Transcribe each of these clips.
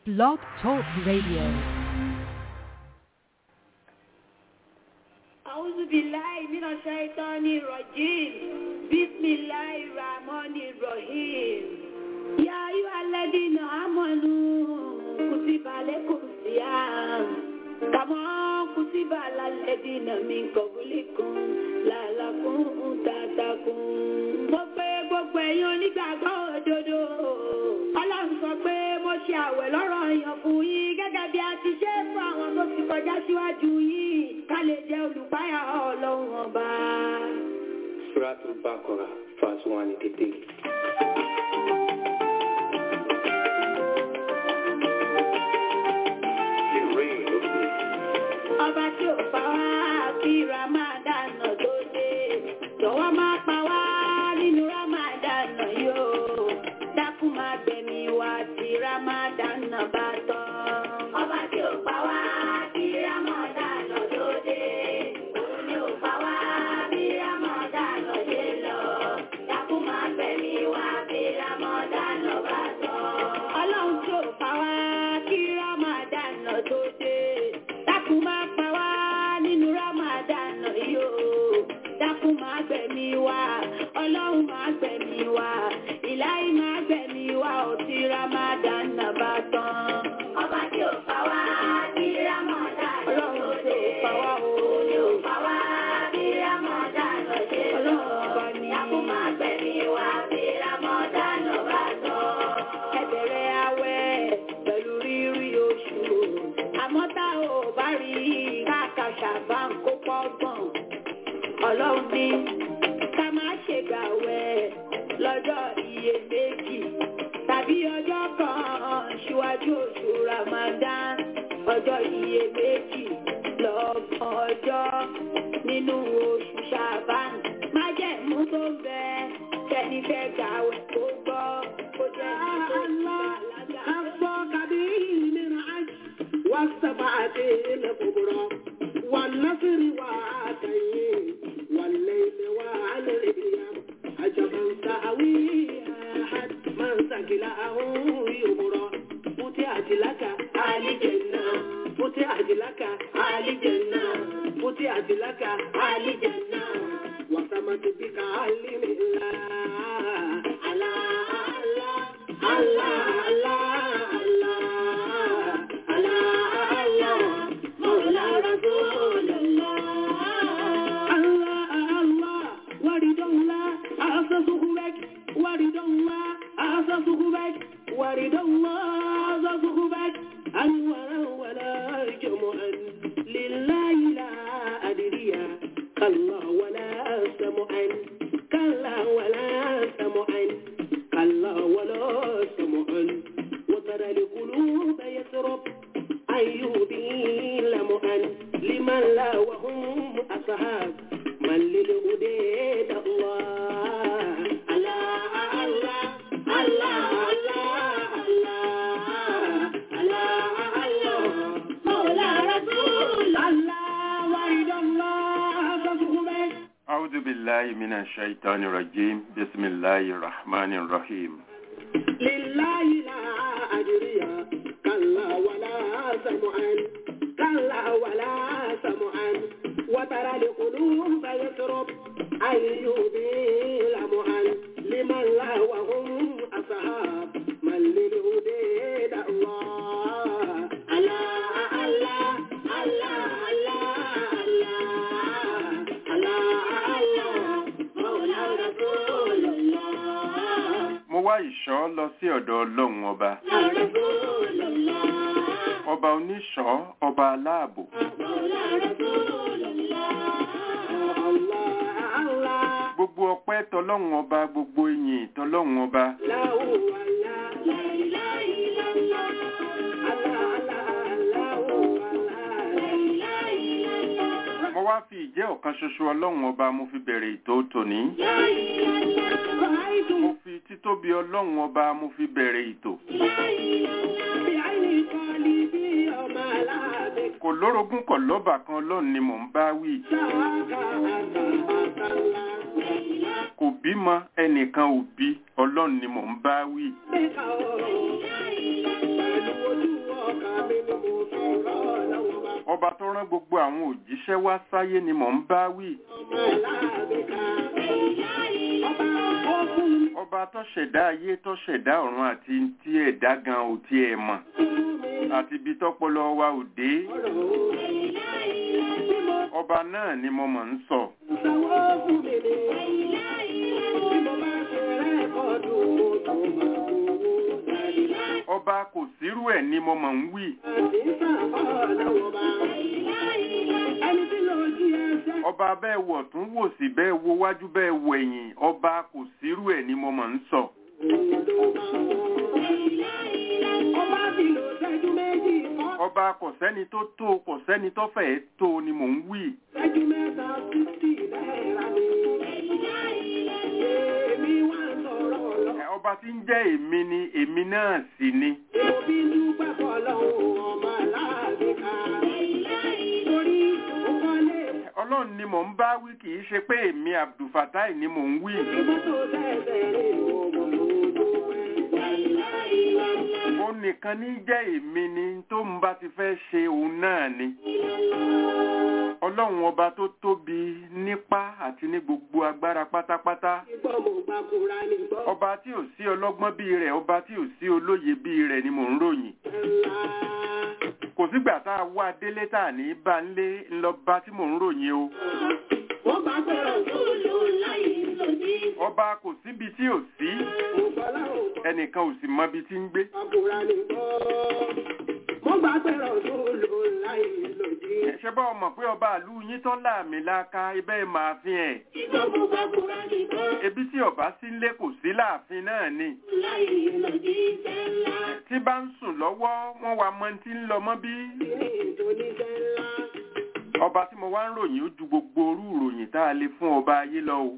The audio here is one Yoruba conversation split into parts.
Blog Talk Radio. أعوذ بالله من الشيطان الرجيم بسم الله الرحمن الرحيم يا أيها الذين آمنوا كتب عليكم الصيام كما كتب على الذين من قبلكم لعلكم تتقون mo pé gbogbo ẹ̀yin onígbàgbọ́ òdodo ọlọ́run sọ pé mo ṣe àwẹ̀ lọ́rọ̀ èèyàn fún yín gẹ́gẹ́ bí a ti ṣe é fún àwọn tó ti kọjá síwájú yín ká lè jẹ́ olùpáyà ọlọ́run ọba. Suratul Baqarah, verse 183. ọba tí ò pa wá kí ramadan tó dé jọ̀wọ́ má pa wá nínú ramadan yóò dákun má gbẹ̀mí wá tí ramadan bá tán. ọba tí ò pa wá kí ramadan tó dé òun ni ò pa wá bí ramadan dé lọ dákun má gbẹ̀mí wá bí ramadan bá tán. ọlọ́run tí ò pa wá kí ramadan tó dé dákun má pa wá nínú ramadan yìí o dákun má gbẹ̀mí wá ọlọ́run má gbẹ̀mí wá ìláyé má gbẹ̀mí wá ò tí ramadan bá tán. ọba tí ò pa wá kí ramadan ọlọ́run tí ò pa wá o ní ò pa wá kí ramadan ṣe lọ dákun má gbẹ̀mí wá kí ramadan bá tán. ẹ bẹ̀rẹ̀ àwẹ̀ pẹ̀lú rírí oṣù àmọ́ tá ò bá rí káàkàṣà bá ń kó pọ́gbọ̀n ọlọ́run ní ká má ṣe gbàwẹ̀ lọ́jọ́ iyèméjì tàbí ọjọ́ kan ṣíwájú oṣù Ramadan ọjọ́ iyèméjì lọ́gbọ̀n ọjọ́ nínú oṣù Ṣàbán májẹ̀mú tó ń bẹ kẹ́ni fẹ́ gbàwẹ̀ kó gbọ́ kó jẹ́ والسبعة الكبرى والنصر وعاتين والليل والأيام عجبا سأوي أحد من سكله يبرى فتحت لك آل جنة فتحت لك آل جنة فتحت لك آل جنة وسمت بك علم الله الله الله الله الله الله الله مولى رسول الله الله الله ورد الله أسسه بك ورد الله أسسه بك ورد الله أسسه بك أنورا ولا جمعا لله لا أدري كلا ولا سمعا كلا ولا سمعا كلا ولا سمعا وترى القلوب يسرب أيوبي لمؤن لمن لا وهم أصحاب من للهديد الله الله الله الله الله الله الله مولى رسول الله ورد الله فسخبك أعوذ بالله من الشيطان الرجيم بسم الله الرحمن الرحيم لله لا أجري كلا ولا سمعا كلا ولا سمعا وترى القلوب يسرب أيوبي لمعا لمن لا وهم أصحاب من للهديد الله الله الله الله الله الله الله مولى رسول الله mo wá ìṣọ́ lọ sí ọ̀dọ̀ ọlọ́run ọba رسول الله ọba oníṣọ́ ọba aláàbò الله الله gbogbo ọpẹ́ tọlọ́run ọba gbogbo ìyìn tọlọ́run ọba لا هو لا لا إله إلا الله الله الله لا هو لا إله إلا الله mo wá fi ìjẹ́ ọ̀kan ṣoṣo ọlọ́run ọba mo fi bẹ̀rẹ̀ ètò tòní لا إله إلا الله رأيت mo fi títóbi ọlọ́run ọba mo fi bẹ̀rẹ̀ ètò لا إله إلا الله بعين قلبي وما لا بك kò lórogún kò lọ́bà kan ọlọ́run ni mò ń bá wí سواك أتى الله kò bímọ ẹnìkan ò bí ọlọ́run ni mò ń bá wí بك pẹ̀lú ojú ọba tó rán gbogbo àwọn òjíṣẹ́ wá sáyé ni mò ń bá wí ọmọ aláàbẹ̀ká. ọba ó fún mi ọba tó ṣẹ̀dá ayé tó ṣẹ̀dá ọ̀run àti tí ẹ̀dá gan ò tiẹ̀ mọ̀ àti ibi tọ́pọlọ wa ò dé ọ̀rọ̀ o. bí mo ọba náà ni mo mọ̀ ń sọ sanwó fún mi ni. bí mo bá ṣe rẹ́kọ̀dù mo tó máa gbowó. ọba kò sírú ẹ̀ ni mo mọ̀ ń wí àti sàbọ̀ lọ́wọ́ bá. ẹni tí ló jí ẹsẹ̀. ọba bẹ́ẹ̀ wọ̀ tún wò sí bẹ́ẹ̀ wo wájú bẹ́ẹ̀ wò ẹ̀yìn ọba kò sírú ẹ̀ ni mo mọ̀ ń sọ ọba ti lò ṣẹ́jú méjì kọ́. ọba kò sẹ́ni tó tó kò sẹ́ni tó fẹ́ẹ́ tó ni mò ń wí ṣẹ́jú mẹ́ta fífì náírà ni. èmi wá ń sọ̀rọ̀ lọ. Ẹ, ọba tí ń jẹ́ èmi ni èmi náà sì ni mo fi ń dúpẹ́ fọlọ́hún ọmọ aláàbí ká. torí ó kọ́lé ọlọ́run ni mò ń bá wí kì í ṣe pé èmi abdulfatai ni mò ń wí mọ́tò tẹ̀sẹ̀ rè ọmọ tó dúpẹ́. ó nìkan ní jẹ́ èmi ni tó ń bá ti fẹ́ ṣe òun náà ni ọlọ́run ọba tó tóbi nípá àti ní gbogbo agbára pátápátá Ìgbọ́ mo gba kura ní gbọ́. ọba tí ò sí ọlọ́gbọ́n bíi rẹ̀ ọba tí ò sí olóye bíi rẹ̀ ni mò ń ròyìn ńlá. kò sígbà tá a wá délé tá a ní bá ń lé ńlọba tí mò ń ròyìn o wọ́n bá gbọ́dọ̀ tó lò láì lòdì. ọba kò síbi tí ò sí mo gbọ́ láwọn gbọ́. ẹnìkan ò sì mọbi tí ń gbé Ọkùnrin ní gbọ́. Mo gbà pẹ̀rọ̀ tó lò láì lòdì. ṣe bá ọmọ pé ọba àlú yín tán láàmì láka ibẹ̀ máa fi ẹ̀ Ìgbọ́ mo gbà kúrá ní gbọ́. ebi tí ọba sí ńlé kò sí láàfin náà ni Láì lòdì sẹ́lá. tí bá ń sùn lọ́wọ́ wọ́n wá mọ tí ń lọ mọ́ bí Kíní ìdóní sẹ́lá. ọba tí mo wá ń ròyìn ó ju gbogbo orú ìròyìn tá a lè fún ọba ayé lọ o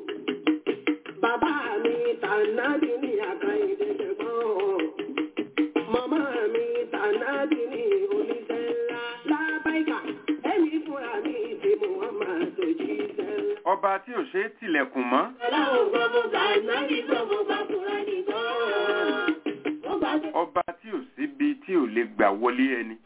Bàbá mi tànádì ní àkàìdé ṣẹ̀gbọ́n. Màmá mi tànádì ní oníṣẹ́ ńlá. Lábáìkà, ẹ̀mí fúnra mi ti Muhammad òjì sẹ́lá. ọba tí ò ṣe é tilẹ̀kùn mọ́ Ọlọ́run gbọ́ mo gbà nábì gbọ́ mo gbà kúrá ní gbọ́. Mo gbà pé ọba tí ò síbi tí ò lè gbà wọlé ẹni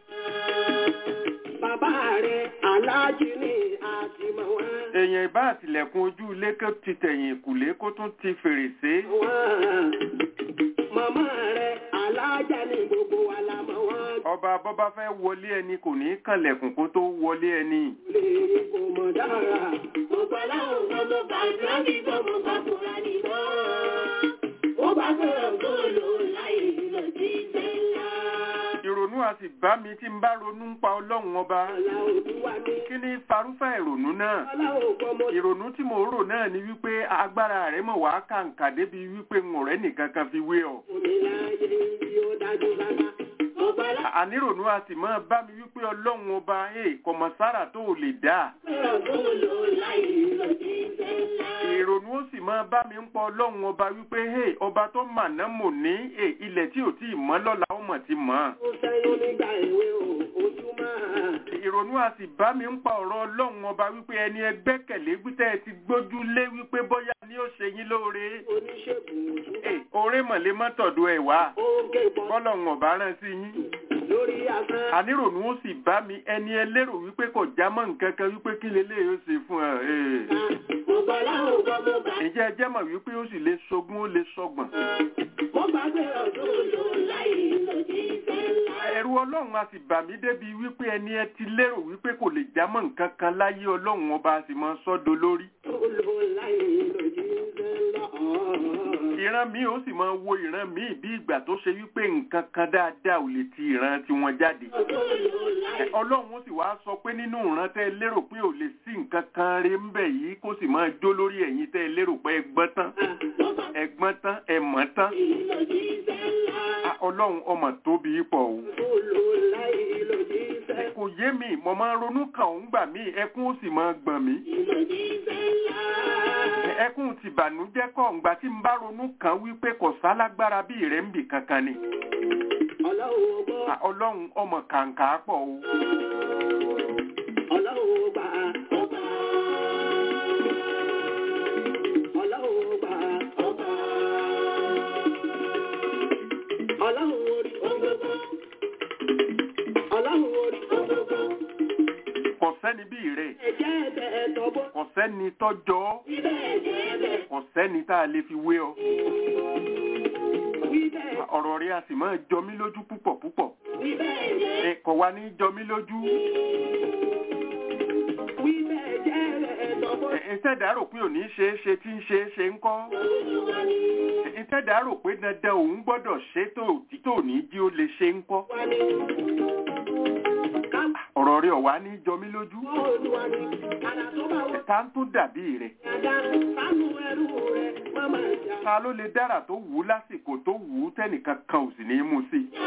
bàbá rẹ̀ aláàjì ní àtìmọ̀ wọn. èèyàn ìbá àtìlẹ̀kùn ojú ilé kó ti tẹ̀yìn ìkùlé kó tún ti fèrèsé Wọ́n. Màmá rẹ̀ aláàjà ní gbogbo wa la mọ̀ wọ́n. ọba bọ́bá fẹ́ wọlé ẹni kò ní kànlẹ̀kùn kó tó wọlé ẹni Lè kò mọ̀ dára. Mo gbà láwọn ọmọ mo gbà nábì gbọ́ mo gbà kúrá ní gbọ́. Mo gbà sọ̀rọ̀ tó lò láì lọ sí sẹ́lá. ìrònú a sì bá mi tí ń bá ronú ń pa ọlọ́run ọba Ọlá òdúwà mi. kí ni farúfẹ́ ìrònú náà Ọlá ògbọ́ mo ìrònú tí mo rò náà ni wípé agbára rẹ̀ mọ̀ wá kàǹkà débi wípé ń ọ̀rẹ́ nìkan kan fi wé ọ Omi láyé bí ó dájú sáká. Mo gbà láwọn ànírònú a sì máa bá mi wípé ọlọ́run ọba ẹ̀ kọ̀mọ̀sára tó ò lè dá sọ̀rọ̀ tó lò láì lọ sí sẹ́lá. ìrònú ó sì máa bá mi ń pọ ọlọ́run ọba wípé hey, ọba tó màná mò ní hey, ilẹ̀ tí ò tí ì mọ́ lọ́la ó mọ̀ ti mọ́ Ó sẹ́yún nígbà ìwé o, ojú máa. ìrònú a sì bá mi ń pa ọ̀rọ̀ ọlọ́run ọba wípé ẹni ẹgbẹ́kẹ̀lé gbítẹ́ ẹ ti gbójú lé wípé bóyá ni ó ṣe yín lóore Oníṣègùn òtún. hey, oore mọ̀lẹ́ mọ́tọ̀dọ̀ ẹ̀ wá Ó gé bọ́ bọ́lọ́run ọba rán sí yín lórí asán. ànírònú ó sì bá mi ẹni ẹlérò wípé kò já mọ́ nǹkan kan wípé kí lélẹ́yìí ó ṣe fún ẹ hey. Mo gbà láwọn ọgbọ́n mo gbà. ǹjẹ́ ẹ jẹ́ mọ̀ wípé ó sì lè ṣogún ó lè ṣọgbọ̀n Mo gbà sọ̀rọ̀ tó lò láì lọ sí sẹ́lá. ẹ̀rù ọlọ́run a sì bà mí débi wípé ẹni ẹ ti lérò wípé kò lè já mọ́ nǹkan kan láyé ọlọ́run ọba a sì mọ sọ́dọ̀ lórí Tó lò láì lọ sí sẹ́lá. ìran mi ó sì máa wo ìran mi bí ìgbà tó ṣe wípé nǹkan kan dáadáa ò lè ti ìran tiwọn jáde Tó lò láì. ọlọ́run ó sì wá sọ pé nínú ìran tẹ́ ẹ lérò pé ò lè sí nǹkan kan rí ń bẹ̀ yìí kó sì máa jó lórí ẹ̀yin tẹ́ ẹ lérò pé ẹ gbọ́n tán Mo gbà ẹ gbọ́n tán ẹ mọ̀ tán lọ sí sẹ́lá. Ah, ọlọ́run ọmọ tóbi pọ̀ o Tó lò láì lọ sí sẹ́lá. kò yé mi mo máa ń ronú kàn ó ń gbà mí ẹkún ó sì máa gbọ̀n mí Lọ sí sẹ́lá. ẹkún ti bànújẹ́ kọ̀ ǹgbà tí ń bá ronú kàn wípé kò sálágbára bí rẹ̀ ń bì kankan ni Ọlọ́run ọgbọ́n. Ah, ọlọ́run ọmọ kàǹkà pọ̀ o Ọlọ́run ọgbà ọgbà. Ọlọ́run ọgbà ọgbà. Ọlọ́run orí ọgbọ́gbọ́. Ọlọ́run orí ọgbọ́gbọ́. sẹ́ni bí rẹ̀ ẹ̀jẹ̀ ẹ̀bẹ̀ ẹ̀tọ́bọ̀. kò sẹ́ni tọ́jọ́ Wíbẹ̀ ẹ̀jẹ̀ ẹ̀bẹ̀. kò sẹ́ni tá a lè fi wé ọ Wíbẹ̀ ọ̀rọ̀ rẹ̀ a sì máa jọ mí lójú púpọ̀ púpọ̀ wíbẹ̀ ẹ̀jẹ̀. ẹ kò wá ní jọ mí lójú Wíbẹ̀ ẹ̀jẹ̀ ẹ̀bẹ̀ ẹ̀tọ́bọ̀. ẹ ìtẹ́dà rò pé òní ṣe é ṣe tí ń ṣe é ṣe ń kọ́ Olúwa ni ìtẹ́dà rò pé dandan òun gbọ́dọ̀ ṣe tó títò ní jí ó lè ṣe ń kọ́ wà ní. Ká ọ̀rọ̀ rẹ̀ ọ̀wá ní jọ mí lójú mọ́ Olúwa ni. Àdá tó bá wọ ta ń tún dàbí rẹ̀ Yàda sánú ẹrú rẹ̀ má máa jà. ta ló lè dára tó wù ú lásìkò tó wù ú tẹ́nìkan kan ò sì ní í mú sí i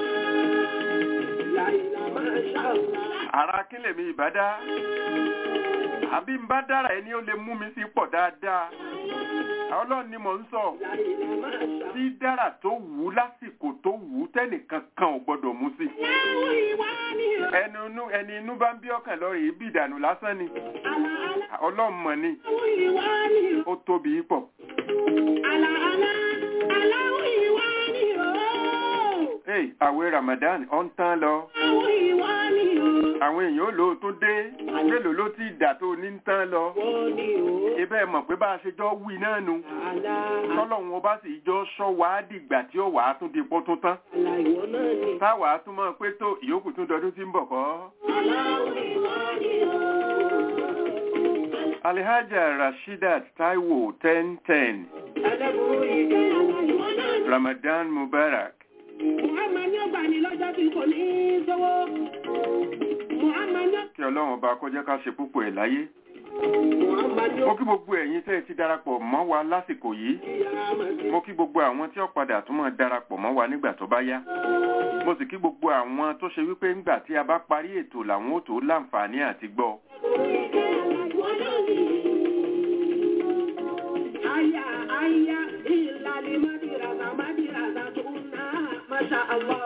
Láìlà máa ṣàlá. ara kílẹ̀ mi ìbá dá àbí ń bá dára ẹni ó lè mú mi sí pọ̀ dáadáa ọlọ́run ni mò ń sọ Láìlà máa ṣàlá. tí dára tó wù ú lásìkò tó wù ú tẹ́nìkan kan ò gbọ́dọ̀ mú sí i Láwọn ìwà ni o. ẹni inú ẹni inú bá ń bí ọkàn lọ rèé bí ìdànù lásán ni Àlà àlà. ọlọ́run mọ̀ ni Láwọn ìwà ni o. ó tóbi pọ̀ Àlà àlà. Àláwọn ìwà ni o. hey, àwẹ̀ Ramadan ọ̀ ń tán lọ Láwọn ìwà ni o. àwọn èèyàn ó lò ó tún dé mélòó ló ti dà tó ní ń tán lọ Wọ́n ni o. ibẹ̀ mọ̀ pé bá a ṣe jọ wí náà nu Àlà tọ́lọ́run ọba sì jọ sọ wàá dìgbà tí ó wàá tún di pọ́ tún tán àlà ìwọ náà ni. táwàá tún mọ̀ pé tó ìyókù tún dọdún tí ń bọ̀ kọ́. Àláwọn ìwà ni o. Alhaja Rashidat Taiwo ten ten Ẹlẹ́bùrú ìjẹ́ àlà ìwọ náà ni. Ramadan Mubarak Muhammad ní ọgbà ní lọ́jọ́ tí kò ní í sówó. Muhammad ní kí ọlọ́run ọba kó jẹ́ ká ṣe púpọ̀ ẹ̀ láyé. Muhammad ní mo kí gbogbo ẹ̀yin tẹ́ ẹ ti darapọ̀ mọ́ wa lásìkò yìí ìyá Amadi. mo kí gbogbo àwọn tí ó padà tún máa darapọ̀ mọ́ wa nígbà tó bá yá mo sì kí gbogbo àwọn tó ṣe wípé ńgbà tí a bá parí ètò làwọn ó tó láǹfààní àti gbọ́ Aya aya ìlàlí Madirasa Madirasa tó ná Masha Allah.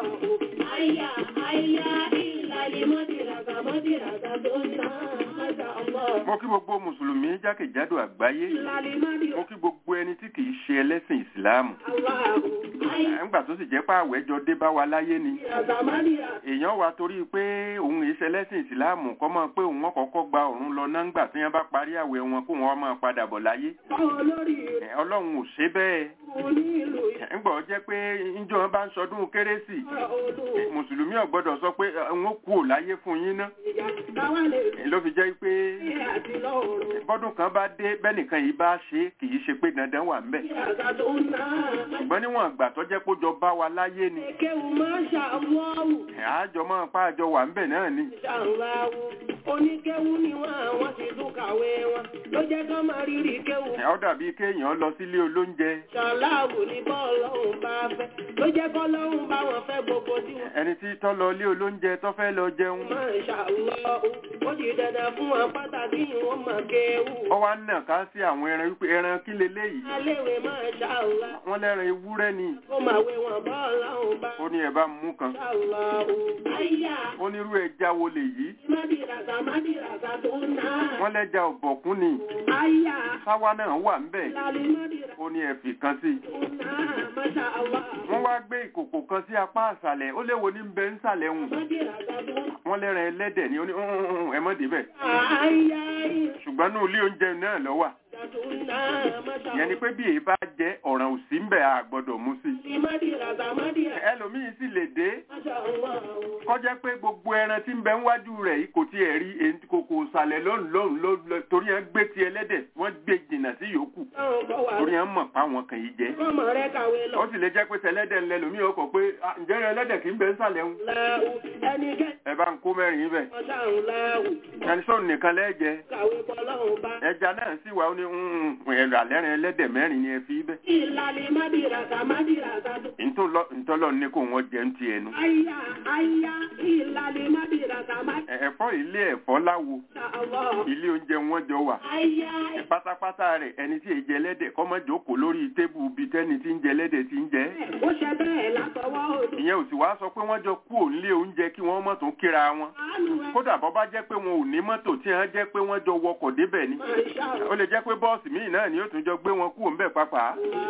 Aya aya ìlàlí Madirasa Madirasa tó ná Masha Allah. mo kí gbogbo mùsùlùmí jákèjádò àgbáyé Ìlàlí mo Madirasa kí gbogbo ẹni tí kì í ṣe ẹlẹ́sìn ìsìláàmù Allah. Aya ńgbà tó sì jẹ́ pé àwẹ̀jọ dé bá wa láyé ni Madirasa Madirasa. èèyàn wa torí pé òun èé ṣẹlẹ́sìn ìsìláàmù kọ́ mọ̀ pé òun ọ̀kọ̀ọ̀kọ́ gba òun lọ náà ńgbà tí wọ́n bá parí àwẹ̀ wọn kó wọn máa padà bọ̀ láyé Báwo lórí rẹ̀ Ẹ̀, ọlọ́run ò ṣe bẹ́ẹ̀ kò ní ìlú Ẹ̀, ńgbà ó jẹ́ pé ńjọ́ wọn bá ń sọdún kérésì ìyá odò. Ẹ̀, mùsùlùmí ò gbọ́dọ̀ sọ pé "Ẹ, n ó kú ò láyé fún yín ná Ìjà táwa lè Ẹ̀, ló fi jẹ́ pé rí àti lọ́rùn. bọ́dún kan bá dé bẹ́nìkan yìí bá ṣe é, kì í ṣe pé dandan wà ńbẹ̀ Madirasa tó ná. ṣùgbọ́n níwọ̀n ìgbà tó jẹ́ kó jọ bá wa láyé ni Kéwù Masha Allah. Ẹ̀, àjọ máa pa àjọ wà ńbẹ̀ náà ni Ṣàǹláwù oníkéwú ni wọ́n àwọn ti tún kàwé wọn ló jẹ́ kán máa rírì kéwú. Ẹ̀, ó dàbí kéèyàn lọ sílé olóúnjẹ Ṣàǹláwù ni bọ́ọ̀lọ́hùn bá fẹ́ ló jẹ́ kọ́lọ́hùn bá wọn fẹ́ gbogbo tí wọ́n. ẹni tí tọ́ lọ ilé olóúnjẹ tó fẹ́ lọ jẹun máa ṣàlọ́hù ó di dandan fún wọn pàtàkì wọn máa kéwú. ó wá nà ká sí àwọn ẹran wípé ẹran kí leléyìí aléwé máa ṣàlá wọ́n lẹ́ran ewúrẹ́ ni ó máa wé wọn bọ́ọ̀lọ́hùn bá ó ní ẹ bá mú kan ṣàlọ́hù. àyà ó ní irú ẹja wo lèyí mádìràgà mádìràgà tó ná. wọ́n lẹ́ja ọ̀bọ̀kún ni àyà sáwá náà wà ńbẹ̀ lálẹ́ mádìràgà ó ní ẹ fi kan sí tó ná. Masha Allah. wọ́n wá gbé ìkòkò kan sí apá àṣàlẹ̀ ó léwo ní bẹ ń sàlẹ̀ hùn Mádìràgà tó ná. wọ́n lẹ́ran ẹlẹ́dẹ̀ ni ó ní "Mm, ẹ mọ́ débẹ̀ àyà ṣùgbọ́n ní ilé oúnjẹ náà lọ wà ìrìnàjò tó ná. Masha ìyẹn ni pé bí èyí bá jẹ́ ọ̀ràn òsì ń bẹ̀ a gbọ́dọ̀ mú sí Ní mádìràgà mádìràgà. ẹlòmíín sì lè dé Masha Allah. kọjá pé gbogbo ẹran tí ń bẹ níwájú rẹ̀ yìí kò tiẹ̀ rí èyí tí kòkò sàlẹ̀ lọ́nù lọ́nù lọ́nù torí ẹ̀ ń gbé ti ẹlẹ́dẹ̀ wọ́n gbé jìnnà sí yòókù Táwọn kọ́ wà torí ẹ̀ ń mọ̀ páwọn kan yìí jẹ́ Kọ́mọ rẹ̀ kàwé lọ. ó sì lè jẹ́ pé tẹlẹ́dẹ̀ ńlẹ̀ lómi ọkọ̀ pé "Ah, ǹjẹ́ ẹlẹ́dẹ̀ kì í bẹ ń sàlẹ̀ ń Láwù ẹnikẹ́ni ẹ bá ń kó mẹ́rin bẹ̀ ọ̀sà ń láwù. ẹni sóun nìkan lẹ́jẹ̀ Kàwé bọ́lọ́hùn bá. ẹja náà sì wà ó ní ẹ̀rọ àlẹ́rìn ẹlẹ́dẹ̀ mẹ́rin ni ẹ fi bẹ́ Ìlàlẹ̀ mádìràgà mádìràgà tó. ntọ́lọ́ ní kó wọ́n jẹ́ ń ti ẹnu Àyà àyà ìlàlẹ̀ mádìràgà Ẹ- ẹ̀fọ́ ilé ẹ̀fọ́ láwo mádìràgà. ilé oúnjẹ wọn jọ wà Àyà pátápátá rẹ̀ ẹni tí èjẹ ẹlẹ́dẹ̀ kọ́ mọ́ jókòó lórí tébù bíi tẹ́ni tí ń jẹ ẹlẹ́dẹ̀ tí ń jẹ ó ṣe bẹ́ẹ̀ látọwọ́ òdu. ìyẹn ò sì wá sọ pé wọ́n jọ kú òǹlé oúnjẹ kí wọ́n mọ̀ tó kíra wọn Àánú ẹ̀ kódà bọ́ bá jẹ́ pé wọn ò ní mọ́tò tí wọ́n jẹ́ pé wọ́n jọ wọkọ̀ débẹ̀ ni máa ṣàrò. ó lè jẹ́ pé bọ́ọ̀sì míì náà ni ó tún jọ gbé wọn kú òǹbẹ̀ pàápàá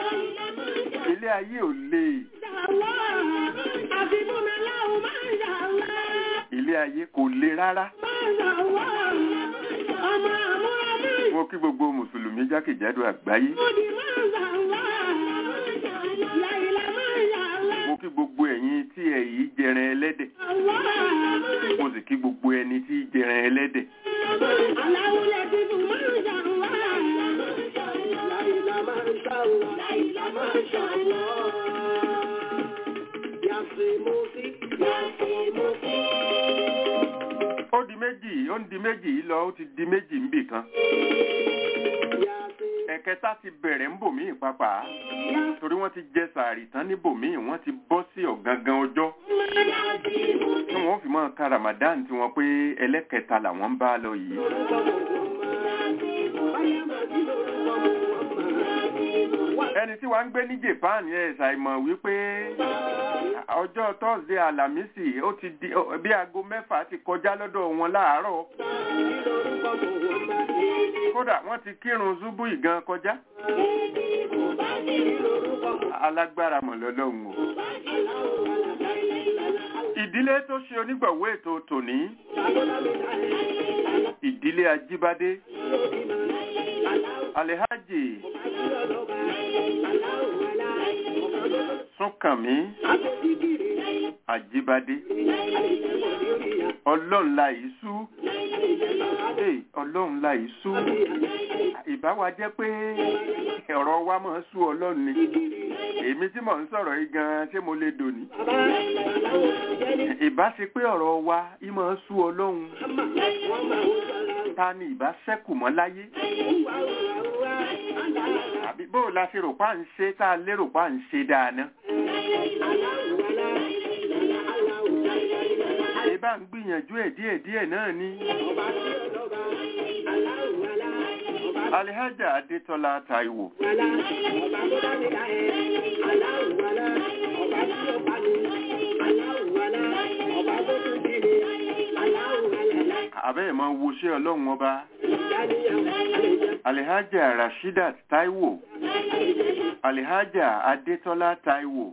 ilé ayé ò le Àfi fún mi láwù máa ń ṣàlá. ilé ayé kò le rárá Máa mo kí gbogbo mùsùlùmí jákèjádò àgbáyé mo kí gbogbo ẹ̀yin tí ẹ yìí jẹran ẹlẹ́dẹ̀ mo sì kí gbogbo ẹni tí í jẹran ẹlẹ́dẹ̀ ó di méjì ó ń di méjì yìí lọ ó ti di méjì ń bì kan ẹ̀kẹta ti bẹ̀rẹ̀ ń bòmíì pápá torí wọ́n ti jẹ sàárì tán ní bòmíì wọ́n ti bọ́ sí ọ̀gangan ọjọ́ tí wọ́n fi máa ka Ramadan tí wọ́n pé ẹlẹ́kẹta làwọn ń bá lọ yìí ẹni tí wàá ń gbé ní Japan yẹn ṣàìmọ̀ wípé ọjọ́ Thursday Alámísì ó ti di ó- bí aago mẹ́fà ti kọjá lọ́dọ̀ wọn láàárọ̀ kódà wọ́n ti kírun ṣubú ìgan kọjá alágbára mọ̀ lọ́lọ́run o ìdílé tó ṣe onígbọ̀wọ́ ètò tòní ìdílé Ajíbádé Alhaji Súnkànmí Ajíbádé ọlọ́run la yìí sú Hey, ọlọ́run la yìí sú ìbá wa jẹ́ pé ọ̀rọ̀ wa máa ń sú ọlọ́run ni èmi tí mò ń sọ̀rọ̀ yìí gan-an ṣé mo lè dòní ìbá ṣe pé ọ̀rọ̀ wa yìí máa ń sú ọlọ́run ta ni ìbá ṣẹ́kù mọ́ láyé àbí bó la ṣe rò pa ń ṣe tá a lérò pa ń ṣe dáadáa ìbá ń gbìyànjú ẹ̀ díẹ̀ díẹ̀ náà ni Alihaja Adétọ́lá Táíwò àbẹ́ẹ̀ máa wo ṣé ọlọ́run ọba Alihaja Rashidat Táíwò Alihaja Adétọ́lá Táíwò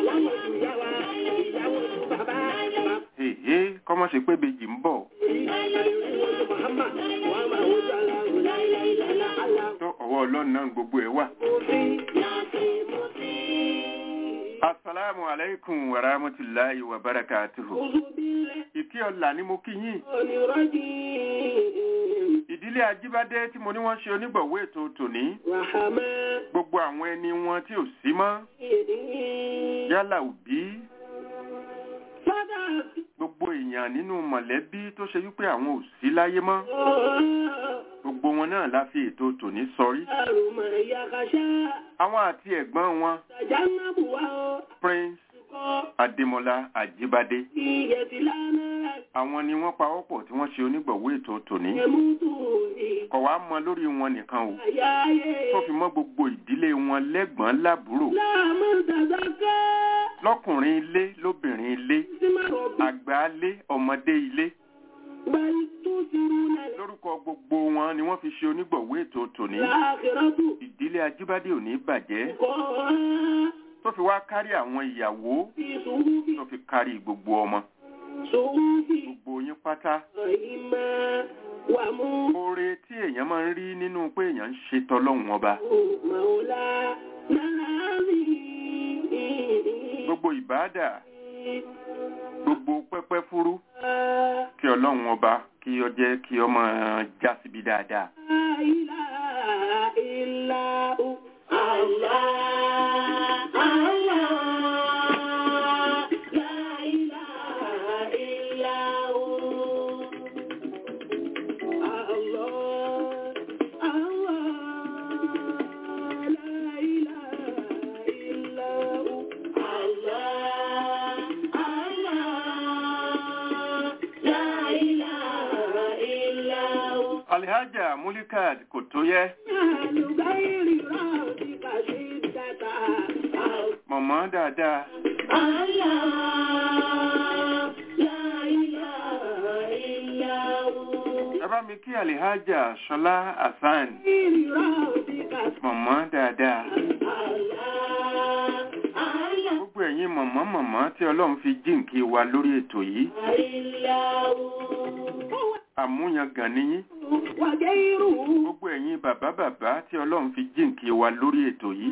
èhé kọ́mọ́ ṣe pé bèjì ń bọ̀ tó ọwọ́ ọlọ́run náà gbogbo ẹ̀ wà. Assalamu alaikum wa rahmatullahi wa barakatuhu. Ìkí ọ̀la ni mo kí yín. Ìdílé Ajíbádé tí mo ní wọ́n ṣe onígbọ̀wọ́ ètò tòní. Gbogbo àwọn ẹni wọn tí ò sí mọ́. Yálà òbí. Gbogbo èèyàn nínú mọ̀lẹ́bí tó ṣe wípé àwọn ò sí láyé mọ́. Gbogbo wọn náà la fi ètò tòní sọrí. Àwọn àti ẹ̀gbọ́n wọn Prince Adémọlá Ajíbádé. Àwọn ni wọ́n pawọ́pọ̀ tí wọ́n ṣe onígbọ̀wọ́ ètò tòní. Kọ̀ wá mọ lórí wọn nìkan o. Tó fi mọ́ gbogbo ìdílé wọn lẹ́gbọ̀n lábúrò. Lọ́kùnrin ilé, lóbìnrin ilé, àgbà ilé, ọmọdé ilé. Lórúkọ gbogbo wọn ni wọ́n fi ṣe onígbọ̀wọ́ ètò tòní. Ìdílé Ajíbádé ò ní bàjẹ́. Tó fi wá kárí àwọn ìyàwó. Tó fi kárí gbogbo ọmọ. Gbogbo yín pátá. Oore tí èèyàn máa ń rí nínú pé èèyàn ń ṣe tọlọ́hun ọba. Gbogbo ìbáàdà. Gbogbo pẹ́pẹ́ fúrú. Kí ọlọ́run ọba kí ọ jẹ́ kí ọmọ já síbi dáadáa. Alhaja Mulikat kò tó yẹ. Mọ̀mọ́ dáadáa. Ẹ bá mi kí Alhaja Ṣọlá Hasan. Mọ̀mọ́ dáadáa. Gbogbo ẹ̀yin mọ̀mọ́ mọ̀mọ́ tí Ọlọ́run fi jíǹkí wa lórí ètò yìí. àmúyangàn níyín وغيره gbogbo ẹ̀yin bàbá bàbá tí ọlọ́run fi jíǹkí wa lórí ètò yìí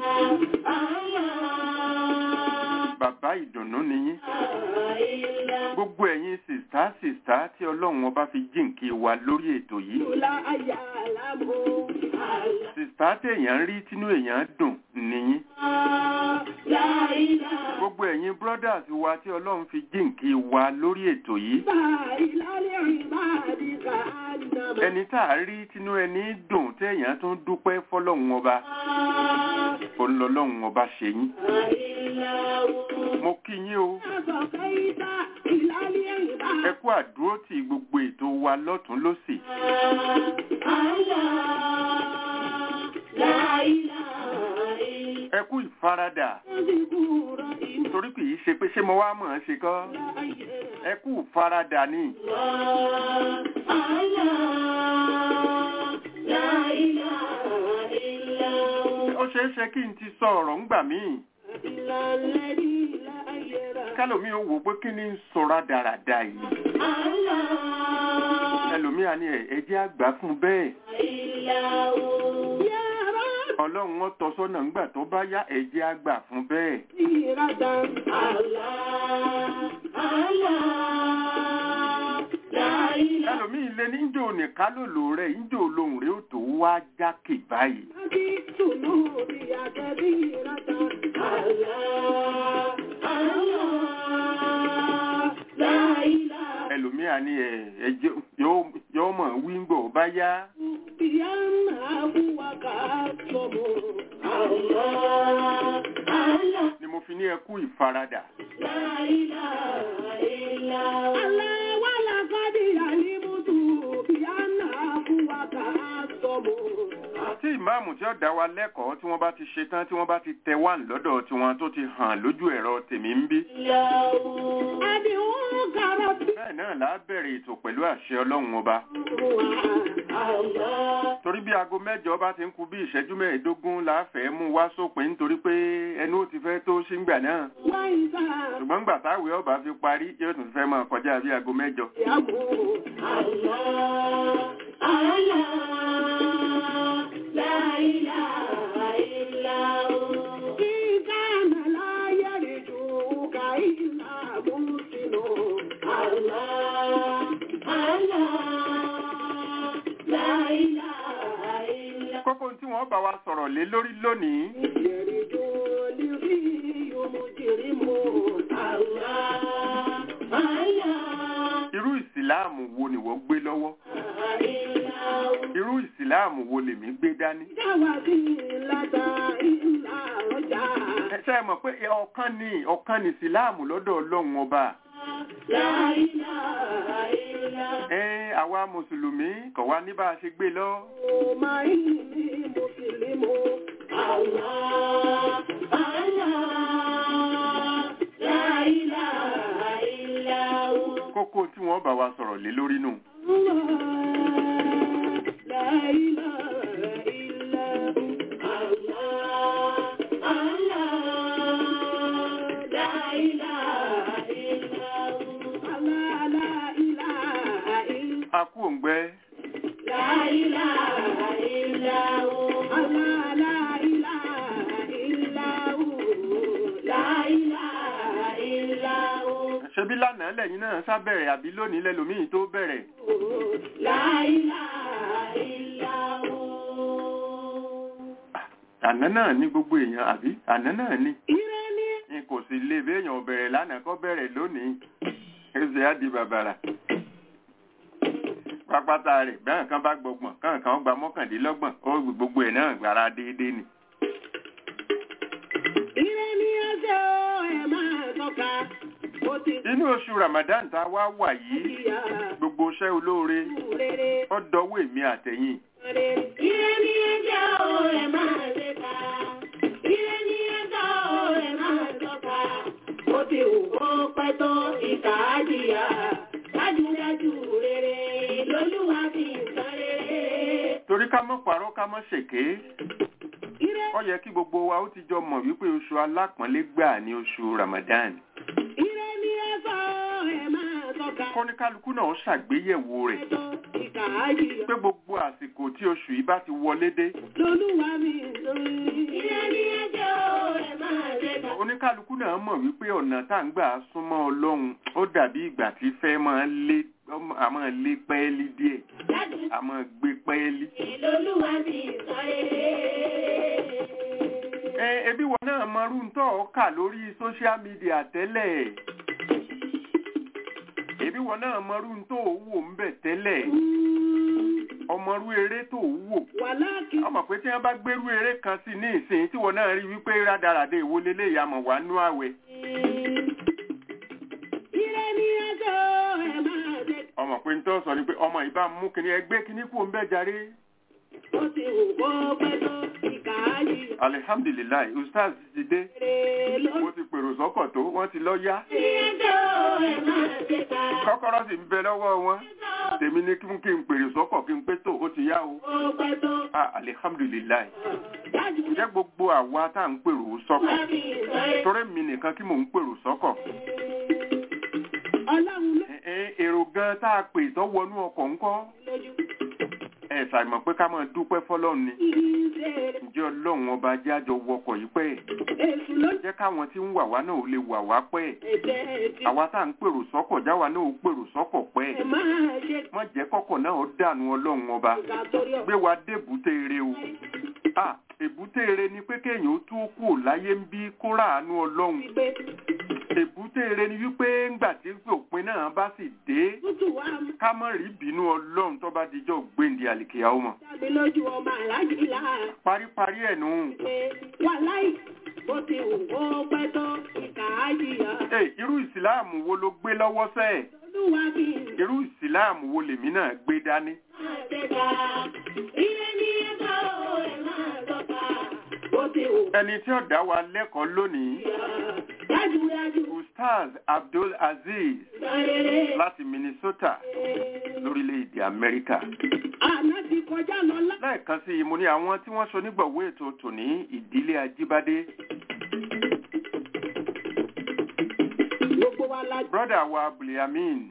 bàbá ìdùnnú níyín gbogbo ẹ̀yin sìstá sìstá tí ọlọ́run ọba fi jíǹkí wa lórí ètò yìí لا يعلم sìstá téèyàn ń rí tínú èèyàn dùn níyín لا إله gbogbo ẹ̀yin brothers wa tí ọlọ́run fi jíǹkí wa lórí ètò yìí إلا لعبادك أنما ẹni tá a rí tínú ẹni dùn téèyàn tún dúpẹ́ fọlọ́run ọba olọ́lọ́run ọba ṣe yín إلا هو mo kí yín o بقيت إلى العباد ẹ kú àdúró tí gbogbo ètò wa lọ́tún lọ́sì لا إله إلا ẹ kú ìfaradà ذكور إن torí kì í ṣe pé ṣé mo wá mọ̀ ọ́n ṣe kọ́ ẹ kú ìfaradà ni لا إله إلا هو ó ṣeé ṣe kí n ti sọ ọ̀rọ̀ ńgbà míì إلا الذي لا يرى kẹlòmí ò wò pé kí ni ń sọra dáradá yìí ẹlòmí àní ẹ ẹ jẹ́ àgbà fún bẹ́ẹ̀ إلا هو يا رب ọlọ́run wọn tọ́ sọ́nà ńgbà tó bá yá ẹ jẹ́ àgbà fún bẹ́ẹ̀ سيرة الله الله لا إله ẹlòmí ilé níjó nìka lòlò rẹ níjó lòun rẹ ó tó wá jákè báyìí ذنوبي كبيرة الله الله لا إله ẹlòmí àní ẹ ẹ jẹ́ yóò yóò mọ̀ wí ń gbọ̀ bá yá بأنه وكاتم الله الله ni mo fi ní ẹ kú ìfaradà لا إله إلا الله ولقد علمت بأنه وكاتم tí ìmáàmù tí ó dá wa lẹ́kọ̀ọ́ tí wọ́n bá ti ṣe tán tí wọ́n bá ti tẹ wá lọ́dọ̀ tiwọn tó ti hàn lójú ẹ̀rọ tèmi ń bí أدعوك ربي bẹ́ẹ̀ náà là á bẹ̀rẹ̀ ètò pẹ̀lú àṣẹ ọlọ́run ọba الله torí bí aago mẹ́jọ bá ti ń kù bí ìṣẹ́jú mẹ́ẹ̀ẹ́dógún là á fẹ́ mú wá sópin nítorí pé ẹnu ó ti fẹ́ tó ṣíngbà náà وإذا ṣùgbọ́n gbà táwé ọba fi parí yóò tún fẹ́ máa kọjá bí aago mẹ́jọ يقول الله الله لا إله إلا هو إن كان لا يرجوك إلا محسن الله الله لا إله إلا kókó tí wọ́n bá wa sọ̀rọ̀ lé lórí lónìí يرجو لغي مجرم الله الله irú ìsìláàmù wo ni wọ́n gbé lọ́wọ́ irú ìsìláàmù wo lèmi gbé dání ẹ ṣe é mọ̀ pé ọ̀kan ni ọ̀kan ni ìsìláàmù lọ́dọ̀ ọlọ́run ọba ẹ àwa mùsùlùmí kọ̀ wá ní bá a ṣe gbé lọ kókó tí wọ́n bá wa sọ̀rọ̀ lé lórí nù a kú òǹgbẹ ṣebí lánàá lẹ́yìn náà sábẹ̀rẹ̀ àbí lónìí lẹ́lòmíì tó bẹ̀rẹ̀ àná náà ní gbogbo èèyàn àbí àná náà ní n kò sì lè béèyàn bẹ̀rẹ̀ lánàá kọ́ bẹ̀rẹ̀ lónìí ẹsẹ̀ á di bàbàrà pápátá rẹ̀ bẹ́ẹ̀ kan bá gbọgbọ̀n kàn kan gba mọ́kàndínlọ́gbọ̀n ó gbogbo ẹ̀ náà gbára déédéé ni. inú oṣù Ramadan tá a wá wà yìí gbogbo iṣẹ́ olóore ó dọwọ́ èmi àtẹ̀yìn Ire ni ẹjọ́ ẹ̀ máa ṣe ká. Ire ni ẹjọ́ ẹ̀ máa tọ́ka. Ó ti wù kó pẹ́ tó ìkà á jìyà. Dájúdájú rere lolúwa fi ń san rere. torí ká mọ́ parọ́ ká mọ́ ṣèké Ire ó yẹ kí gbogbo wa ó ti jọ mọ̀ wípé oṣù alápọ̀nlé gbà ní oṣù Ramadan ire ni ẹjọ́ ẹ̀ máa tọ́ka. kọ́níkálukú náà ṣàgbéyẹ̀wò rẹ̀ Ẹjọ́ ìkàájìyà. pé gbogbo àsìkò tí oṣù yìí bá ti wọlé dé Lolúwa mi sórí. Ilé ní ẹjọ́ ẹ máa ṣe kà. oníkálukú náà mọ̀ wípé ọ̀nà tá à ń gbà súnmọ́ ọlọ́run ó dàbí ìgbà tí fẹ́ máa lé a máa lé pẹ́ẹ́lí díẹ̀ Dájú a máa gbé pẹ́ẹ́lí. Lolúwa mi sórí. ẹ ebi wọn náà mọrú ntọ́ ọkà lórí social media tẹ́lẹ̀ ebi wọn náà mọrú ntọ́ òwò ń bẹ̀ tẹ́lẹ̀ ọmọrú eré tó wò Wàláàkì ọmọ pé tí wọn bá gbérú eré kan sí ní ìsìn tí wọn náà rí wípé rádaràdé ìwọlélé ìyàmọ̀ wà nú àwẹ̀ Ilé ní ẹjọ́ ẹ máa ṣe kà. ọmọ pé ntọ́ sọ ni pé ọmọ ìbá mú kíní ẹgbẹ́ kíní kú ń bẹ́ jarí Ó ti wù kó pẹ́ tó ìkàájìyà. alihamdulilayi ustaz ti dé Èrè ló mo ti pèrò sọ́kọ̀ tó wọ́n ti lọ yá ní ẹjọ́ ẹ máa ṣe kà. kọ́kọ́rọ́ sì ń bẹ lọ́wọ́ wọn tèmi ní kí n kí n pèrò sọ́kọ̀ kí n pé tó ó ti yá o Ó pẹ́ tó. ah alihamdulilayi Dájú ǹjẹ́ gbogbo àwa tá à ń pèrò sọ́kọ̀ Lolúwa mi sórí. torí mi nìkan kí mò ń pèrò sọ́kọ̀ Ọlọ́run ló ẹ ẹ èrò gan tá a pè tó wọnú ọkọ̀ ńkọ́ lójú. ẹ ṣàìmọ̀ pé ká máa dúpẹ́ fọlọ́run ni Ìṣe ǹjẹ́ ọlọ́run ọba jẹ́ àjọ wọkọ̀ yìí pẹ́ èṣù ló jẹ́ káwọn tí ń wà wá náà ò lè wà wá pẹ́ ẹ̀jẹ̀ ẹ̀jẹ̀. àwa tá à ń pèrò sọ́kọ̀ jáwa náà ò pèrò sọ́kọ̀ pẹ́ Ẹ máa ṣe má jẹ́ kọ́kọ̀ náà ó dànù ọlọ́run ọba kà torí gbé wa dé èbúté eré o ah èbúté eré ni pé kéèyàn ó tú kú láyé ń bí kó ràánú ọlọ́run ọ̀gbẹ́. èbúté eré ni wípé ńgbà tí òpin náà bá sì dé Tútù wá mú ká má rí bínú ọlọ́run tó bá dijọ́ gbéǹde àlìkèyà ó mọ̀ jáde lójú ọmọ aláàjì láà. paríparí ẹ̀ nù. Pé wà láì bó ti wù kó pẹ́ tó ìkà á jìyà. Ẹ irú ìsìláàmù wo ló gbé lọ́wọ́ sẹ́ẹ̀? Olúwa mi Irú ìsìláàmù wo lèmi náà gbé dání? máa ṣe ká. Ilé ní ẹ̀ka o ẹ̀ máa tọ́ka. Bó ti wù Ẹni tí ó dá wa lẹ́kọ̀ọ́ lónìí, yà. Dájúdájú Ustaz Abdul Aziz sọ̀rẹ́rẹ́. láti Minnesota lórílẹ̀-èdè Amẹ́ríkà. Àná ti kọjá lọ lá. Lẹ́ẹ̀kan sí i, mo ní àwọn tí wọ́n ṣonígbọ̀wé ètò tòní ìdílé Ajíbádé. Gbogbo wa la Brọ́dà wa Abdulyamin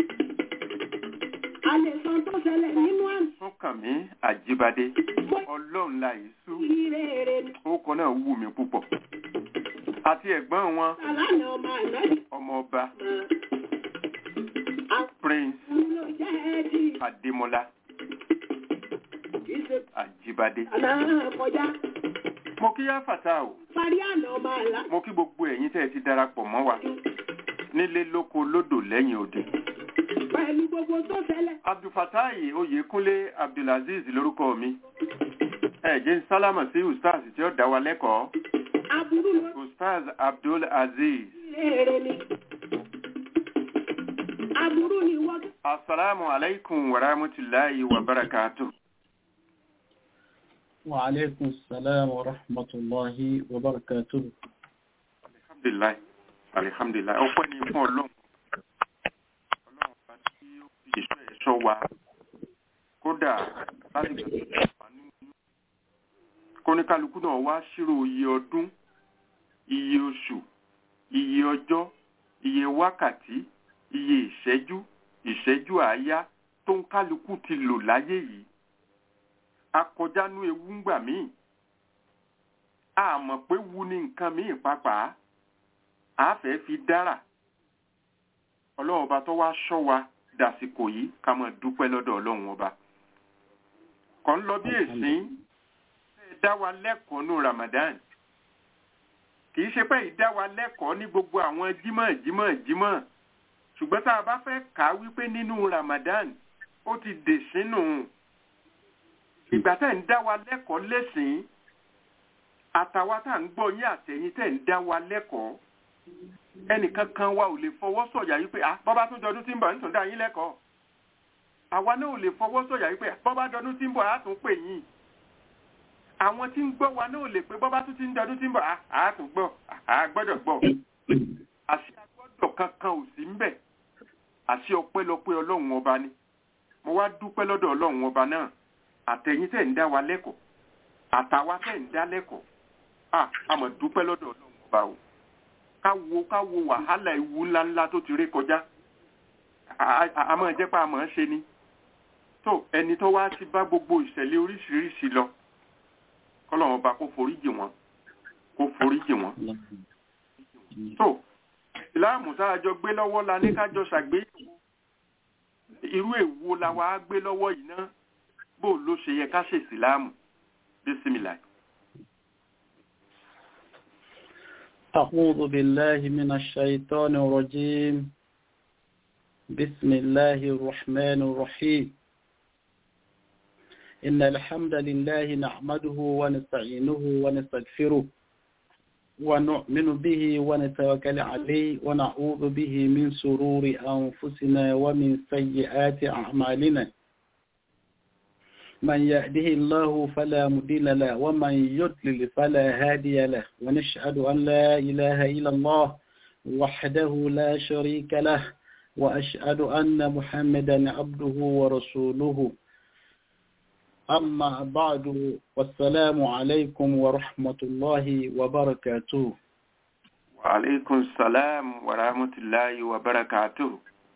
a lè sọ tó ṣẹlẹ̀ nínú àná. Súnkànmí Ajíbádé. Bó Ọlọ́run la ìsú. ire rẹ̀ ni. Orúkọ náà wù mí púpọ̀. Àti ẹ̀gbọ́n wọn, Sàlánà ọmọ àná ni. ọmọ ọba Àwọn Prince ló jẹ́ ẹ̀dì. Adémọ́lá Ìṣe Ajíbádé. àná kọjá. Mo kí yá fàtà o. Parí àná ọmọ àlá. Mo kí gbogbo ẹ̀yin tẹ́ ẹ ti darapọ̀ mọ́ wa nílé lóko lódò lẹ́yìn òde. Pẹ̀lú gbogbo tó ṣẹlẹ̀. Abdulfatai Oyèkúnlé Abdulaziz lórúkọ mi. Ẹ jẹ́ ń sálámà sí Ustaz tí ó dá wa lẹ́kọ̀ọ́. Aburú ló Ustaz Abdul Aziz. ire rẹ̀ ni. Aburú ni wọ́n. Assalamu alaikum wa rahmatullahi wa barakatuh. وعليكم السلام ورحمة الله وبركاته Alhamdulillah. Alhamdulillah. Ọpẹ́ ni fún Ọlọ́run. Ọlọ́run bá tí ó fi ìṣọ́ ẹ̀ṣọ́ wa. Kódà láti gbà kóníkálukú náà wá ṣírò iye ọdún, iye oṣù, iye ọjọ́, iye wákàtí, iye ìṣẹ́jú, ìṣẹ́jú àáyá tó ń kálukú ti lò láyé yìí. Akọjánú ewu ń gbà míì. A mọ̀ pé wu ni nǹkan míì pàápàá a fẹ́ fi dára ọlọ́run ọba tó wá ṣọ́ wa dàsìkò yìí ká máa dúpẹ́ lọ́dọ̀ ọlọ́run ọba kọ́ ń lọ bí èsín ẹ dá wa lẹ́kọ̀ọ́ ní Ramadan kì í ṣe pé ìdá wa lẹ́kọ̀ọ́ ní gbogbo àwọn jímọ̀ jímọ̀ jímọ̀ ṣùgbọ́n tá a bá fẹ́ kà á wípé nínú Ramadan ó ti dè sínú ìgbà tẹ̀ ń dá wa lẹ́kọ̀ọ́ lẹ́sìn àtàwa tá à ń gbọ́ yín àtẹ̀yìn tẹ̀ ń dá wa lẹ́kọ̀ọ́ ẹnìkan kan wa ò lè fọwọ́ sọ̀yà yìí pé bọ́bá tún jọdún tí ń bọ̀ nítorí dá yín lẹ́kọ̀ọ́ àwa náà ò lè fọwọ́ sọ̀yà yìí pé bọ́bá jọdún tí ń bọ̀ á tún pè yín àwọn tí ń gbọ́ wa náà ò lè pé bọ́bá tún ti ń jọdún tí ń bọ̀ á tún gbọ́ á gbọ́dọ̀ gbọ́ àṣì agbọ́dọ̀ kankan ò sí ń bẹ̀ àṣì ọpẹ́lọpẹ́ ọlọ́run ọba ni mo wá dúpẹ́ lọ́dọ̀ ọlọ́run ọba náà àtẹ̀yìn tẹ̀ ń dá wa lẹ́kọ̀ọ́ àtàwa tẹ̀ ń dá lẹ́kọ̀ọ́ a mọ̀ dúpẹ́ lọ́dọ̀ ọlọ́run ọba o ká wo ká wo wàhálà ewu ńláńlá tó ti ré kọjá a máa jẹ́ pé a máa ṣe ni so ẹni tó wá ti bá gbogbo ìṣẹ̀lẹ̀ oríṣiríṣi lọ kọ́lọ́run ọba kó foríjì wọn kó foríjì wọn so ìsìláàmù tá a jọ gbé lọ́wọ́ la ní kájọ ṣàgbéyẹ̀wò irú èwo la wàá gbé lọ́wọ́ yìí náà bó ló ṣe yẹ ká ṣe ìsìláàmù bísímìlà. أعوذ بالله من الشيطان الرجيم بسم الله الرحمن الرحيم إن الحمد لله نحمده ونستعينه ونستغفره ونؤمن به ونتوكل عليه ونعوذ به من سرور أنفسنا ومن سيئات أعمالنا من يهده الله فلا مضل له ومن يضلل فلا هادي له ونشهد أن لا إله إلا الله وحده لا شريك له وأشهد أن محمدا عبده ورسوله أما بعد والسلام عليكم ورحمة الله وبركاته وعليكم السلام ورحمة الله وبركاته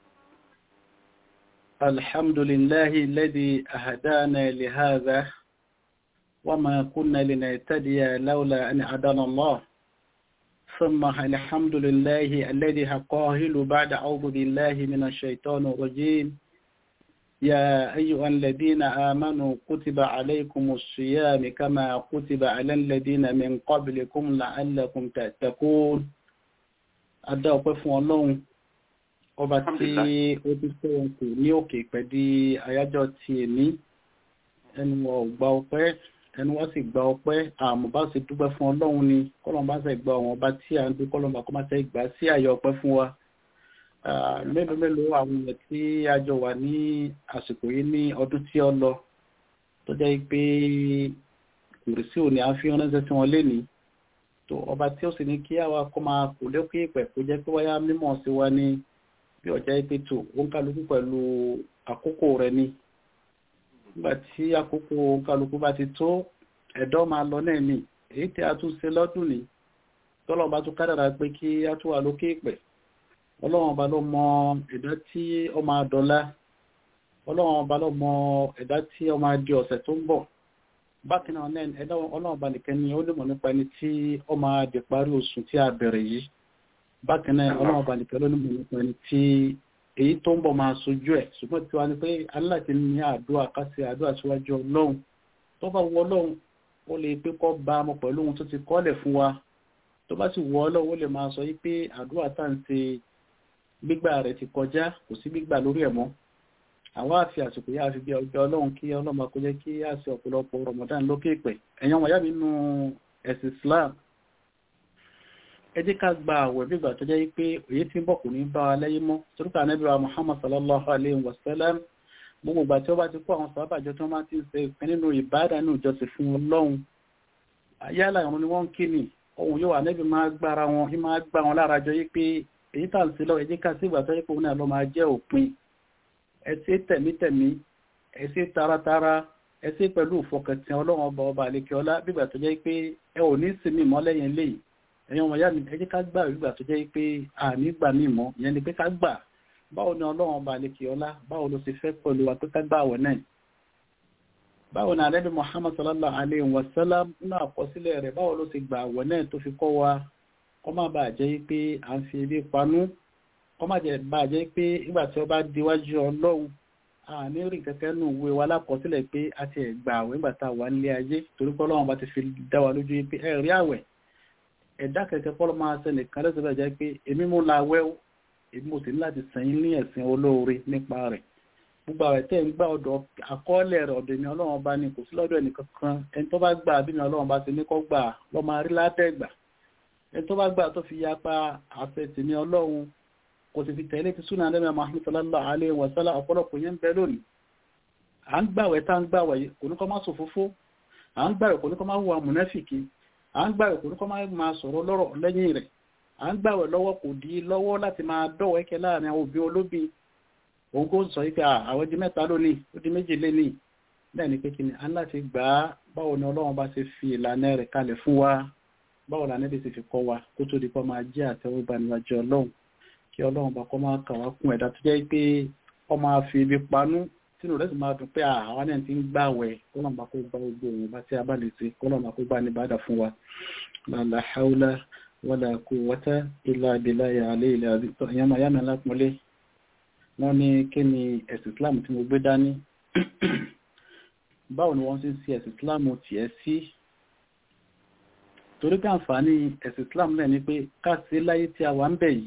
الحمد لله الذي أهدانا لهذا وما كنا لنهتدي لولا أن هدانا الله ثم الحمد لله الذي قاهل بعد أعوذ بالله من الشيطان الرجيم يا أيها الذين آمنوا كتب عليكم الصيام كما كتب على الذين من قبلكم لعلكم تتقون أدعو فún Ọlọ́run ọba tí ó ti fẹ́ wọn kò ní òkè pẹ̀lú àyájọ́ ti èní ẹnu wọn ò gba ọpẹ́ ẹnu wọn sì gba ọpẹ́ àmọ́ bá sì dúpẹ́ fún Ọlọ́run ni kọ́lọ́n bá sì gba àwọn ọba tí à ń dún kọ́lọ́n bá kọ́ máa tẹ́ gbà sí àyè ọpẹ́ fún wa mélòó mélòó àwọn èèyàn tí a jọ wà ní àsìkò yìí ní ọdún tí ó lọ tó jẹ́ pé kùrìsì òní à ń fi ránṣẹ́ sí wọn lénìí tó ọba tí ó sì ní kí àwa kó máa kò lékè ìpẹ̀ kó jẹ́ pé wáyá mímọ̀ sí wa ní bí ọjà ìpè tó ó ń kálukú pẹ̀lú àkókò rẹ̀ ni nígbà tí àkókò kálukú bá ti tó ẹ̀dọ́ máa lọ náà ni èyí tí a tún ṣe lọ́dún ni tọ́lọ́ bá tún kádàrà pé kí a tún wà lókè ìpẹ̀ ọlọ́run ọba ló mọ ẹ̀dá tí ó máa dọ̀la ọlọ́run ọba ló mọ ẹ̀dá tí ó máa di ọ̀sẹ̀ tó ń bọ̀ bákan náà náà ẹ̀dá ọlọ́run ọba nìkan ni ó lè mọ̀ nípa ẹni tí ó máa di parí oṣù tí a bẹ̀rẹ̀ yìí bákan náà ọlọ́run ọba nìkan ló lè mọ̀ nípa ẹni tí èyí tó ń bọ̀ máa sojú ẹ̀ ṣùgbọ́n tí wàá ní pé aláàtí ní àdúrà kásì àdúrà síwájú ọlọ́run tó bá wọ ọlọ́run ó lè pé kọ́ bá ọmọ pẹ̀lú ohun tó ti kọ́lẹ̀ fún wa tó bá sì wọ ọlọ́run ó lè máa sọ yí pé àdúrà tá à ń ṣe gbígbà rẹ̀ ti kọjá kò sí gbígbà lórí ẹ̀ mọ́ àwọn àfi àsìkò yá fi bí ọjọ́ ọlọ́run kí ọlọ́mọ kó jẹ́ kí á sí ọ̀pọ̀lọpọ̀ Ramadan lókè pẹ̀ ẹ̀yàn wọ̀nyá mi nínú ẹ̀sìn Islam ẹ jẹ́ ká gba àwẹ̀ bí ìgbà tó jẹ́ pé òye tí ń bọ̀ kò ní bá wa lẹ́yìn mọ́ torípa Ànábì wa Muhammad sallallahu alayhi wa sallam gbogbo ìgbà tí ó bá ti kó àwọn sábàjọ tí wọ́n máa ti ń ṣe ìpín nínú ìbádà nínú ìjọsìn fún ọlọ́run ayálà ìrún ni wọ́n ń kí ni ohun yóò Ànábì máa gbára wọn máa gbá wọn lára jọ yí pé èyí tà ń sí lọ ẹjẹ́ ká sí ìgbà tó yẹ kó náà lọ máa jẹ́ òpin ẹsẹ́ tẹ̀mítẹ̀mí ẹsẹ́ taratara ẹsẹ́ pẹ̀lú ìfọkàntán ọlọ́run ọba ọba àlekè ọlá bígbà tó jẹ́ pé ẹ ò ní sinmi mọ́ lẹ́yìn eléyìí ẹ̀yin ọmọ ìyá mi ẹjẹ́ ká gbà bígbà tó jẹ́ pé àní gbà mí mọ́ ìyẹn ni pé ká gbà báwo ni ọlọ́run ọba àlekè ọlá báwo ló ti fẹ́ pẹ̀lú wa pé ká gbà àwẹ̀ náà báwo ni alẹ́bí Muhammad sallallahu alayhi wa sallam nínú àkọsílẹ̀ rẹ̀ báwo ló ti gbà àwẹ̀ náà tó fi kọ́ wa kọ́ má bàa jẹ́ pé à ń fi ebi panú kọ́ má bàa jẹ́ pé nígbà tí ó bá diwájú ọlọ́run a ní rí kẹ́kẹ́ nù wé wa lákọsílẹ̀ pé a ti gbà àwẹ̀ nígbà tá a wà nílé ayé torí pé ọlọ́run bá ti fi dá wa lójú pé ẹ rí àwẹ̀ ẹ̀dá kẹ̀kẹ́ kọ́ ló máa ṣe nìkan lẹ́sẹ̀ bẹ́ẹ̀ jẹ́ pé èmi mú la wẹ́ èmi mo sì ní láti sẹ́yìn ní ẹ̀sìn olóore nípa rẹ̀ gbogbo àwẹ̀ tẹ́ ń gbà ọ̀dọ̀ àkọọ́lẹ̀ rẹ̀ ọ̀dọ̀ ni ọlọ́run bá ní kò sí lọ́dọ̀ ẹnìkan kan ẹni tó bá gbà bí ni ọlọ́run bá ti ní kọ́ gbà lọ́ máa rí látẹ̀gbà ẹni tó bá gbà tó fi yapa àfẹ́tì ní ọlọ́run kò sì fi tẹ̀lé ti súnà lẹ́mẹ̀ Muhammad sallallahu alaihi wa sallam ọ̀pọ̀lọpọ̀ yẹn ń bẹ lónìí à ń gbàwẹ̀ tá ń gbàwẹ̀ kò ní kọ́ máa sòfófó à ń gbàwẹ̀ kò ní kọ́ máa wà mùnáfìkì à ń gbàwẹ̀ kò ní kọ́ máa sọ̀rọ̀ lọ́rọ̀ lẹ́yìn rẹ̀ à ń gbàwẹ̀ lọ́wọ́ kò dí lọ́wọ́ láti máa dọ̀wọ́ ẹ̀kẹ́ láàrin àwọn òbí olóbi òun kò sọ yìí pé àwọn di mẹ́ta lónìí ó di méjì lénìí bẹ́ẹ̀ ni pé kí ni a ń láti gbà á báwo ni ọlọ́run bá ṣe fi ìlànà rẹ̀ kalẹ̀ fún wa báwo la níbi ti fi kọ́ wa kó tó di kọ́ máa jẹ́ àtẹ́wọ́gbà níwájú ọlọ́run kí ọlọ́run bá kọ́ máa kà wá kún ẹ̀dá tó jẹ́ pé ọ máa fi ibi panú tínú rẹ̀ sì máa dùn pé àwọn náà ti ń gbàwẹ̀ kọ́lọ̀mà kó bá gbogbo òun bá tí a bá lè ṣe kọ́lọ̀mà kó bá ní bàdà fún wa la hawla wala quwwata illa billahi al-aliyyil azim ìyàmà yàmà lápọ̀lé wọ́n ní kí ni ẹ̀sìn Islam tí mo gbé dání báwo ni wọ́n ti ń ṣe ẹ̀sìn Islam tiẹ̀ sí torí pé àǹfààní ẹ̀sìn Islam náà ni pé ká sí láyé tí a wà ń bẹ̀ yìí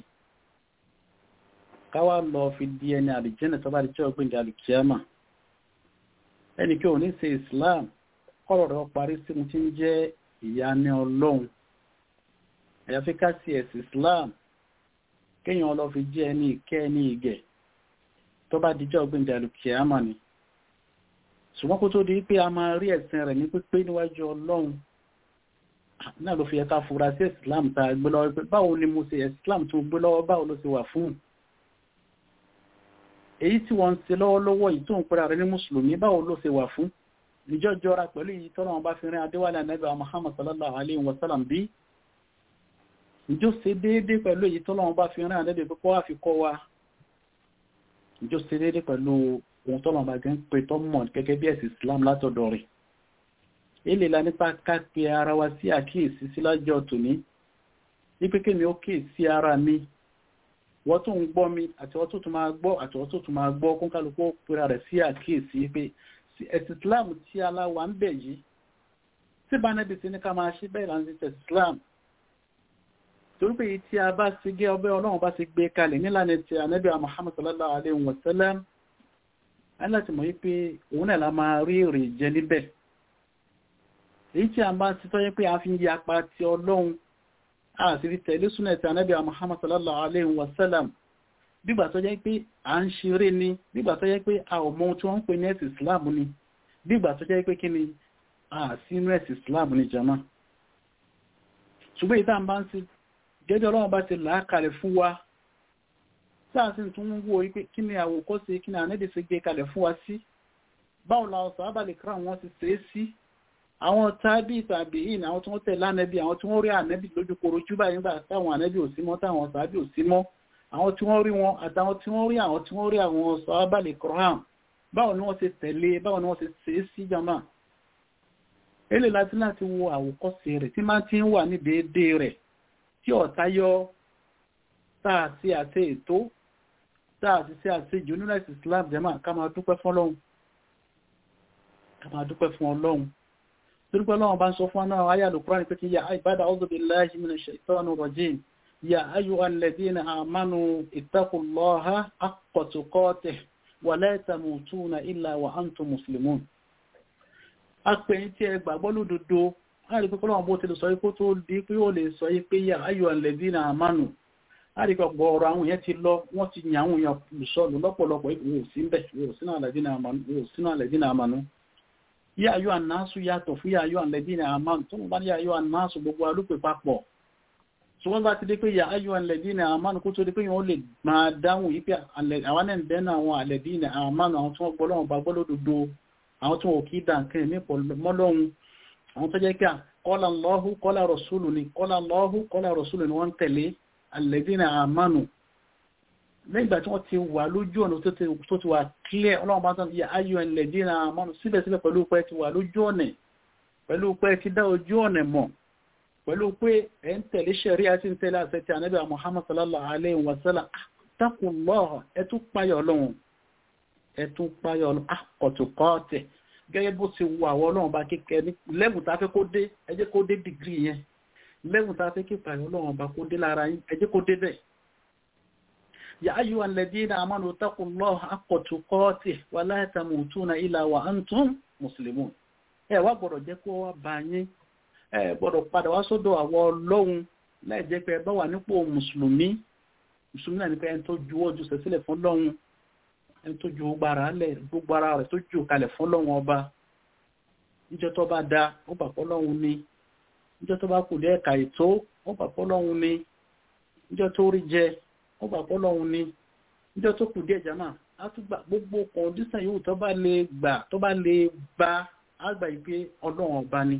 káwà lọ fi di ẹni àlìjẹ́nà tó bá di jẹ́ ọgbìn alìkíyàmà ẹni kí o ní ṣe Islam kọ́rọ̀ rẹ̀ parí sí mú tí ń jẹ́ ìyá ní ọlọ́run àyàfi ká sí ẹ̀sìn Islam kéèyàn lọ fi jẹ́ ẹni ìkẹ́ ẹni ìgẹ̀ tó bá di jẹ́ ọgbìn alìkíyàmà ni ṣùgbọ́n kó tó di pé a máa rí ẹ̀sìn rẹ̀ ní pípé níwájú ọlọ́run náà ló fi ẹ̀ka fura sí Islam tá a gbé lọ́wọ́ pé báwo ni mo ṣe Islam tó gbé lọ́wọ́ báwo ló ṣe wà fún un èyí tí wọ́n ń ṣe lọ́wọ́lọ́wọ́ yìí tó ń pẹ́ra rẹ̀ ní mùsùlùmí báwo ló ṣe wà fún ìjọ jọra pẹ̀lú èyí tọ́lọ́ wọn bá fi rin adéwálé anábì Muhammad sallallahu alayhi wa sallam bí ìjọ ṣe déédé pẹ̀lú èyí tọ́lọ́ wọn bá fi rin anábì pípọ́ wá fi kọ́ wa ìjọ ṣe déédé pẹ̀lú ohun tọ́lọ́ wọn bá gẹ́ ń pè tọ́ mọ̀ gẹ́gẹ́ bí ẹ̀sìn Islam látọ̀dọ̀ rẹ̀ èlé la nípa ká pe ara wa sí àkíyèsí sí lájọ́ tòní wípé kémi ó kíyèsí ara mi wọ́n tó ń gbọ́ mi àti wọ́n tó tún máa gbọ́ àti wọ́n tó tún máa gbọ́ kún kálukú pera rẹ̀ sí àkíyèsí pé ẹ̀sìn Islam tí aláwa ń bẹ̀ yìí tí bá nẹ́bi sí ní ká máa ṣe bẹ́ẹ̀ láti tẹ̀sí Islam torí pé èyí tí a bá ti gé ọbẹ̀ ọlọ́run bá ti gbé kalẹ̀ nílànà ti ànábì Muhammad sallallahu alayhi wa sallam aláti mọ̀ wípé òun náà la máa rí èrè jẹ níbẹ̀ èyí tí a bá ti tọ́jú pé a fi ń yapa ti ọlọ́run àti rí tẹ̀lé súnà ti ànábì Muhammad sallallahu alaihi wasallam bígbà tó jẹ́ pé à ń ṣeré ni bígbà tó jẹ́ pé a ò mọ ohun tí wọ́n ń pè ní ẹ̀sì Islam ni bígbà tó jẹ́ pé kí ni a sínú ẹ̀sì Islam ni jama ṣùgbọ́n ìta bá ń sí gẹ́gẹ́ ọlọ́run bá ti làákalẹ̀ fún wa sáà sí tún ń wo pé kí ni àwòkọ́ṣe kí ni ànẹ́bì ti gbé kalẹ̀ fún wa sí báwo la ọ̀sán abàlẹ̀ kíra wọn ti ṣe é sí àwọn tábí tàbí ìní àwọn tí wọ́n tẹ̀lé ànẹ́bí àwọn tí wọ́n rí ànẹ́bí lójú korojú báyìí nígbà táwọn ànẹ́bí ò sí mọ́ táwọn tàbí ò sí mọ́ àwọn tí wọ́n rí wọn àtàwọn tí wọ́n rí àwọn tí wọ́n rí àwọn sọ́ábàlẹ̀ kọ́rán báwo ni wọ́n ṣe tẹ̀lé báwo ni wọ́n ṣe ṣe é sí jama èlé láti láti wo àwòkọ́ṣe rẹ̀ tí máa ti ń wà ní déédéé rẹ̀ tí ọ̀tá yọ táà sí àti ètò táà sí sí àti ìjọ nínú ẹ̀sìn Islam jama ká máa dúpẹ́ fún Ọlọ́run ká máa dúpẹ́ fún Ọlọ́run torípé Ọlọ́run bá ń sọ fún ọ́nà ayà lùkúrán pé kí ya ìbádà a'udhu billahi minash shaitanir rajim ya ayyuhal ladhina amanu ittaqullaha haqqa tuqatih wa la tamutunna illa wa antum muslimun apẹ̀yìn tí ẹ gbàgbọ́ lódodo láti pé Ọlọ́run bó ti lè sọ ipò tó di pé ó lè sọ pé ya ayyuhal ladhina amanu láti pé ọ̀pọ̀ ọ̀rọ̀ àwọn èèyàn ti lọ wọ́n ti yàn àwọn èèyàn lùsọ̀lù lọ́pọ̀lọpọ̀ ìwò sí ń bẹ̀ ìwò sínú alladhina amanu yá ayọ́ ànáṣù yàtọ̀ fún yá ayọ́ àlẹ́dínà àmánù tó mú bá ní ayọ́ ànáṣù gbogbo alúpẹ̀ papọ̀ tí wọ́n bá ti dé pé yá ayọ́ àlẹ́dínà àmánù kó tó dé pé wọ́n lè máa dáhùn yí pé àwọn náà bẹ́ẹ̀ náà àwọn àlẹ́dínà àmánù àwọn tí wọ́n gbọ́ lọ́wọ́ bá gbọ́ lódodo àwọn tí wọ́n kì í dà nǹkan ní mọ́lọ́hun àwọn tó jẹ́ pé qala Allahu qala rasulu ni qala Allahu qala rasulu ni wọ́n tẹ̀lé àlẹ́dínà àmánù lẹ́gbà tí wọ́n ti wà lójú ọ̀nà tó ti wà clear ọlọ́run bá tán yà ayọ̀ ẹ̀lẹ̀dínà àmọ́nù síbẹ̀síbẹ̀ pẹ̀lú pé ti wà lójú ọ̀nà pẹ̀lú pé ti dá ojú ọ̀nà mọ̀ pẹ̀lú pé ẹ̀ ń tẹ̀lé ṣẹ̀rí àti ń tẹ̀lé àṣẹ ti ànábì Muhammad sallallahu alayhi wa sallam taqullaha ẹ tún páyọ̀ ọlọ́run ẹ tún páyọ̀ ọlọ́run àkọ̀tùkọ́ọ̀tẹ̀ gẹ́gẹ́ bó ti wà wọ́ ọlọ́run bá kíkẹ́ ní lẹ́bùn tá a fẹ́ kó dé ẹ jẹ́ kó dé dìgírì yẹn lẹ́bùn tá a fẹ́ kí páyọ̀ ọlọ́run bá kó dé lára yín ẹ jẹ́ kó dé bẹ́ẹ̀ يا أيها الذين آمنوا اتقوا الله حق تقاته ولا تموتون إلا وأنتم مسلمون ẹ wá gbọ́dọ̀ jẹ́ kó wá bá yín ẹ gbọ́dọ̀ padà wá sọ́dọ̀ àwọn Ọlọ́hun láì jẹ́ pé ẹ bá wà nípò mùsùlùmí mùsùlùmí náà ní pé ẹni tó ju ọjọ́ sẹ́sílẹ̀ fún Ọlọ́hun ẹni tó ju gbogbo ara lẹ̀ gbogbo ara rẹ̀ tó ju kalẹ̀ fún Ọlọ́hun ọba níjọ́ tó bá da ó bà pọ́ Ọlọ́hun ni níjọ́ tó bá kù dé ẹ̀ka ètò ó bà pọ́ Ọlọ́hun ni níjọ́ tó rí jẹ ó gbà pọ́ lọ́hun ni níjọ́ tó kù díẹ̀ jama á tún gbà gbogbo kọ̀ǹdísàn yòówù tó bá lè gbà tó bá lè bá àgbà yìí pé ọlọ́run ọba ni.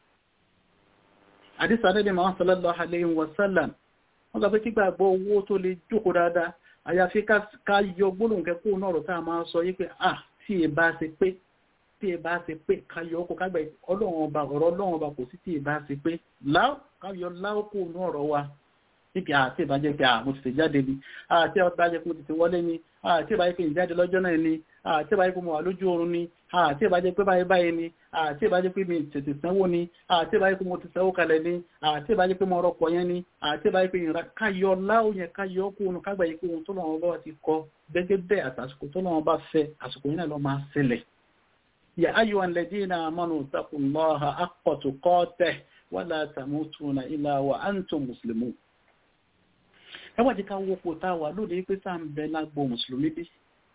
àdìsá níbi màá sallallahu alayhi wa sallam wọ́n sọ pé kí gbàgbọ́ owó tó lè jókòó dáadáa àyàfi ká yọ gbólóhùn kẹ́kọ̀ọ́ náà rọ̀ tá a máa sọ yí pé à tí ẹ bá ṣe pé tí ẹ bá ṣe pé káyọ̀ ọkọ̀ kágbẹ̀ ọlọ́run ọba ọ̀rọ̀ ọlọ́run ọba kò sí tí ẹ bá ṣe pé láò káyọ̀ láò kò ní ọ̀rọ̀ wa níbi àti ìbájẹ́ pé àmọ́ ti jáde ni àti ìbájẹ́ pé mo ti ti wọlé ni àti ìbájẹ́ pé ìjáde lọ́jọ́ náà ni àti ìbájẹ́ pé mo wà lójú oorun ni àti ìbájẹ́ pé báyìí báyìí ni àti ìbájẹ́ pé mi tètè sanwó ni àti ìbájẹ́ pé mo ti sanwó kalẹ̀ ni àti ìbájẹ́ pé mo rọpò yẹn ni àti ìbájẹ́ pé ìrìnra káyọ láò yẹn káyọ kó ohun kágbà yìí pé ohun tó lọ́wọ́ bá ti kọ gẹ́gẹ́ bẹ́ẹ̀ àtàsìkò tó lọ́wọ́ bá fẹ́ àsìkò yìí náà lọ́ máa ṣẹlẹ̀ يا أيها الذين آمنوا اتقوا الله حق تقاته ولا تموتون إلا وأنتم مسلمون ẹ wá jẹ́ ká wọ́pọ̀ tá a wà lónìí pé sáà ń bẹ lágbo mùsùlùmí bí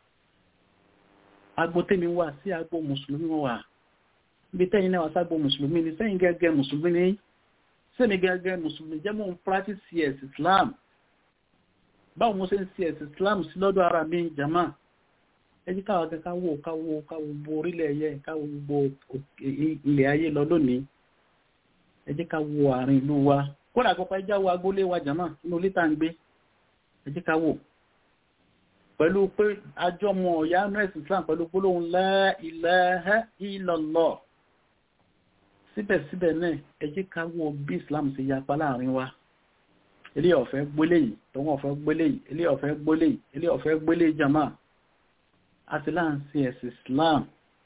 agbo tèmi wà sí agbo mùsùlùmí wọn wà ibi tẹ́yìn náà wà ságbo mùsùlùmí ni sẹ́yìn gẹ́gẹ́ mùsùlùmí ni sẹ́mi gẹ́gẹ́ mùsùlùmí jẹ́ mọ́ ń practice cs islam báwo mo ṣe ń cs islam sí lọ́dọ̀ ara mi jama ẹ jẹ́ káwọn akẹ́kọ̀ọ́ káwọ́ káwọ́ káwọ́ gbogbo orílẹ̀ ẹ̀yẹ káwọ́ gbogbo ilẹ̀ ayé lọ lónìí ẹ jẹ́ ká wo àárín ìlú wa kódà àkọ́kọ́ ẹjá wo agbólé wa jama inú ilé tá ń gbé ẹ jẹ́ ká wò pẹ̀lú pé àjọmọ̀ ọ̀yá nurse islam pẹ̀lú gbólóhùn la ilaha illallah síbẹ̀síbẹ̀ náà ẹ jẹ́ ká wo bí islam ṣe yapa láàrin wa ilé ọ̀fẹ́ gbólé yìí tọ́wọ́n ọ̀fẹ́ gbólé yìí ilé ọ̀fẹ́ gbólé yìí ilé ọ̀fẹ́ gbólé jama àti láǹsí ẹ̀sì islam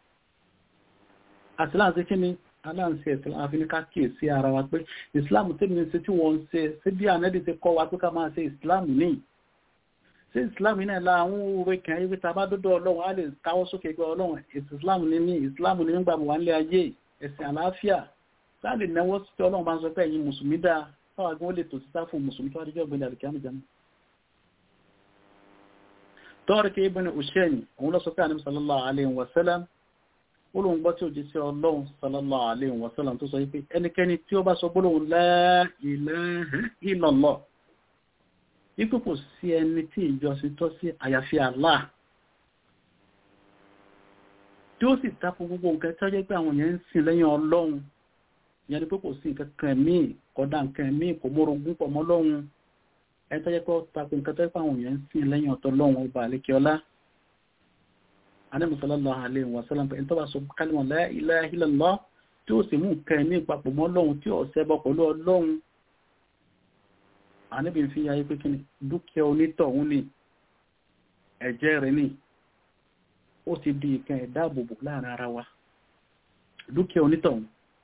àti láǹsí kí ni aláǹsí ẹ̀sì islam fi ní ká kíyè sí ara wa pé islam tí mi ṣe tí wọ́n ń ṣe sí bí ànẹ́dì ti kọ́ wa pé ká máa ṣe islam ní sí islam náà la àwọn òwe kan ayé ta bá dọ́dọ̀ ọlọ́run á lè káwọ́ sókè pé ọlọ́run ẹ̀sì islam ní mí islam ní nígbà wà nílé ayé ẹ̀sìn àlàáfíà láti náwó sí ọlọ́run bá ń sọ pé ẹ̀yin mùsùlùmí dáa fáwọn agbóhùn lè tò sí sáfù mùsùlùmí tó wá díjọ́ gbẹ̀dẹ̀ àlùkìyàmù jẹun tọ́rọ̀kì ibn Ushayni òun lọ sọ pé àníbi sallallahu alayhi wa sallam olóhun gbọ́ tí ó jí sí ọlọ́run sallallahu alayhi wa sallam tó sọ wípé ẹnikẹ́ni tí ó bá sọ gbólóhùn la ilaha illallah wípé kò sí ẹni tí ìjọsìn tọ́ sí àyàfi Allah tí ó sì tako gbogbo nǹkan tó jẹ́ pé àwọn èèyàn ń sìn lẹ́yìn ọlọ́run ìyẹn ni pé kò sí nǹkan kan míì kódà nǹkan míì kò mórogún pọ̀ mọ́ lọ́run ẹ̀tọ́ jẹ́ pé ó takò nǹkan tó pàwọn èèyàn ń sìn lẹ́yìn ọ̀tọ̀ lọ́wọ́ ọba àlékiọlá anẹ́mùsọ́lọ́lọ́ alẹ́ ìwọ̀sọ́lá pé ẹ̀tọ́ bá sọ kálímọ̀ la ilaha illallah tí ó sì mú nǹkan ní ìpapọ̀ mọ́ lọ́hun tí ó ṣẹbọ pẹ̀lú ọlọ́hun àníbi fi yáyé pé kí ni dúkìá onítọ̀hún ni ẹ̀jẹ̀ rẹ̀ ni ó ti di ìkan ìdáàbòbò láàrin ara wa dúkìá onítọ̀hún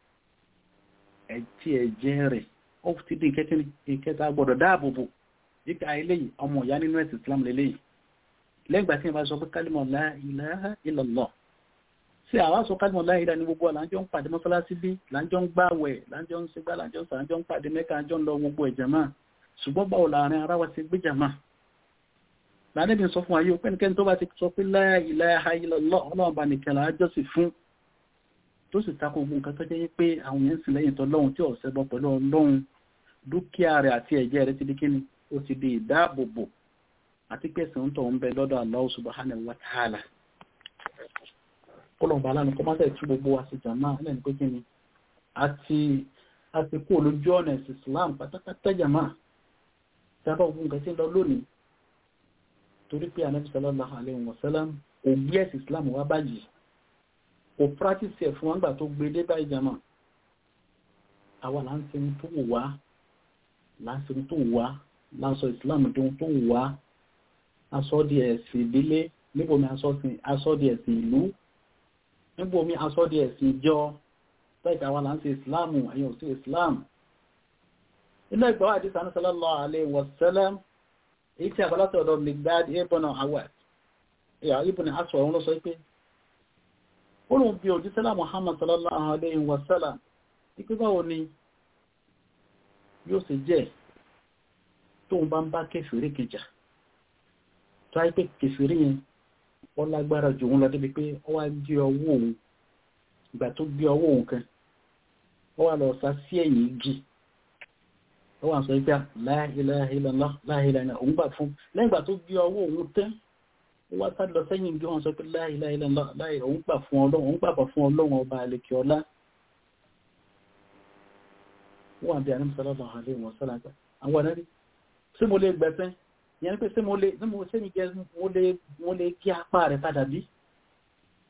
ẹ̀tí ẹ̀jẹ̀ rẹ̀ ó ti di ìkẹta gbọ́dọ̀ dáàbòbò yíká eléyìí ọmọ ìyá nínú ẹ̀sìn Islam lélẹ́yìí lẹ́gbàá tí wọ́n bá sọ pé kálímọ̀ la ilaha illallah sí àwa sọ kálímọ̀ la ilaha ní gbogbo àlájọ́ ń pàdé mọ́sálásí bí lájọ́ ń gbàwẹ̀ lájọ́ ń segbá lájọ́ ń sàájọ́ ń pàdé mẹ́ka àjọ́ ń lọ gbogbo ẹ̀jẹ̀ máa ṣùgbọ́n báwo láàrin ara wa ti gbé jàmá lánàbí sọ fún ayé pẹ́nikẹ́ni tó bá ti sọ pé la ilaha illallah ọlọ́run bá nìkan láàjọ́ sì fún tó sì takò gbogbo nǹkan tó jẹ́ pé àwọn èèyàn sì lẹ́yìn tọ́lọ́run tí ọ̀sẹ̀ bọ́ pẹ̀lú ọlọ́run dúkìá rẹ̀ àti ẹ̀jẹ̀ rẹ̀ ti di kíni ó ti di ìdáàbòbò àti pẹ̀sẹ̀ ń tọ̀ ń bẹ lọ́dọ̀ Allah subhanahu wa ta'ala kọlọ̀mbà aláàánú kọ́ máa tẹ̀tú gbogbo wa sí jàmá ẹlẹ́ni pé kíni àti àti kú olójú ọ̀nà ẹ̀sìn Islam pátápátá jàmá sábà ogun nǹkan tí ń lọ lónìí torí pé Ànábì sallallahu alaihi wa sallam kò gbé ẹ̀sìn Islam wá báyìí kò practice ẹ̀ fún wọn gbà tó gbé dé báyìí jàmá àwa là ń sinmi tó wù wá lásìkò tó wà lásọ ìsìláàmù tó tó wà aṣọ di ẹ̀sìn ìdílé níbo mi aṣọ di ẹ̀sìn ìlú níbo mi aṣọ di ẹ̀sìn ìjọ tẹ́ẹ̀kà wà láti ìsìláàmù ẹ̀yìn òsì ìsìláàmù inú ẹgbẹ́ wà dísà sallallahu alaihi wasallam èyí tí àbálátọ̀ ọ̀dọ̀ Miqdad ibn Awad ibn Aswad òun ló sọ pé ó lóun bí òjísẹ́lá Muhammad sallallahu alaihi wasallam ipé báwo ni yóò sì jẹ́ tóun bá ń bá kèfèrí kejì tó á pé kèfèrí yẹn wọ́n lágbára jù òun lọ débi pé ó wá gbé ọwọ́ òun ìgbà tó gbé ọwọ́ òun kan ó wá lọ sá sí ẹ̀yìn igi ó wà sọ pé la ilaha illallah la ilaha illallah òun gbà fún lẹ́yìn ìgbà tó gbé ọwọ́ òun tán ó wá sá lọ sẹ́yìn igi wọn sọ pé la ilaha illallah òun gbà fún ọlọ́run òun gbàgbọ́ fún ọlọ́run ọba àlekè ọlá wọ́n àbí àní sallallahu alaihi wa sallam àwọn ẹ̀rẹ́ rí sí mo lè gbẹ̀sẹ̀ yẹn pé sí mo lè sí mo sí ní jẹ́ mo lè mo lè kí apá rẹ̀ padà bí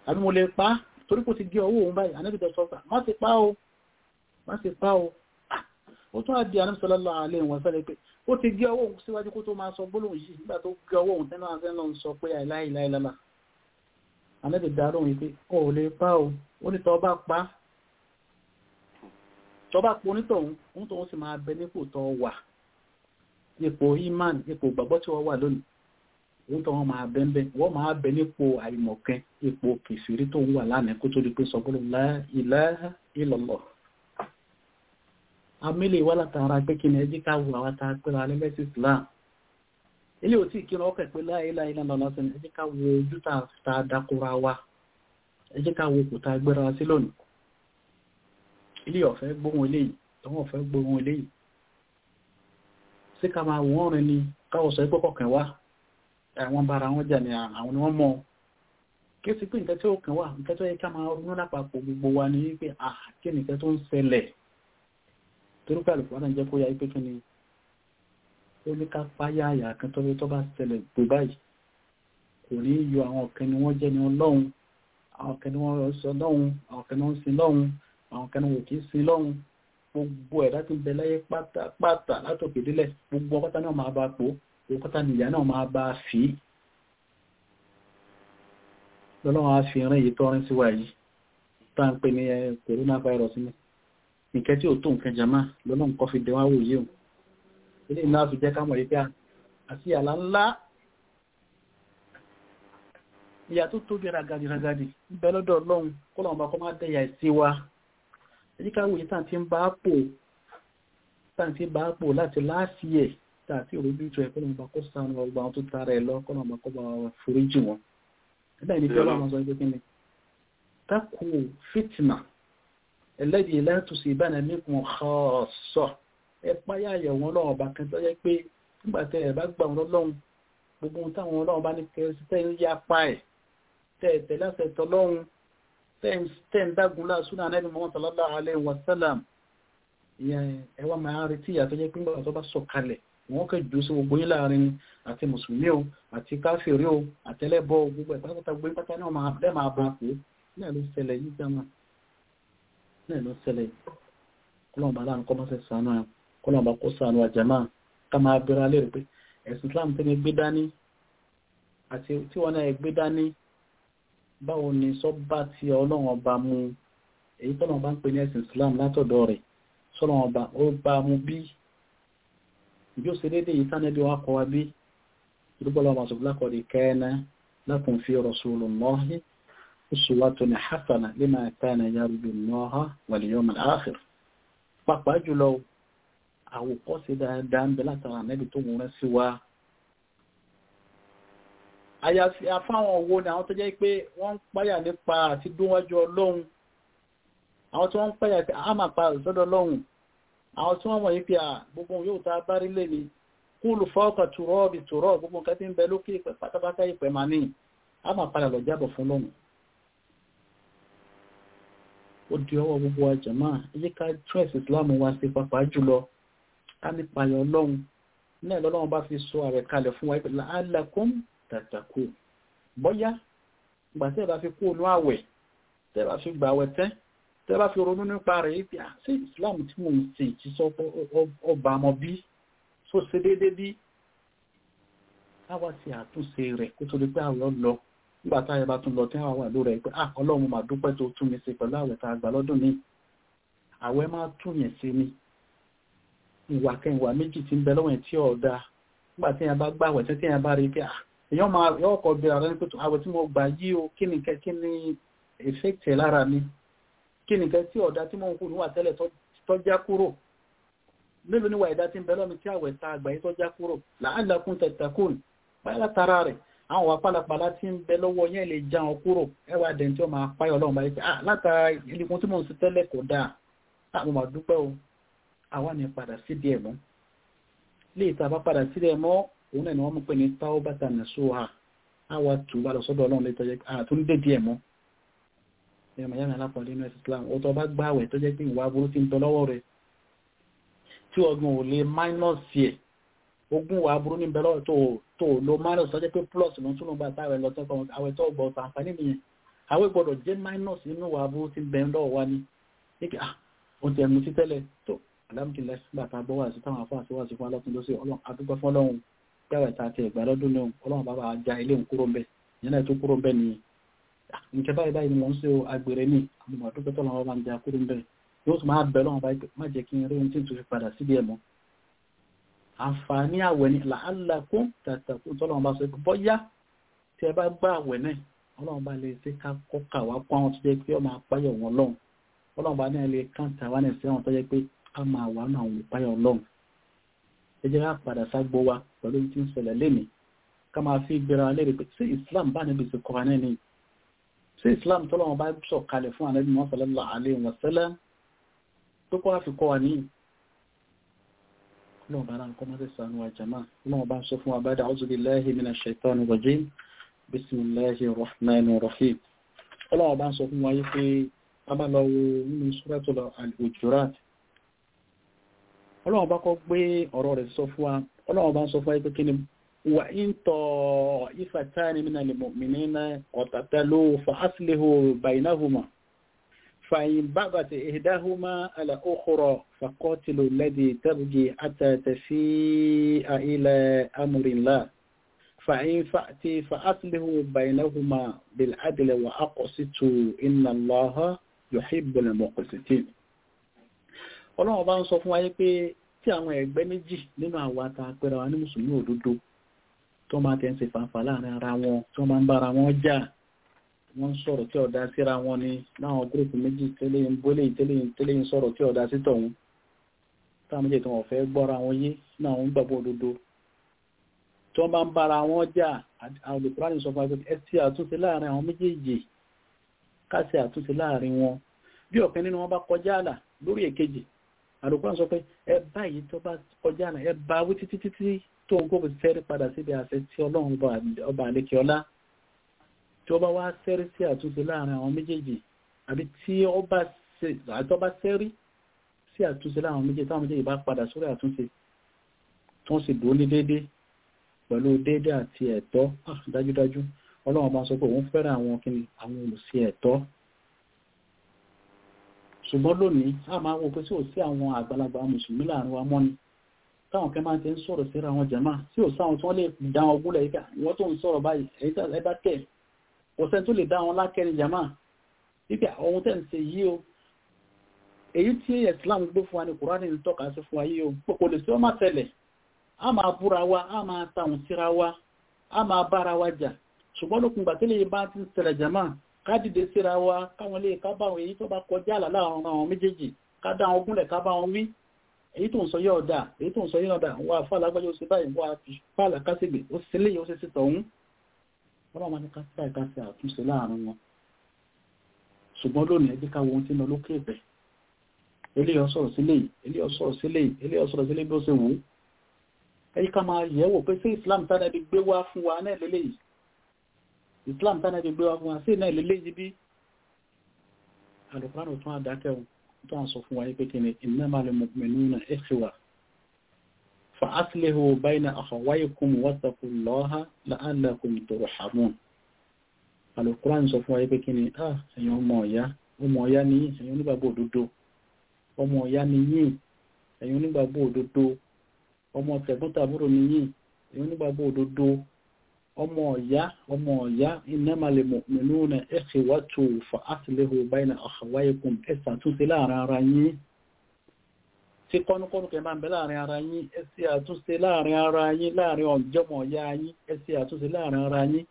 àbí mo lè pa torí kò ti gé ọwọ́ òun báyìí anábìtẹ̀ sọ́fà má ti pa o má ti pa o ó tún àdí anúsọ́lọ́lọ́ alẹ́ ìwọ̀n fẹ́lẹ̀ pé ó ti gé ọwọ́ òun síwájú kó tó máa sọ gbólóhùn yìí nígbà tó gé ọwọ́ òun tẹ́lá àti ẹ̀lọ́run sọ pé àìláìláìlá anábì dáró yìí pé ó lè pa o ó ní tọ́ bá pa tọ́ bá po onítọ̀hún òun tóun sì máa bẹ nípò tọ́ wà ipò iman ipò gbàgbọ́ tí wọ́n wà lónìí òun tó wọn máa bẹ́ẹ̀ wọ́n máa bẹ nípò àìmọ̀kẹ́ ipò kìfìrí tó ń wà lánàá kó tó di pé sọ gbọ́dọ̀ la ilaha illallah amílẹ̀ wà látara pé kí ni ẹjí ká wù àwọn ta pẹ́ra alẹ́lẹ́sì islam ilé ò tí kí ni ọkẹ̀ pé la ilaha illallah lọ́sẹ̀ ẹjí ká wo ojú ta dákúra wa ẹjí ká wo kò ta gbéra sí lónìí ilé ọ̀fẹ́ gbóhun eléyìí tọ́wọ́ ọ̀fẹ́ gbóhun eléyìí sí ká máa wọ́n rìn ni káwọ̀ sọ pé kọ̀kẹ́ wá àwọn bára wọn jà ní àwọn ni wọ́n mọ̀ kí ó sì pé nǹkan tí ó kàn wá nǹkan tó yẹ ká máa ronú lápapọ̀ gbogbo wa ní wípé àkí nǹkan tó ń ṣẹlẹ̀ torí pé àlùkò náà jẹ́ kó yá wípé kí ni ó ní ká páyà àyà kan tó tó bá ṣẹlẹ̀ gbé báyìí kò ní yọ àwọn kan ni wọ́n jẹ́ ní ọlọ́run àwọn kan ni wọ́n sọ lọ́hun àwọn kan ni wọ́n sin lọ́hun àwọn kan ni wọ́n kì í sin lọ́hun gbogbo ẹ̀dá tó ń bẹ láyé pátápátá látòkè délẹ̀ gbogbo ọkọ́ta náà máa bá pò òkúta nìyà náà máa bá fi lọ́lọ́wọ́ á fi rán èyí tọ́rin síwá yìí tá ń pè ní coronavirus ní nǹkẹ́ tí ó tó nǹkan jama lọ́nà nǹkan fi dẹwà wò yíò ilé iná fi jẹ́ kámọ̀ rí pé àti àlá ńlá ìyà tó tóbi ragadi ragadi bẹ́ lọ́dọ̀ ọlọ́run kọ́lọ̀wọ́n bá kọ́ máa dẹ̀yà sí wa èyí ká wòye tá ti ń bá pò tá ti ń bá pò láti láàfíẹ̀ tààtí òrùbí tó ẹ̀kọ́ lọ́mọba kó sánú ọgbà wọn tó tààrà ẹ̀ lọ kọ́ lọ́mọba kọ́ bá wọn foríjì wọn ẹ̀dá ìní fẹ́lá wọn sọ pé kí ni takò fìtìnà ẹlẹ́dì ìlẹ́tùsí ìbáná nípò ọ̀sọ̀ ẹ páyà àyẹ̀wò ọlọ́run ọba kan tó yẹ pé nígbà tẹ ẹ bá gbà wọn lọ́run gbogbo ohun táwọn ọlọ́run bá ní kẹrìsì tẹ́ ń yá pa ẹ̀ tẹ́ ẹ tẹ́ láṣẹ tọlọ́run tẹ́ ń dágun láṣúná anẹ́bí Muhammad sallallahu alaihi wasallam ìyẹn ẹ wá máa retí ìyàtọ̀ jẹ́ pé nígbà tó bá sọ kalẹ̀ wọ́n kẹ́ jù sí gbogbo yín láàrin àti mùsùlùmí o àti káfíìrí o àtẹlẹ́bọ gbogbo ẹ̀ pátápátá gbé pátá náà máa bẹ́ẹ̀ máa bá pé náà ló ṣẹlẹ̀ yìí jama náà ló ṣẹlẹ̀ kọ́lọ́mọba láàrin kọ́ mọ́sẹ̀ sànú ẹ̀ kọ́lọ́mọba kó sànú àjàmá ká máa bẹ̀rẹ̀ alẹ́ rẹ̀ pé ẹ̀sìn Islam tẹ́ni gbé dání àti tí wọ́n náà gbé dání báwo ni sọ́bà tí ọlọ́run ọba mu èyí tọ́lọ́run bá ń pè ní ẹ̀sìn Islam látọ̀dọ̀ rẹ̀ sọ́lọ́run ọba ó bá mu bí ìjọ sí dédé yìí tánẹ́bí wá kọ́ wa bí ìdúgbọ́lọ́ ọmọ ṣùgbọ́n lákọ̀ọ́dì kẹ́ẹ̀nà lakum fi rasulillahi uswatun hasana liman kana yarju Allaha wal yawmal akhir pàápàá jùlọ àwòkọ́ṣe dáadáa ń bẹ látara nẹ́bí tó wọ́n rẹ́ sí wa àyàfi àfáwọn owó ni àwọn tó jẹ́ pé wọ́n ń páyà nípa àti dúnwájú ọlọ́run àwọn tí wọ́n ń páyà pé a máa pa ìsọ́dọ̀ ọlọ́run àwọn tí wọ́n wọ̀nyí pé à gbogbo yóò ta bá rí lè ní kúlù fọ́ọ̀kà tùrọ́ bí tùrọ́ gbogbo nǹkan tí ń bẹ lókè ìpẹ́ pátápátá ìpẹ́ máa ní a máa padà lọ jábọ̀ fún lọ́run ó di ọwọ́ gbogbo àjẹmọ́ ẹjẹ́ ká trẹ́sì islam wa sí pàpà jùlọ ká nípa ayọ̀ ọlọ́run náà lọ́lọ́run bá fi sọ ààrẹ kalẹ̀ fún wa ìpìlẹ̀ alákùn tàtàkù bọ́yá ìgbà tẹ́ bá fi kú ònú àwẹ̀ tẹ́ bá fi gbà àwẹ̀ tẹ́ tẹ́ bá fi ronú nípa rẹ̀ yìí sí islam tí mo ń ṣe ti sọ ọba ọmọ bí tó ṣe déédé bí káwá sí àtúnṣe rẹ̀ kó tó di pé àwẹ̀ lọ nígbà táyẹ bá tún lọ tí àwọn wà lórí ẹ̀ pé ah ọlọ́run mà dúpẹ́ tó tún mi ṣe pẹ̀lú àwẹ̀ tá a gbà lọ́dún ní àwẹ̀ máa tún yẹn sí ni ìwà kẹwàá méjì tí ń bẹ lọ́wọ́ ẹ̀ tí ọ̀dà nígbà tí yẹn bá gbà àwẹ̀ tí yẹn bá rí pé ah èèyàn máa yọ ọkọ̀ bẹ̀rẹ̀ rẹ̀ pé àwẹ̀ tí mo gbà yí o kí ni kí ni effect lára mi kí ni kẹ́ tí ọ̀dà tí mo ń kú níwà tẹ́lẹ̀ tó já kúrò mélòó níwà ìdá tí ń bẹ lọ́mi tí àwẹ̀ tá a gbà yí tó já kúrò la'allakum tattaqun báyìí látara rẹ̀ àwọn wà pálapàla tí ń bẹ lọ́wọ́ yẹn lè já wọn kúrò ẹwà dẹ̀ tí ó máa páyọ̀ ọlọ́run báyìí pé ah látara ìlẹ̀kùn tí mò ń sí tẹ́lẹ̀ kò dáa àwọn máa dúpẹ́ o àwa ni padà sí díẹ̀ mọ́ lè ta bá padà sí díẹ̀ mọ́ òun náà ni wọ́n mú pé ní taubatan nasuha àwa tù bá lọ sọ́dọ̀ ọlọ́run lè tọ́jẹ́ àtún dé díẹ̀ mọ́ ẹ̀ mọ̀ yára lápọ̀ nínú ẹ̀sìn Islam ó tọ́ bá gbáwẹ̀ tó jẹ́ pé ìwà aburú ti ń tọ́ lọ́wọ́ rẹ̀ tí ọgbọ̀n ò lè máínọ́ọ̀sì ẹ̀ ogún wa burú ní bẹ̀rẹ̀ tó tó lo minus tó jẹ́ pé plus ló tún ló bá táwẹ̀ lọ tẹ́kọ̀ọ́ àwẹ̀ tó gbọ́ àǹfààní nìyẹn àwọn gbọ́dọ̀ jẹ́ minus nínú wa bó ti bẹ̀rẹ̀ lọ́wọ́ wa ní nígbà ah ó ti ẹ̀mú sí tẹ́lẹ̀ tó alámkìlẹ̀ gbàtà gbọ́ wà sí táwọn afọ́ àti wà sí fún alọ́tún lọ́sí ọlọ́run adúgbò fún ọlọ́run gbàwẹ̀ ta ti ẹ̀gbà lọ́dún náà ọlọ́run bàbá já ilé ń kúrò mbẹ́ ìyẹn náà tó kúrò mbẹ́ ni nǹkẹ́ báyìí báyìí ni wọ́n ń ṣe agbèrè ní àwọn àdúgbò tó lọ́wọ́ bá ń já kúrò mbẹ́ yóò tún máa bẹ̀ lọ́wọ́ báyìí má jẹ́ kí n rí ohun tí n tún fi padà síbi ẹ̀ mọ́ àǹfààní àwẹ̀ ni làálàkún tàtàkùn tọ́lọ́run bá sọ bọ́yá tí ẹ bá gbá àwẹ̀ náà ọlọ́run bá lè ṣe ká kọ́kà wá pọ́n àwọn tó jẹ́ pé ọmọ àpáyọ̀ wọn lọ́hùn ọlọ́run bá náà lè káńtà wá náà sí àwọn tó jẹ́ pé a máa wà náà àwọn ìpáyọ̀ lọ́hùn ẹ jẹ́ ká padà ságbó wa pẹ̀lú tí ń ṣẹlẹ̀ lénìí ká máa fi gbéra léèrè pé sí Islam bá níbi ti kọ́ra náà ni sí Islam tọ́lọ́run bá sọ kalẹ̀ fún àlẹ́ bí wọ́n sallallahu alaihi wasallam tó kọ́ àfi kọ́ wa níyì ọlọ́run bá náà kọ́ mọ́ sí sànú wa jama ọlọ́run bá sọ fún wa ba'da a'udhu billahi minash shaitani rajim bisimilahi rahman rahim ọlọ́wọ́ bá ń sọ fún wa yí pé abálọ́wọ́ nínú suratul al-hujurat ọlọ́wọ́ bá kọ́ gbé ọ̀rọ̀ rẹ̀ sọ fún wa ọlọ́wọ́ bá ń sọ fún wa yí pé kí ni wà ń tọ́ ifatani minal mu'minina qatatalu fa aslihu baynahuma fa in baghat ihdahuma ala ukhra faqatilu allati tabghi hatta tafi'a ila amrillah فإن فأتي فأصله بينهما بالعدل وأقسطوا إن الله يحب المقسطين ọlọ́run bá ń sọ fún wa pé tí àwọn ẹgbẹ́ méjì nínú àwọn àtàpẹrẹ wa ní mùsùlùmí òdodo tó máa tẹ́ ń ṣe fàǹfà láàrin ara wọn tó máa ń bára wọn jà wọ́n ń sọ̀rọ̀ tí ọ̀dá síra wọn ni láwọn gúrùpù méjì tẹ́lẹ̀ ń bólè tẹ́lẹ̀ ń sọ̀rọ̀ tí ọ̀dá sí tọ̀hún táwọn méjì tí wọ́n fẹ́ gbọ́ra wọn yé ní àwọn gbàgbọ́ òdodo tí wọ́n bá ń bára wọn jà olùkúránì sọ fún ẹ tí àtúnṣe láàrin àwọn méjèèjì káṣẹ àtúnṣe láàrin wọn bí ọ̀kan nínú wọn bá kọjá àlà lórí èkejì olùkúránì sọ pé ẹ báyìí tó bá kọjá àlà ẹ bá wí títí títí tó ń kókò sẹ́rí padà síbi àṣẹ tí ọlọ́run ọba àlékè ọlá tí ó bá wá sẹ́rí sí àtúnṣe láàrin àwọn méjèèjì àbí tí ó bá sẹ́rí sí àtúnṣe láàrin àwọn méjèèjì táwọn méjèèjì bá padà sórí àtúnṣe tí wọ́n sì dúró ní déédéé pẹ̀lú déédé àti ẹ̀tọ́ dájúdájú ọlọ́run bá sọ pé òun fẹ́ràn àwọn kí àwọn olùsí ẹ̀tọ́ ṣùgbọ́n lónìí a máa wò pé tí ò sí àwọn àgbàlagbà mùsùlùmí láàrin wa mọ́ni táwọn kẹ́ máa ti ń sọ̀rọ̀ síra wọn jẹ̀má tí ò sáwọn tí wọ́n lè dá wọn gúnlẹ̀ yíká wọ́n tó ń sọ̀rọ̀ báyìí ẹ dákẹ́ ọ̀sẹ̀ tó lè dá wọn lákẹ́ni jẹ̀má wípé ohun tẹ́ ń ṣe yìí o èyí tí Islam gbé fún wa ní Kùránì ń tọ́ka sí fún wa yìí o kò lè sí ọmọ tẹ́lẹ̀ a máa búra wa a máa tàun síra wa a máa bára wa jà ṣùgbọ́n lókun gbà tí lè bá ti ṣẹlẹ̀ jama ká dìde síra wa káwọn lè ká bá wọn èyí tó bá kọjá àlà láàrin àwọn méjèèjì ká dá wọn gúnlẹ̀ ká bá wọn wí èyí tó ń sọ yóò dà èyí tó ń sọ yóò dà wà fàlà gbájọ́ sí báyìí wà fàlà kásìgbè ó sì lè yóò sì sí tọ̀hún wọ́n máa ní ká sí àìká sí àtúnṣe láàrin wọn ṣùgbọ́n lónìí ẹbí ká wo ohun tí ń lọ lókè ẹ̀bẹ̀ eléyọ̀ sọ̀rọ̀ sílé eléyọ̀ sọ̀rọ̀ sílé eléyọ̀ sọ̀rọ̀ sílé bí ó ṣe wù ú ẹ̀yí ká máa yẹ̀wò pé sí islam tánàbí gbé wá fún wa náà lélẹ̀ yìí islam tánàbí gbé wá fún wa sí náà lélẹ̀ yìí bí alùpùránù tún àdákẹ́ tó ń sọ fún wa yí pé kí ni innamal mu'minuna ikhwa fa aslihu bayna akhawaykum wattaqullaha la'allakum turhamun alùpùránù sọ fún wa yí pé kí ni ah ẹ̀yin ọmọ ọ̀yá ọmọ ọ̀yá ni ẹ̀yin onígbàgbọ́ òdodo ọmọ ọ̀yá ni yín ẹ̀yin onígbàgbọ́ òdodo ọmọ tẹ̀gbọ́ntàbúrò ni yín èyí nígbàgbọ́ òdodo ọmọ ọ̀yá ọmọ ọ̀yá innamal mu'minuna ikhwatu fa aslihu bayna akhawaykum ẹ̀sà àtúnṣe láàrin ara yín tí kọ́nukọ́nù kẹ máa ń bẹ láàrin ara yín ẹ̀sì àtúnṣe láàrin ara yín láàrin ọ̀jọ́mọ̀ ọ̀yá yín ẹ̀sì àtúnṣe láàrin ara yín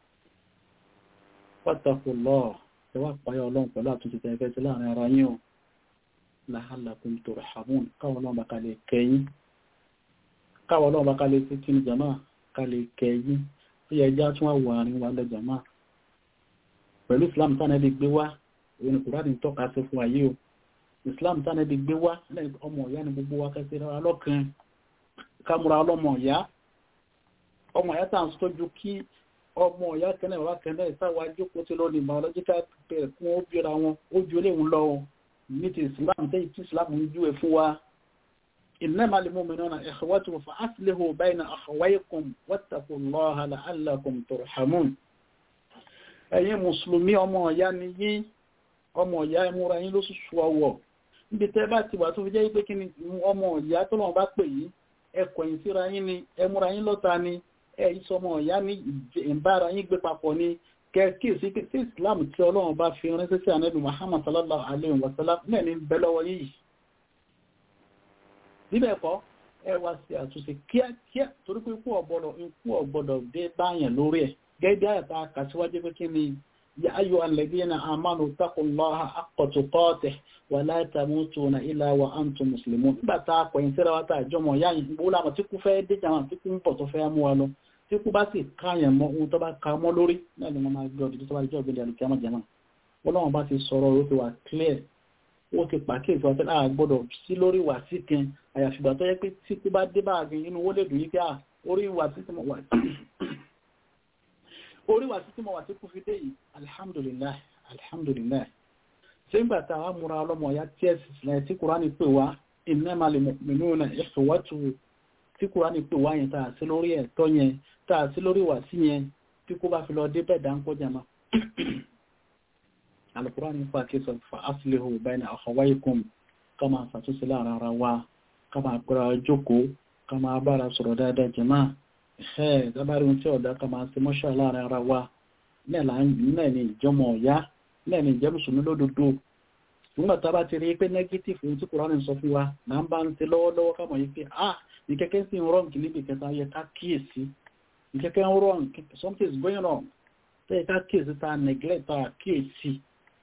wattaqullah ẹwà pàyà ọlọ́run pẹ̀lú àtúnṣe tẹ́fẹ́ sí láàrin ara yín o la'allakum turhamun káwọn ọlọ́run bá kalẹ̀ kẹyìn káwọ̀ náà bá kálé sí kí ní jama kálé kẹyí ó yẹ já tún àwọ̀ àrin wa lẹ jama pẹ̀lú islam tánẹ́bí gbé wá òun kùránì tọ́ka sí fún ayé o islam tánẹ́bí gbé wá ọmọ ìyá ni gbogbo wa kẹsí rárá lọ́kàn kámúra ọlọ́mọ ìyá ọmọ ìyá tàn sójú kí ọmọ ìyá kẹ́nẹ̀ bàbá kẹ́nẹ̀ ìsáwà jókòó tí lónìí biological pair kún ó bíra wọn ó ju eléhùn lọ ní ti islam tẹ́yì tí islam ń júwe fún wa إنما المؤمنون إخوة فأصلحوا بين أخويكم واتقوا الله لعلكم ترحمون ẹ̀yin mùsùlùmí ọmọ ọ̀yá ni yín ọmọ ọ̀yá ẹmúra yín ló ṣùṣù ọwọ́ níbi tẹ́ bá ti wà tó fi jẹ́ pé kí ni ọmọ ọ̀yá tó lọ́wọ́ bá pè yín ẹkọ̀ yín síra yín ni ẹmúra yín lọ́ta ni ẹ ìsọmọ ọ̀yá ní ìbára yín gbé papọ̀ ni kẹ́kí sí pé sí Islam tí ọlọ́run bá fi ránṣẹ́ sí ànábì Muhammad sallallahu alayhi wa sallam náà ní bẹ́ lọ́wọ́ yìí níbẹ̀ kọ́ ẹ wá sí àtúnṣe kíákíá torí pé ikú ọ̀gbọ́dọ̀ ikú ọ̀gbọ́dọ̀ dé báyàn lórí ẹ̀ gẹ́gẹ́ àyàtà kàṣíwájú pé kí ni ya ayò alladhina amanu taqullaha haqqa tuqatih wa la tamutuna illa wa antum muslimun nígbà tá a pẹ̀yìn síra wa tá a jọmọ̀ yá yìí gbogbo làmọ̀ tí kú fẹ́ dé jàmọ̀ tí kú ń pọ̀ tó fẹ́ mú wa lọ tí kú bá sì káyàn mọ́ ohun tó bá ka mọ́ lórí náà ni wọ́n máa gbé ọdún tó bá jẹ́ ògbélé àlùkìyàmọ̀ jàmọ̀ ọlọ́run bá ti sọ̀rọ̀ ó ti wà clear ó ti pàkíyèsí wa tẹ́lá gbọ́dọ̀ sí lórí wà sí kan àyàfìgbà tó yẹ pé tí kú bá dé báàgì inú owó lè dùn yí pé à orí wà sí tí mo wà orí wà sí tí mo wà sí kú fi dé yìí alhamdulillah alhamdulillah ṣé ń gbà tá a múra ọlọ́mọ ya tí ẹ̀ sì sílẹ̀ tí kúránì pè wá innamal mu'minuna ikhwatu tí kúránì pè wá yẹn tá a sí lórí ẹ̀tọ́ yẹn tá a sí lórí wà sí yẹn tí kú bá fi lọ dé bẹ́ẹ̀ dá ń kó jama alukurani fa ke sọ fa aslihu bayna akhawaykum kama ṣàtúnṣe láàrin ara wa kama kura jókòó kama bára sọ̀rọ̀ dáadáa jama ẹ̀ dábàrí ohun tí ọ̀dá kama ṣe mọ́ṣọ́ láàrin ara wa náà ní ìjọmọ̀ ọ̀yá náà ní ìjẹ́ mùsùlùmí lódodo nígbà tá a bá ti rí pé negative ohun tí kurani sọ fún wa là ń bá ń ṣe lọ́wọ́lọ́wọ́ kama yìí pé ah ní kẹ́kẹ́ sí ń rọ́ǹkì níbi kẹta yẹ ká kíyèsí ní kẹ́kẹ́ ń rọ́ǹkì something is going on tẹ́yẹ ká kíyèsí ta neglect ta kíyèsí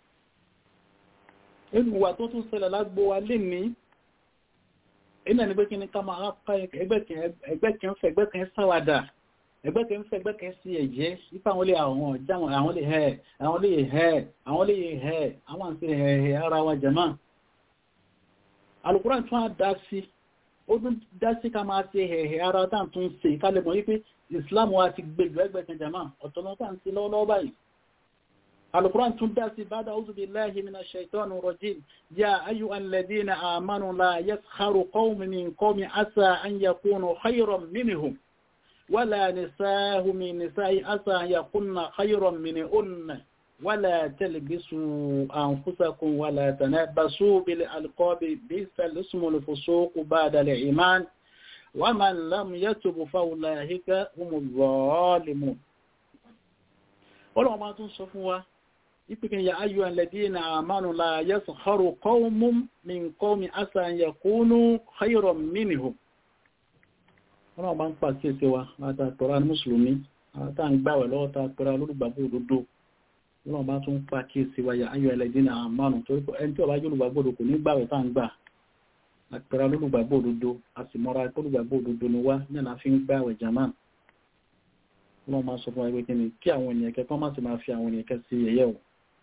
ìwà tó tún ṣẹlẹ̀ lágbó wa lè ní iná ní pé kí ní ká máa pa ẹgbẹ́ kan fẹ́ ẹgbẹ́ kan sáwàdà ẹgbẹ́ kan fẹ́ ẹgbẹ́ kan sí ẹ̀jẹ́ ipá àwọn lè àwọn ọ̀já àwọn lè hẹ́ àwọn lè hẹ́ àwọn lè hẹ́ àwọn àti hẹ́ ara wa jẹ́mà Al-Qur'an tún á dá sí ó tún dá sí ká máa ṣe hẹ́ ara tá tún ṣe ìkálẹ̀ mọ́ wípé Islam wa ti gbé ju ẹgbẹ́ kan jẹ́mà ọ̀tọ̀lọ́tà ń ṣe lọ́wọ́lọ́wọ́ báyìí القرآن تندسي بعد أعوذ بالله من الشيطان الرجيم يا أيها الذين آمنوا لا يسخر قوم من قوم عسى أن يكونوا خيرا منهم ولا نساء من نساء عسى أن يكون خيرا منهن ولا تلبسوا أنفسكم ولا تنبسوا بالألقاب بئس الاسم الفسوق بعد الإيمان ومن لم يتب فأولئك هم الظالمون ọlọ́run máa tún sọ fún wa ìpìkìn ya ayyu alladhina amanu la yaskharu qawmun min qawmin asa an yakunu khayran minhum ọlọ́run máa ń pàṣẹ sí wa látàtọ̀rọ̀ ní mùsùlùmí àtàǹgbàwẹ̀ lọ́wọ́ ta pẹ̀rẹ̀ olùgbàgbọ́ òdodo ọlọ́run bá tún pàṣẹ sí wa ya ayyu alladhina amanu torí pé ẹni tí ọba jẹ́ olùgbàgbọ́ òdodo kò ní gbàwẹ̀ tá ń gbà àpẹẹrẹ olùgbàgbọ́ òdodo a sì mọ́ra olùgbàgbọ́ òdodo ni wá ní àná fi ń gbàwẹ̀ jàmáà wọ́n máa sọ fún ẹgbẹ́ kí ni kí àwọn ènìyàn kẹ́kọ́ máa ti máa fi àwọn ènìyàn kẹ́ sí ẹ̀yẹ́ o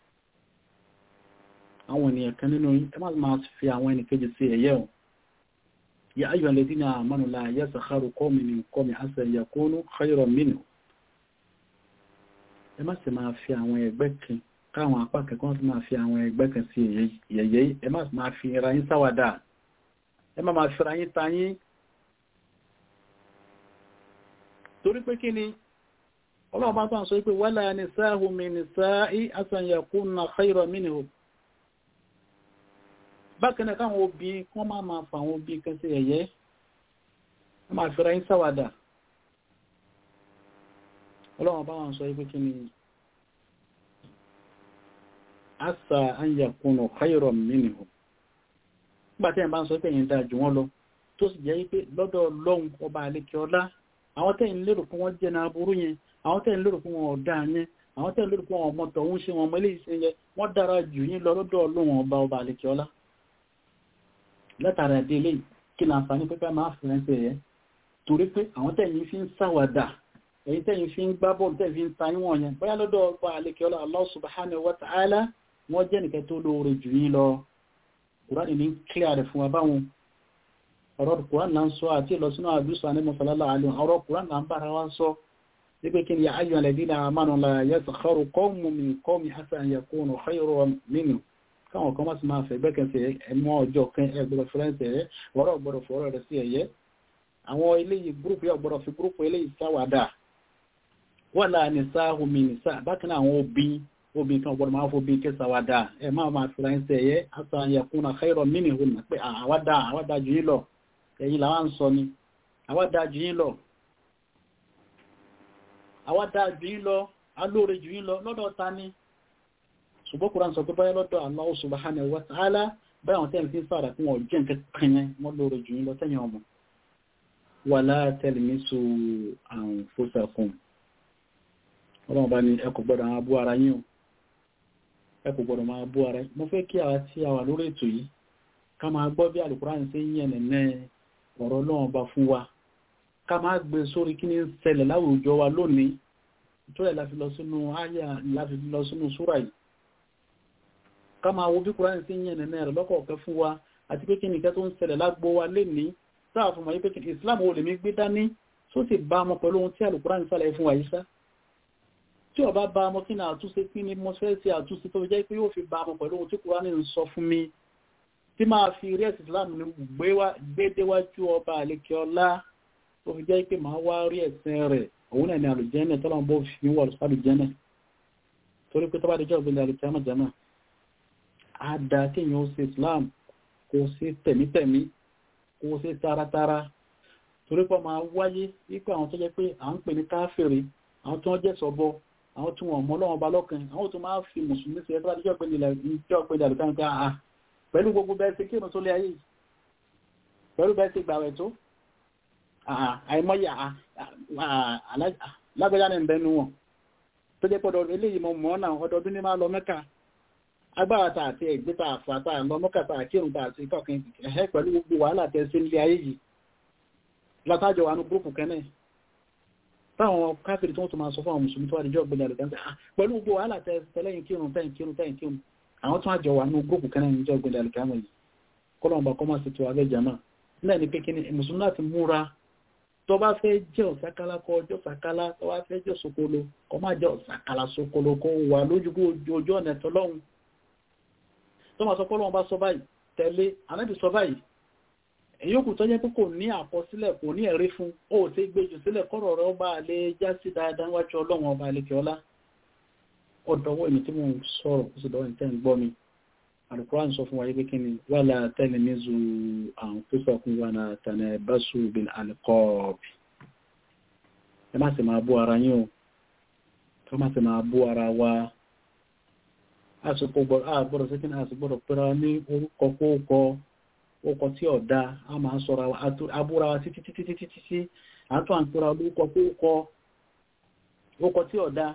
àwọn ènìyàn kan nínú ẹ máa máa fi àwọn ẹnìkejì sí ẹ̀yẹ́ o ya ayyuha alladhina amanu la yaskharu qawmun min qawmin asa an yakunu khayran minhum ẹ má sì máa fi àwọn ẹgbẹ́ kan káwọn apá kẹ́kọ́ sì máa fi àwọn ẹgbẹ́ kan sí ẹ̀yẹ́ ẹ má sì máa fi ra yín sáwàdà ẹ má máa fi ra yín ta yín torí pé kí ni ọlọ́ọ̀bá tó ń sọ pé wala nisā'u min nisā'i asan yakunna khayran minhum bákan náà káwọn obì kán máa máa fà àwọn obì kan sí ẹ̀yẹ́ wọ́n máa fẹ́ra yín sáwàdà ọlọ́ọ̀bá wọn sọ pé kí ni asa an yakunu khayran minhum nígbàtí ẹ̀ bá ń sọ pé ẹ̀yin dáa jù wọ́n lọ tó sì jẹ́ pé lọ́dọ̀ Ọlọ́run ọba àlekè ọlá àwọn tẹ́yìn lérò fún wọn jẹ́ náà burú yẹn àwọn tẹ́yìn lérò fún wọn ọ̀dá yẹn àwọn tẹ́yìn lérò fún wọn ọmọ tọ̀hún ṣe wọn mọ́lé ìṣẹ́ yẹn wọ́n dára jù yín lọ lọ́dọ̀ Ọlọ́run ọba ọba àlekè ọlá látara ẹ̀dẹ́ ilé kí ni àǹfààní pípẹ́ máa fi ránṣẹ́ yẹn torí pé àwọn tẹ́yìn fi ń ṣàwàdà èyí tẹ́yìn fi ń gbá bọ́ọ̀lù tẹ́yìn fi ń ta níwọ̀n yẹn bóyá lọ́dọ̀ ọba àlekè ọlá Allah subhanahu wa ta'ala wọ́n jẹ́ nìkan tó lóore jù yín lọ kùránì ní kílíà rẹ̀ fún wa báwọn ọ̀rọ̀ kùránì náà ń sọ àti ìlọsínú àdúsọ ní mọ̀sálálà àlè ọ̀rọ̀ kùránì náà ń bára wá sọ wípé kí ni ayọ̀ alladhina amanu la yaskharu qawmun min qawmin asa an yakunu khayran minhum káwọn kan máa sì máa fẹ́ gbẹ́kẹ̀sẹ̀ ẹmọ ọjọ́ kan ẹgbẹ̀rẹ̀ fẹ́rẹ́nsẹ̀ rẹ̀ ọ̀rọ̀ gbọ́dọ̀ fọ́rọ̀ rẹ̀ sí ẹ̀yẹ àwọn eléyìí gúrùpù yóò gbọ́dọ̀ fi gúrùpù eléyìí sáwàdà wà láàrin sáàhùn mi nìsá bákan náà àwọn obìnrin obìnrin kan gbọdọ̀ máa fóbi kẹsà wà dáa ẹ máa máa fi ránṣẹ́ ṣe ẹ̀yẹ àtàyẹ̀kúnà khayran minhun pé àwádà àwádà jù yín lọ ẹ̀yin làwọn ń sọ ni àwádà jù yín lọ àwádà jù yín lọ alóore jù yín lọ lọ́dọ̀ ta ni ṣùgbọ́n kúrò sọ pé báyẹ̀ lọ́dọ̀ Allah subhanahu wa ta'ala báyàwọn tẹ́lẹ̀ fi ń sára fún ọjọ́ nǹkan kan yẹn wọ́n lóore jù yín lọ tẹ́yìn ọmọ wala talmisu anfusakum ọlọ́run bá ní ẹ kò gbọ́dọ̀ máa bú ara yín o ẹ kò gbọ́dọ̀ máa bú ara yín mo fẹ́ kí àwa tí a wà lórí ètò yìí ká máa gbọ́ bí Al-Qur'an ṣe ń yẹn nẹ̀nẹ́ ọ̀rọ̀ ọlọ́run bá fún wa ká máa gbé sórí kí ní ṣẹlẹ̀ láwùjọ wa lónìí ìtọ́lẹ̀ láfi lọ sínú àyà láfi lọ sínú súrà yìí ká máa wo bí Qur'an ṣe ń yẹn nẹ̀nẹ́ rẹ̀ lọ́kọ̀ọ̀kẹ́ fún wa àti pé kí nìkan tó ń ṣẹlẹ̀ lágbo wa lénìí sáà fún wa yí pé kí Islam wo lèmi gbé dání tó sì bá ọmọ pẹ̀lú ohun tí Al-Qur'an ń sàlẹ̀ fún wa yìí sá tí ọba bá ọmọ kí ní àtúnṣe kí ní mo fẹ́ sí àtúnṣe tó jẹ́ pé yóò fi bá ọmọ pẹ̀lú ohun tí Kùránì ń sọ fún mi tí máa fi rí ẹ̀sìn Islam ní gbé déwájú ọba àlekè ọlá tó fi jẹ́ pé máa wá rí ẹ̀sìn rẹ̀ òun náà ní àlùjẹ́nẹ̀ tọ́lọ́ bó fi wọ̀ àlùjẹ́nẹ̀ torí pé tọ́ba díjọ́ ìgbélé àlùjẹ́nẹ̀ jẹ́nà á da kéèyàn ó ṣe Islam kó ṣe tẹ̀mítẹ̀mí kó ṣe taratara torí pé máa wáyé wípé àwọn tó jẹ́ pé à ń pè ní káfíìrì àwọn tó wọ́n jẹ́ sọ́bọ́ àwọn tí wọ́n mọ́ lọ́wọ́ bá lọ́kàn àwọn tó máa fi mùsùlùmí sí ẹgbẹ́ àdíjọ́ pé nílẹ̀ àlùkàn pé àà pẹ̀lú gbogbo bẹ́ẹ̀ sí kírun tó lé ayé pẹ̀lú bẹ́ẹ̀ sí gbàwẹ̀ tó àìmọ́yà lágbẹ́já ní ìbẹ́nu wọn tó jẹ́ pọ̀dọ̀ eléyìí mọ́ mọ́ náà ọdọọdún ní máa lọ mẹ́ka agbára ta àti ẹ̀gbẹ́ ta àfàtà lọ mọ́kà ta kírun ta àti ìkọ̀kin ẹ̀hẹ́ pẹ̀lú gbogbo wàhálà tẹ́ sí ilé ayé yìí látàjọ wà ní gúrùpù kẹ́nẹ̀ táwọn káfíìrì tó tó máa sọ fún àwọn mùsùlùmí tó wà níjọ́ gbẹ̀dẹ̀ àlùkẹ́ pẹ̀lú gbogbo wàhálà tẹ́lẹ̀yìn kírun tẹ́yìn kírun tẹ́yìn kírun àwọn tó àjọ wà ní gúrùpù kẹ́nẹ̀ níjọ́ gbẹ̀dẹ̀ àlùkẹ́ àmọ́ yìí kọ́lọ́mbà kọ́ máa ṣètò abẹ́ jama náà ní pékin mùsùlùmí láti múra tó bá fẹ́ jẹ́ ọ̀sákálá kọ́ ọjọ́ sàkálá tó bá fẹ́ jẹ́ sokolo kọ́ máa jẹ́ ọ̀sákálá sokolo kó wà lójú ojú ọ̀nà tọ́lọ́hun tó máa sọ kọ́lọ́hun bá sọ báyìí tẹ̀lé anábì sọ báyìí èyókù tó jẹ́ pé kò ní àkọsílẹ̀ kò ní ẹ̀rí fún ó ti gbéjù sílẹ̀ kọ́rọ̀ rẹ̀ ọba lè já sí dáadáa wájú ọlọ́run ọba lè kíọ́lá ọ̀dọ̀wọ́ èmi tí mo ń sọ̀rọ̀ kó sì dọ́wọ́ ìtẹ́ ń gbọ́ mi Al-Qur'an sọ fún wa yí pé kí ni wala talmizu anfusakum wala tanabasu bil alqab ẹ má sì máa bú ara yín o ẹ má sì máa bú ara wa àsìkò gbọ́dọ̀ sí kí ni àsìkò gbọ́dọ̀ pẹ́ra ní orúkọ kóókọ ọkọ̀ tí ọ̀dá a máa sọ́ra abúra wa títí títí títí títí àtọ́ àǹkúra olóòkọ kóókọ ọkọ̀ tí ọ̀dá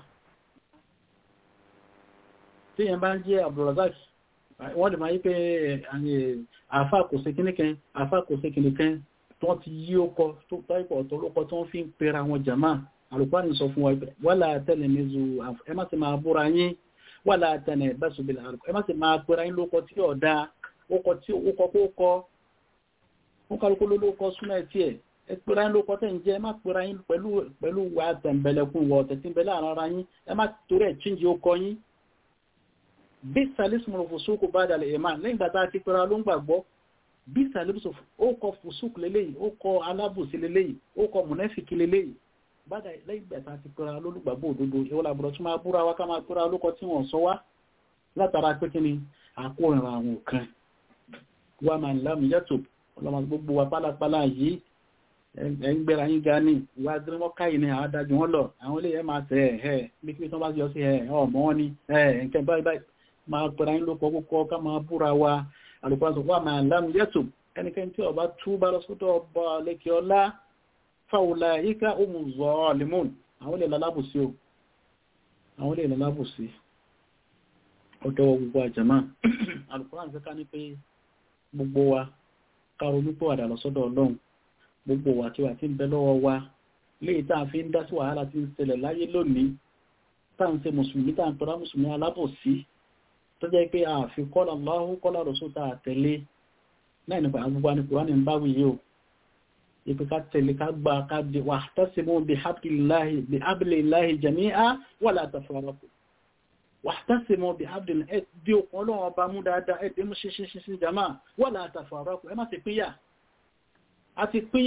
tí yẹn bá ń jẹ́ Abdulrazak wọ́n lè máa yí pé àfá kò sí kíníkẹ́ àfá kò sí kíníkẹ́ tí wọ́n ti yí ọkọ̀ tó táìpọ̀ ọ̀tọ̀ olóòkọ tí wọ́n fi ń pera wọn jàmá Al-Qur'an sọ fún wa wala talmizu ẹ má sì máa búra yín wala tanabasu bil alqab ẹ má sì máa pera yín lóòkọ tí ọ̀dá ókọ tí ókọ kó kọ ó kálukú ló lókọ súnmọ́ ẹ̀ tí ẹ̀ ẹ pera yín lókọ tẹ̀ ń jẹ́ ẹ má pera yín pẹ̀lú pẹ̀lú wa tẹ̀m̀bẹ̀lẹ̀kùn wọ ọ̀tẹ̀ tí ń bẹ láàrin ara yín ẹ má torí ẹ̀ chíǹjì ó kọ yín bí sàlísùmù fòsókò bá dalẹ̀ ẹ̀ máa lẹ́yìn gbàtà ti pera ló ń gbàgbọ́ bí sàlísùmù ó kọ fòsókò lélẹ́yìí ó kọ alábòsí lélẹ́yìí ó kọ mùnẹ́fìkì lélẹ́yìí bàdà lẹ́yìn gbàtà ti pera lólùgbàgbọ́ òdodo ìwọ làbúrò tí máa búra wa ká máa pera lókọ tí wọ́n sọ wá látara pé kí ni àkórìíra àwọn kan wà máa lámì yàtò ọlọ́mọ gbogbo wa pálapàla yìí ẹgbẹ́ra yín ga ní ìwà gírímọ́ká yìí ni àwọn adájú wọn lọ àwọn ilé ẹ máa tẹ̀ ẹ̀ bí kí wọ́n bá yọ sí ẹ̀ ọmọ wọn ni ẹ̀ ǹkẹ́ báyìí báyìí máa pẹ̀ra yín lóko kókó ká máa búra wa àlùkò wà máa lámì yàtò ẹnikẹ́ni tí ọba tú bá lọ sọ́dọ̀ ọba lẹ́kẹ́ ọlá fáwọlá yíká òmù zọ́ limon àwọn ilé lalábùsí o àwọn ilé lalábùsí ọdọ́wọ́ gbogbo àjàmá àlùkò àti ká ní pé gbogbo wa káro nípò àdà lọ́sọ́dọ̀ ọlọ́run gbogbo wa tí wà tí ń bẹ lọ́wọ́ wa léyìí tá a fi ń dá sí wàhálà tí ń ṣẹlẹ̀ láyé lónìí tá à ń ṣe mùsùlùmí tá à ń tọ́ra mùsùlùmí alábòsí tó jẹ́ pé a fi kọ́lá Allahu kọ́lá Rasul tá a tẹ̀lé náà nípa gbogbo àni Kùránì ń báwí yìí o ipe ká tẹ̀lé ká gba ká di wa'tasimu bihablillahi jami'a wala tafarraqu wàtásìmọ̀ bí abdul ẹ̀ bí okùn ọlọ́run ọba mú dáadáa ẹ̀dẹ́ mú ṣíṣíṣí sí jama wà láàtàfà ọ̀rọ̀kù ẹ má ti pínyà a ti pínyà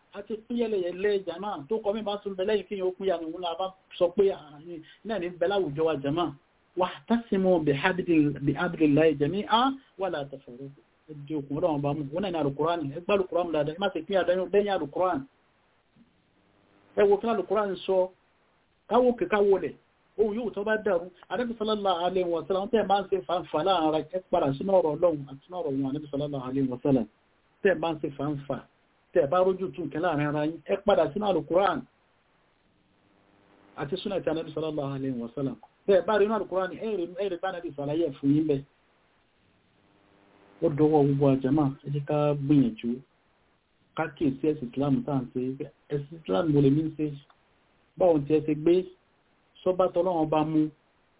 àti pínyẹlẹyẹlẹ jama tó kọ mí bá tún bẹ lẹ́yìn kí yóò pínyà ní òun náà bá sọ pé náà ní bẹ láwùjọ wa jama wà tásìmọ̀ bí abdullahi jami a wà látàfẹ̀rẹ̀ ẹdí òkun ọ̀rọ̀ wọn bá mú wọn náà ní alukurani ẹgbẹ́ alukurani dáadáa ẹ má ti pínyà lẹ́yìn alukurani ẹ wo kí alukurani sọ káwó kíkáwó lẹ̀ ohun yóò tó bá dẹ̀rù Ànábì sallallahu alaihi wa sallam tẹ́ bá ń ṣe fàǹfà láàrin ẹ padà sínú ọ̀rọ̀ ọlọ́run àti sínú ọ̀rọ̀ wọn Ànábì sallallahu alaihi wa sallam tẹ́ bá ń ṣe fàǹfà tẹ́ bá rójú tún kẹ láàrin ara yín ẹ padà sínú alukuran àti súnà tí Ànábì sallallahu alaihi wa sallam tẹ́ bá rí inú alukuran ẹ̀rì bá Ànábì sàlàyé fún yín bẹ́ ó dọwọ́ gbogbo àjẹmà ẹ jẹ́ ká gbìyànjú ká kíyèsí ẹ̀sìn Islam tá à ń ṣe ẹ̀sìn Islam mo lè ní ṣe báwọn ti ẹ ṣe gbé sọ́bátọ́ lọ́wọ́n bá mú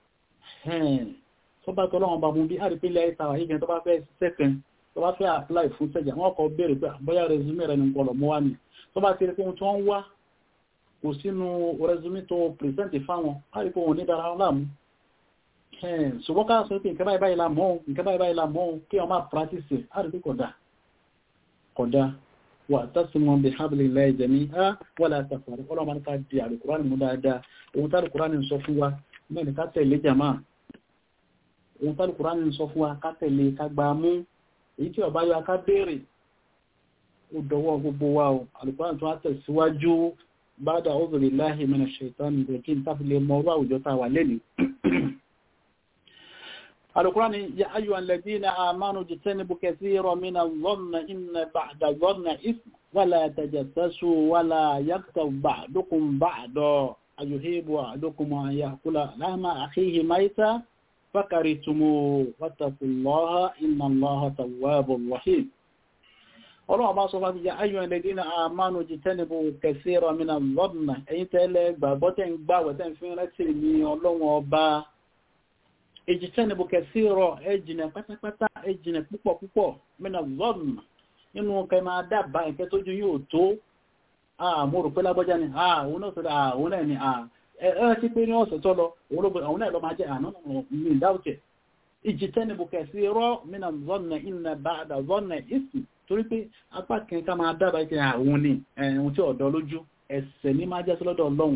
sọ́bátọ́ lọ́wọ́n bá mú bí àrípínlẹ̀ ìtawà ìgbẹ̀ tó bá fẹ́ sẹ́kẹ̀ẹ́ tó bá fẹ́ apply fún sẹ́jà wọ́n kọ bèèrè pé bóyá resume rẹ̀ nìkan lọ mọ́ wá ní tó bá ti rí ohun tí wọ́n wá kò sínú resume tó present fáwọn àrípò wọn ní dára wọn láàmú ṣùgbọ́n ká sọ pé nǹkan báyìí báyìí la mọ́ nǹkan báyìí báyìí la mọ́ kí wọ́n máa practice àrípò kódà kódà wà tásùmọ̀ bí hablillahi jami'a wala tafarraqu ọlọ́mọ ní ká di àlùkùránì mú dáadáa ohun tí àlùkùránì sọ fún wa mẹ́rin ká tẹ̀lé jàmá ohun tí àlùkùránì sọ fún wa ká tẹ̀lé ká gbà mú èyí tí ọba yọ ká béèrè ó dọwọ́ gbogbo wa o àlùkùránì tó wá tẹ̀síwájú ba'da a'udhu billahi minash shaitani rajim tábìlẹ̀ mọ́ ọrọ̀ àwùjọ tá a wà lẹ́nìí القرآن يا أيها الذين آمنوا اجتنبوا كثيرا من الظن إن بعد الظن إثم ولا تجسسوا ولا يكتب بعضكم بعضا أيهيب أحدكم أن يأكل لحم أخيه ميتا فكرهتموه واتقوا الله إن الله تواب رحيم ọlọ́run bá sọ fàtí ya ayọ̀ ẹlẹ́dínà àmánu jìtẹ́nìbò kẹsíra mìíràn lọ́dùnà ẹ̀yìn tẹ́lẹ̀ gbàgbọ́tẹ̀ ń gbàwẹ̀tẹ̀ ń fi rẹ́tì ní ọlọ́run ọba ejitẹ́nibù kẹsí rọ ẹjìnà pátápátá ẹjìnà púpọ̀ púpọ̀ mẹ́nà zọ́ọ̀nù nínú kẹ máa dábàá ìkẹ́ tójú yóò tó àmú rò pé lágbọ́já ni àwọn náà sọ́dọ̀ àwọn náà ni ẹ ti pé ní ọ̀sẹ̀ tó lọ àwọn náà lọ máa jẹ́ àná ní ìdáwùkẹ̀ ejitẹ́nibù kẹsí rọ mẹ́nà zọ́ọ̀nù ìnà bàdà zọ́ọ̀nù ìsì torí pé apá kan ká máa dábàá ìkẹ́ àwọn ni ẹ̀hún tí ọ̀dọ́ lójú ẹ̀sẹ̀ ní máa jẹ́ sí lọ́dọ̀ ọlọ́run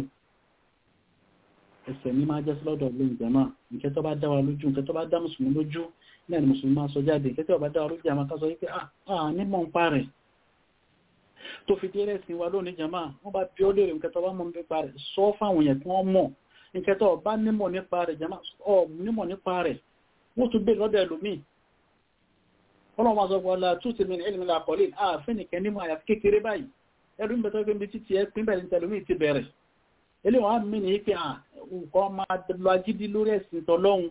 ẹsẹ̀ ní máa jẹ́ sí lọ́dọ̀ ilé ìjẹ̀mọ́ nǹkẹ́ tó bá dá wa lójú nǹkẹ́ tó bá dá mùsùlùmí lójú náà ni mùsùlùmí máa sọ jáde nǹkẹ́ tó bá dá wa lójú àmọ́ ká sọ wípé à nímọ̀ ń pa rẹ̀ tó fi dé rẹ̀sìn wa lónìí jẹ̀mọ́ wọ́n bá bí ó lérè nǹkẹ́ tó bá mọ̀ nípa rẹ̀ sọ fáwọn yẹn kí wọ́n mọ̀ nǹkẹ́ tó bá nímọ̀ nípa rẹ̀ jẹ̀mọ́ ọ nímọ̀ nípa rẹ̀ wọ́n tún gbé lọ́dọ̀ ẹlòmíì ọlọ́run máa sọ pé ọlá tún ti mìíràn ìlú àkọlé ààfin nìkẹ́ nímọ̀ àyàfi kékeré báyìí ẹlú ń bẹ̀tọ́ pé ibi títí ẹ pín bẹ̀rẹ̀ tẹlómi ti bẹ̀rẹ̀ eléwọ̀n á mí ní pé nǹkan máa lọ agídí lórí ẹ̀sìn tọ́lọ́hun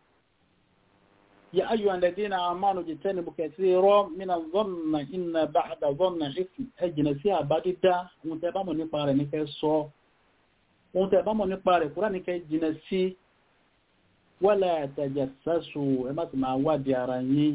ya ayyu alladhina amanu jitanibu kathira mina dhanna inna ba'da dhanna ism ẹ jìnà sí àbá dídá ohun tẹ́ bá mọ̀ nípa rẹ̀ ní kẹ́ sọ ohun tẹ́ bá mọ̀ nípa rẹ̀ kúrò ní kẹ́ jìnà sí wala tajassasu ẹ má sì máa wádìí ara yín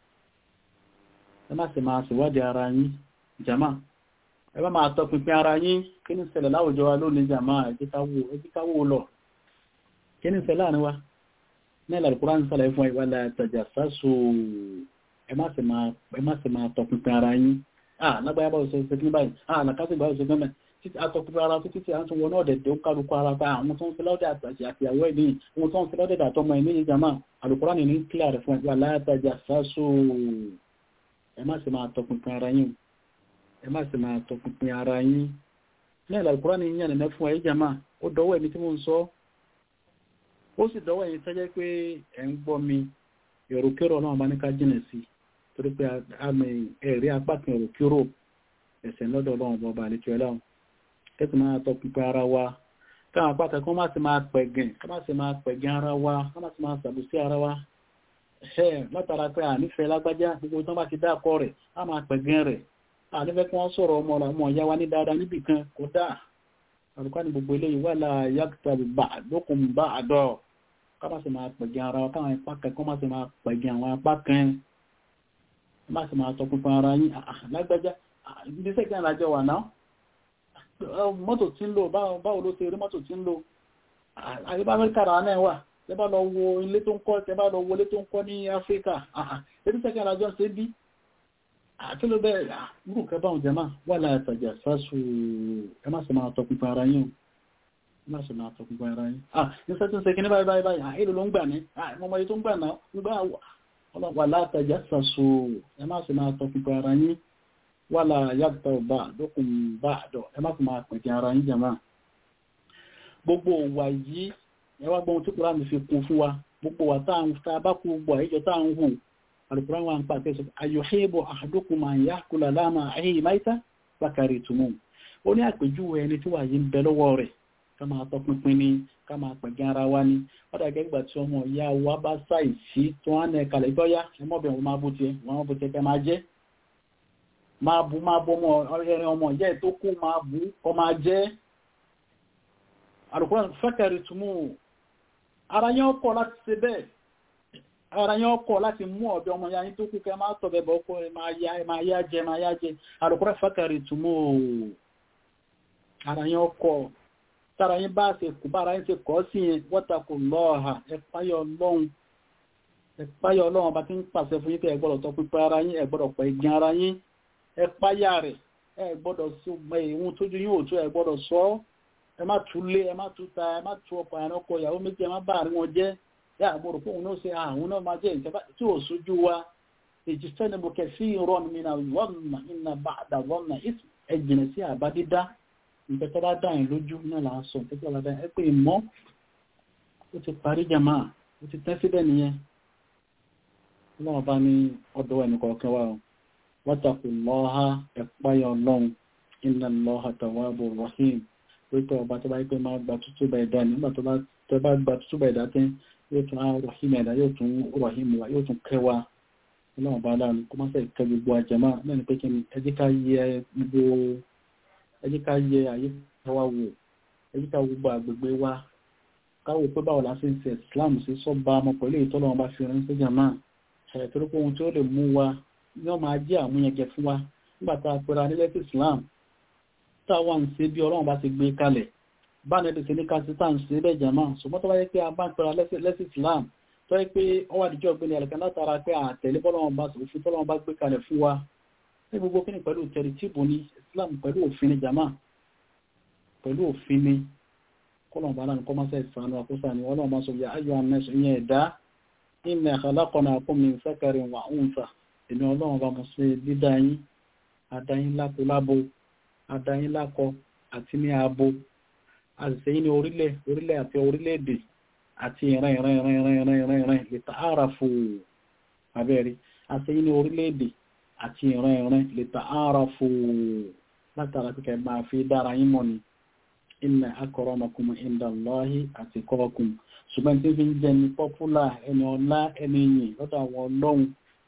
ẹ má sì máa sì wádìí ara yín jama ẹ bá máa tọpinpin ara yín kí ní ṣẹlẹ̀ láwùjọ wa lónìí jàmá ẹjíkáwó lọ kí ní ṣẹlẹ̀ láàrin wa ní ìlàlùkúrá ń sàlẹ̀ fún ìwà látàjà sásò ẹ má sì máa tọpinpin ara yín ah lágbàáyá bá òṣèlú ṣe kí ní báyìí ah làkásì bá òṣèlú mẹ́mẹ́ títí àtọpinpin ara títí tí a ń tún wọnú ọ̀dẹ̀ tó kálukú ara pa àwọn tó ń fi lọ́dẹ̀ àtàjì àti àwọ̀ ẹ̀dín àwọn tó ń fi lọ́dẹ̀ àtọmọ ẹ̀mí yìí jàmá àlùkúrá ní ní kílà rẹ̀ fún ìwà látàjà sásò ẹ má sì máa tọpinpin ara yín ẹ má sì máa tọpinpin ara yín ní ìlàlùkúrá ní yíyàn nẹ̀mẹ́ fún ẹ̀yí jama ó dọwọ́ ẹ̀mí tí mo ń sọ ó sì dọwọ́ ẹ̀yìn tẹ́jẹ́ pé ẹ̀ ń gbọ́ mi èròkérò náà bá ní ká jìnà sí torí pé àmì ẹ̀rí apá kan èròkérò ẹ̀sẹ̀ lọ́dọ̀ ọlọ́run bọba àlejò ẹlọ́run kẹ́sì máa tọpinpin ara wa káwọn apá kan kọ́ má sì máa pẹ̀gẹ̀ kọ́ má sì máa pẹ̀gẹ̀ ara wa kọ́ má sì máa sàbùsí ara wa ẹ̀ látara pé ànífẹ́ lágbájá gbogbo tó bá ti dá akọ rẹ̀ á máa pẹ̀gẹ̀ rẹ̀ ànífẹ́ kí wọ́n sọ̀rọ̀ ọmọ ọmọ ìyá wa ní dáadáa níbì kan kò dáa àrùkọ́ ní gbogbo eléyìí wà láà yàtọ̀ bá lókun bá àdọ́ ká má sì máa pẹ̀gẹ̀ ara wa káwọn apá kan kọ́ má sì máa pẹ̀gẹ̀ àwọn apá kan má sì máa tọpinpin ara yín lágbájá ibi sẹ́kẹ̀ àlájọ wà náà mọ́tò tí ń lò báwo ló ṣe rí mọ́tò tí ń lò àyíbá amẹ́ríkà rà náà wà tẹ́bá lọ wo ilé tó ń kọ́ tẹ́bá lọ wo ilé tó ń kọ́ ní áfíríkà ebi sẹ́kẹ̀ àlájọ ṣe bí àti ló bẹ́ẹ̀ rú kẹbàun jẹma wà látàjà sásù ẹ má sì máa tọpinpin ara yín ẹ má sì máa tọpinpin ara yín ah ní sẹ́tún ṣe kíní báyìí báyìí ah èlò ló ń gbà ní ah mọ́mọ́ yìí tó ń gbà náà ń gbà wà látàjà sásù ẹ má sì máa tọpinpin ara yín wà láyàtọ̀ bá dókun bá dọ̀ ẹ má sì máa pẹ̀kẹ́ ara yín jẹma gbogbo wà yìí ẹ wá gbọ́n tí kúrò àmì fi kún fún wa gbogbo wà táà ń ta bá kú gbogbo àìjọ táà ń hù alùpùrán wa ń pàtẹ́ sọ ayọ̀hẹ́bọ̀ àdókùn máa yá kúlà láàmà ayé máìta bákàrí túnmù ó ní àpèjúwe ẹni tí wà yí ń bẹ lọ́wọ́ rẹ̀ ká máa tọ́ pínpín ní ká máa pẹ̀gẹ́ ara wa ní ọ̀dà gẹ́gbà tí ọmọ ìyá wa bá ṣàìsí tó wá ní ẹ̀kalẹ̀ ìgbọ́yá ẹmọ́bìnrin máa bú tiẹ̀ wọ́n bú tiẹ̀ kẹ́ máa jẹ́ máa bú máa bú ọmọ ẹrin ọmọ ìyá ẹ̀ tó kú máa bú kọ́ máa jẹ́ alùpùrán fẹ́kẹ̀rì túnmù ara yẹn ọkọ̀ láti ṣe bẹ́ẹ̀ ara yẹn ọkọ̀ láti mú ọ̀dọ́ ọmọ ya yín tó kú kẹ máa tọ̀bẹ̀ bọ̀ ọkọ̀ máa yá jẹ máa yá jẹ alùpùrán fẹ́kẹ̀rì túnmù ara yẹn ọkọ̀ tára yín bá ṣe kù bára yín ṣe kọ́ sí yẹn wọ́tàkù lọ́ọ̀hà ẹ̀páyọ̀ ọlọ́run ẹ̀páyọ̀ ọlọ́run ọba tí ń pàṣẹ fún yín pé ẹ gbọ́dọ̀ tọ́ pípẹ́ ara yín ẹ gbọ́dọ̀ pẹ̀ ìgbìn ara yín ẹ̀páyà rẹ̀ ẹ gbọ́dọ̀ sí ọgbẹ́ ìhun tójú yín òtún ẹ gbọ́dọ̀ sọ ọ́ ẹ má tú lé ẹ má tú ta ẹ má tú ọkọ̀ àrùn ọkọ̀ ìyàwó méjì ẹ má bá àrí wọn jẹ́ yá àgbọ̀rọ̀ fún òun náà ṣe àwọn náà máa jẹ́ ìjọba tí ò sójú wa èjì sẹ́ni mo kẹ̀ sí ìrọ̀nù mi náà wọ́nà iná bá àdà wọ́nà ẹ jìnà sí àbá dídá nǹkan tó bá dá yín lójú náà là ń sọ nǹkan tó bá dá yín ẹ pé ìmọ̀ ó ti parí jàmá ó ti tẹ́ síbẹ̀ nìyẹn ọlọ́run bá ní ọ̀dọ̀ ẹnì kọ̀ọ̀kan wa o wátàkù lọ́ha ẹ̀páyọ̀ ọlọ́run iná lọ́ha tàwábù rahim pípẹ́ ọba tó bá yí pé máa gba tútù bá ẹ̀dá nígbà tó bá gba tútù bá ẹ̀dá tẹ́ yóò tún á rahim ẹ̀dá yóò tún rahim wa yóò tún kẹwa ọlọ́run bá láàánú kó má sẹ́yìn kẹ gbogbo àjẹmá náà ni pé kí ni ẹ jẹ́ ká yẹ gbogbo ẹ jẹ́ ká yẹ àyíká wa wò ẹ jẹ́ ká wo gbogbo àgbègbè wa káwò pé báwo la ṣe ń ṣe Islam sí sọ́ba ọmọ pẹ̀lú ìtọ́lọ́wọ́n bá fi ránṣẹ́ jàmáà ẹ̀ torí pé ohun tí ó lè mú wa yóò máa jẹ́ àmúyẹ̀jẹ̀ fún wa nígbà tá a pera nílẹ̀ sí Islam táwa ń ṣe bí ọlọ́run bá ti gbé kalẹ̀ bá nẹ́bí sí ní kásí tá à ń ṣe bẹ́ẹ̀ jàmá ṣùgbọ́n tó bá yẹ pé a bá ń pera lẹ́sí Islam tó yẹ pé ó wà díjọ́ gbé ní ẹ̀lẹ́kan látara pé àtẹ̀lé bọ́lọ́run bá òfin tọ́lọ́run bá gbé kalẹ̀ fún wa ní gbogbo kíni pẹ̀lú tẹ̀rí tíìbù ní Islam pẹ̀lú òfin ni jàmá pẹ̀lú òfin ni kọ́lọ̀n bá náà kọ́ máa sẹ́ ìsànú àkóso ni ọlọ́run máa sọ yà ayọ̀ anẹ́sọ ìyẹn ẹ̀dá inna khalaqnakum min zakarin wa untha èmi ọlọ́run bá mọ̀ sí dídá yín adáyín lápò lábo adáyín lákọ àti ní abo àṣìṣe ní orílẹ̀ orílẹ̀ àti orílẹ̀-èdè àti ìran ìran ìran ìran ìran ìran ìran lè ta ara fò abẹ́rẹ́ àṣìṣe ní orílẹ̀-èdè àti ìran ìran lè ta ara fò látara kíkẹ́ máa fi dára yín mọ̀ ni inna akramakum inda Allahi atqakum ṣùgbọ́n tí fi ń jẹ́ ní pọ́pùlà ẹni ọlá ẹni yìn lọ́dọ̀ àwọn ọlọ́run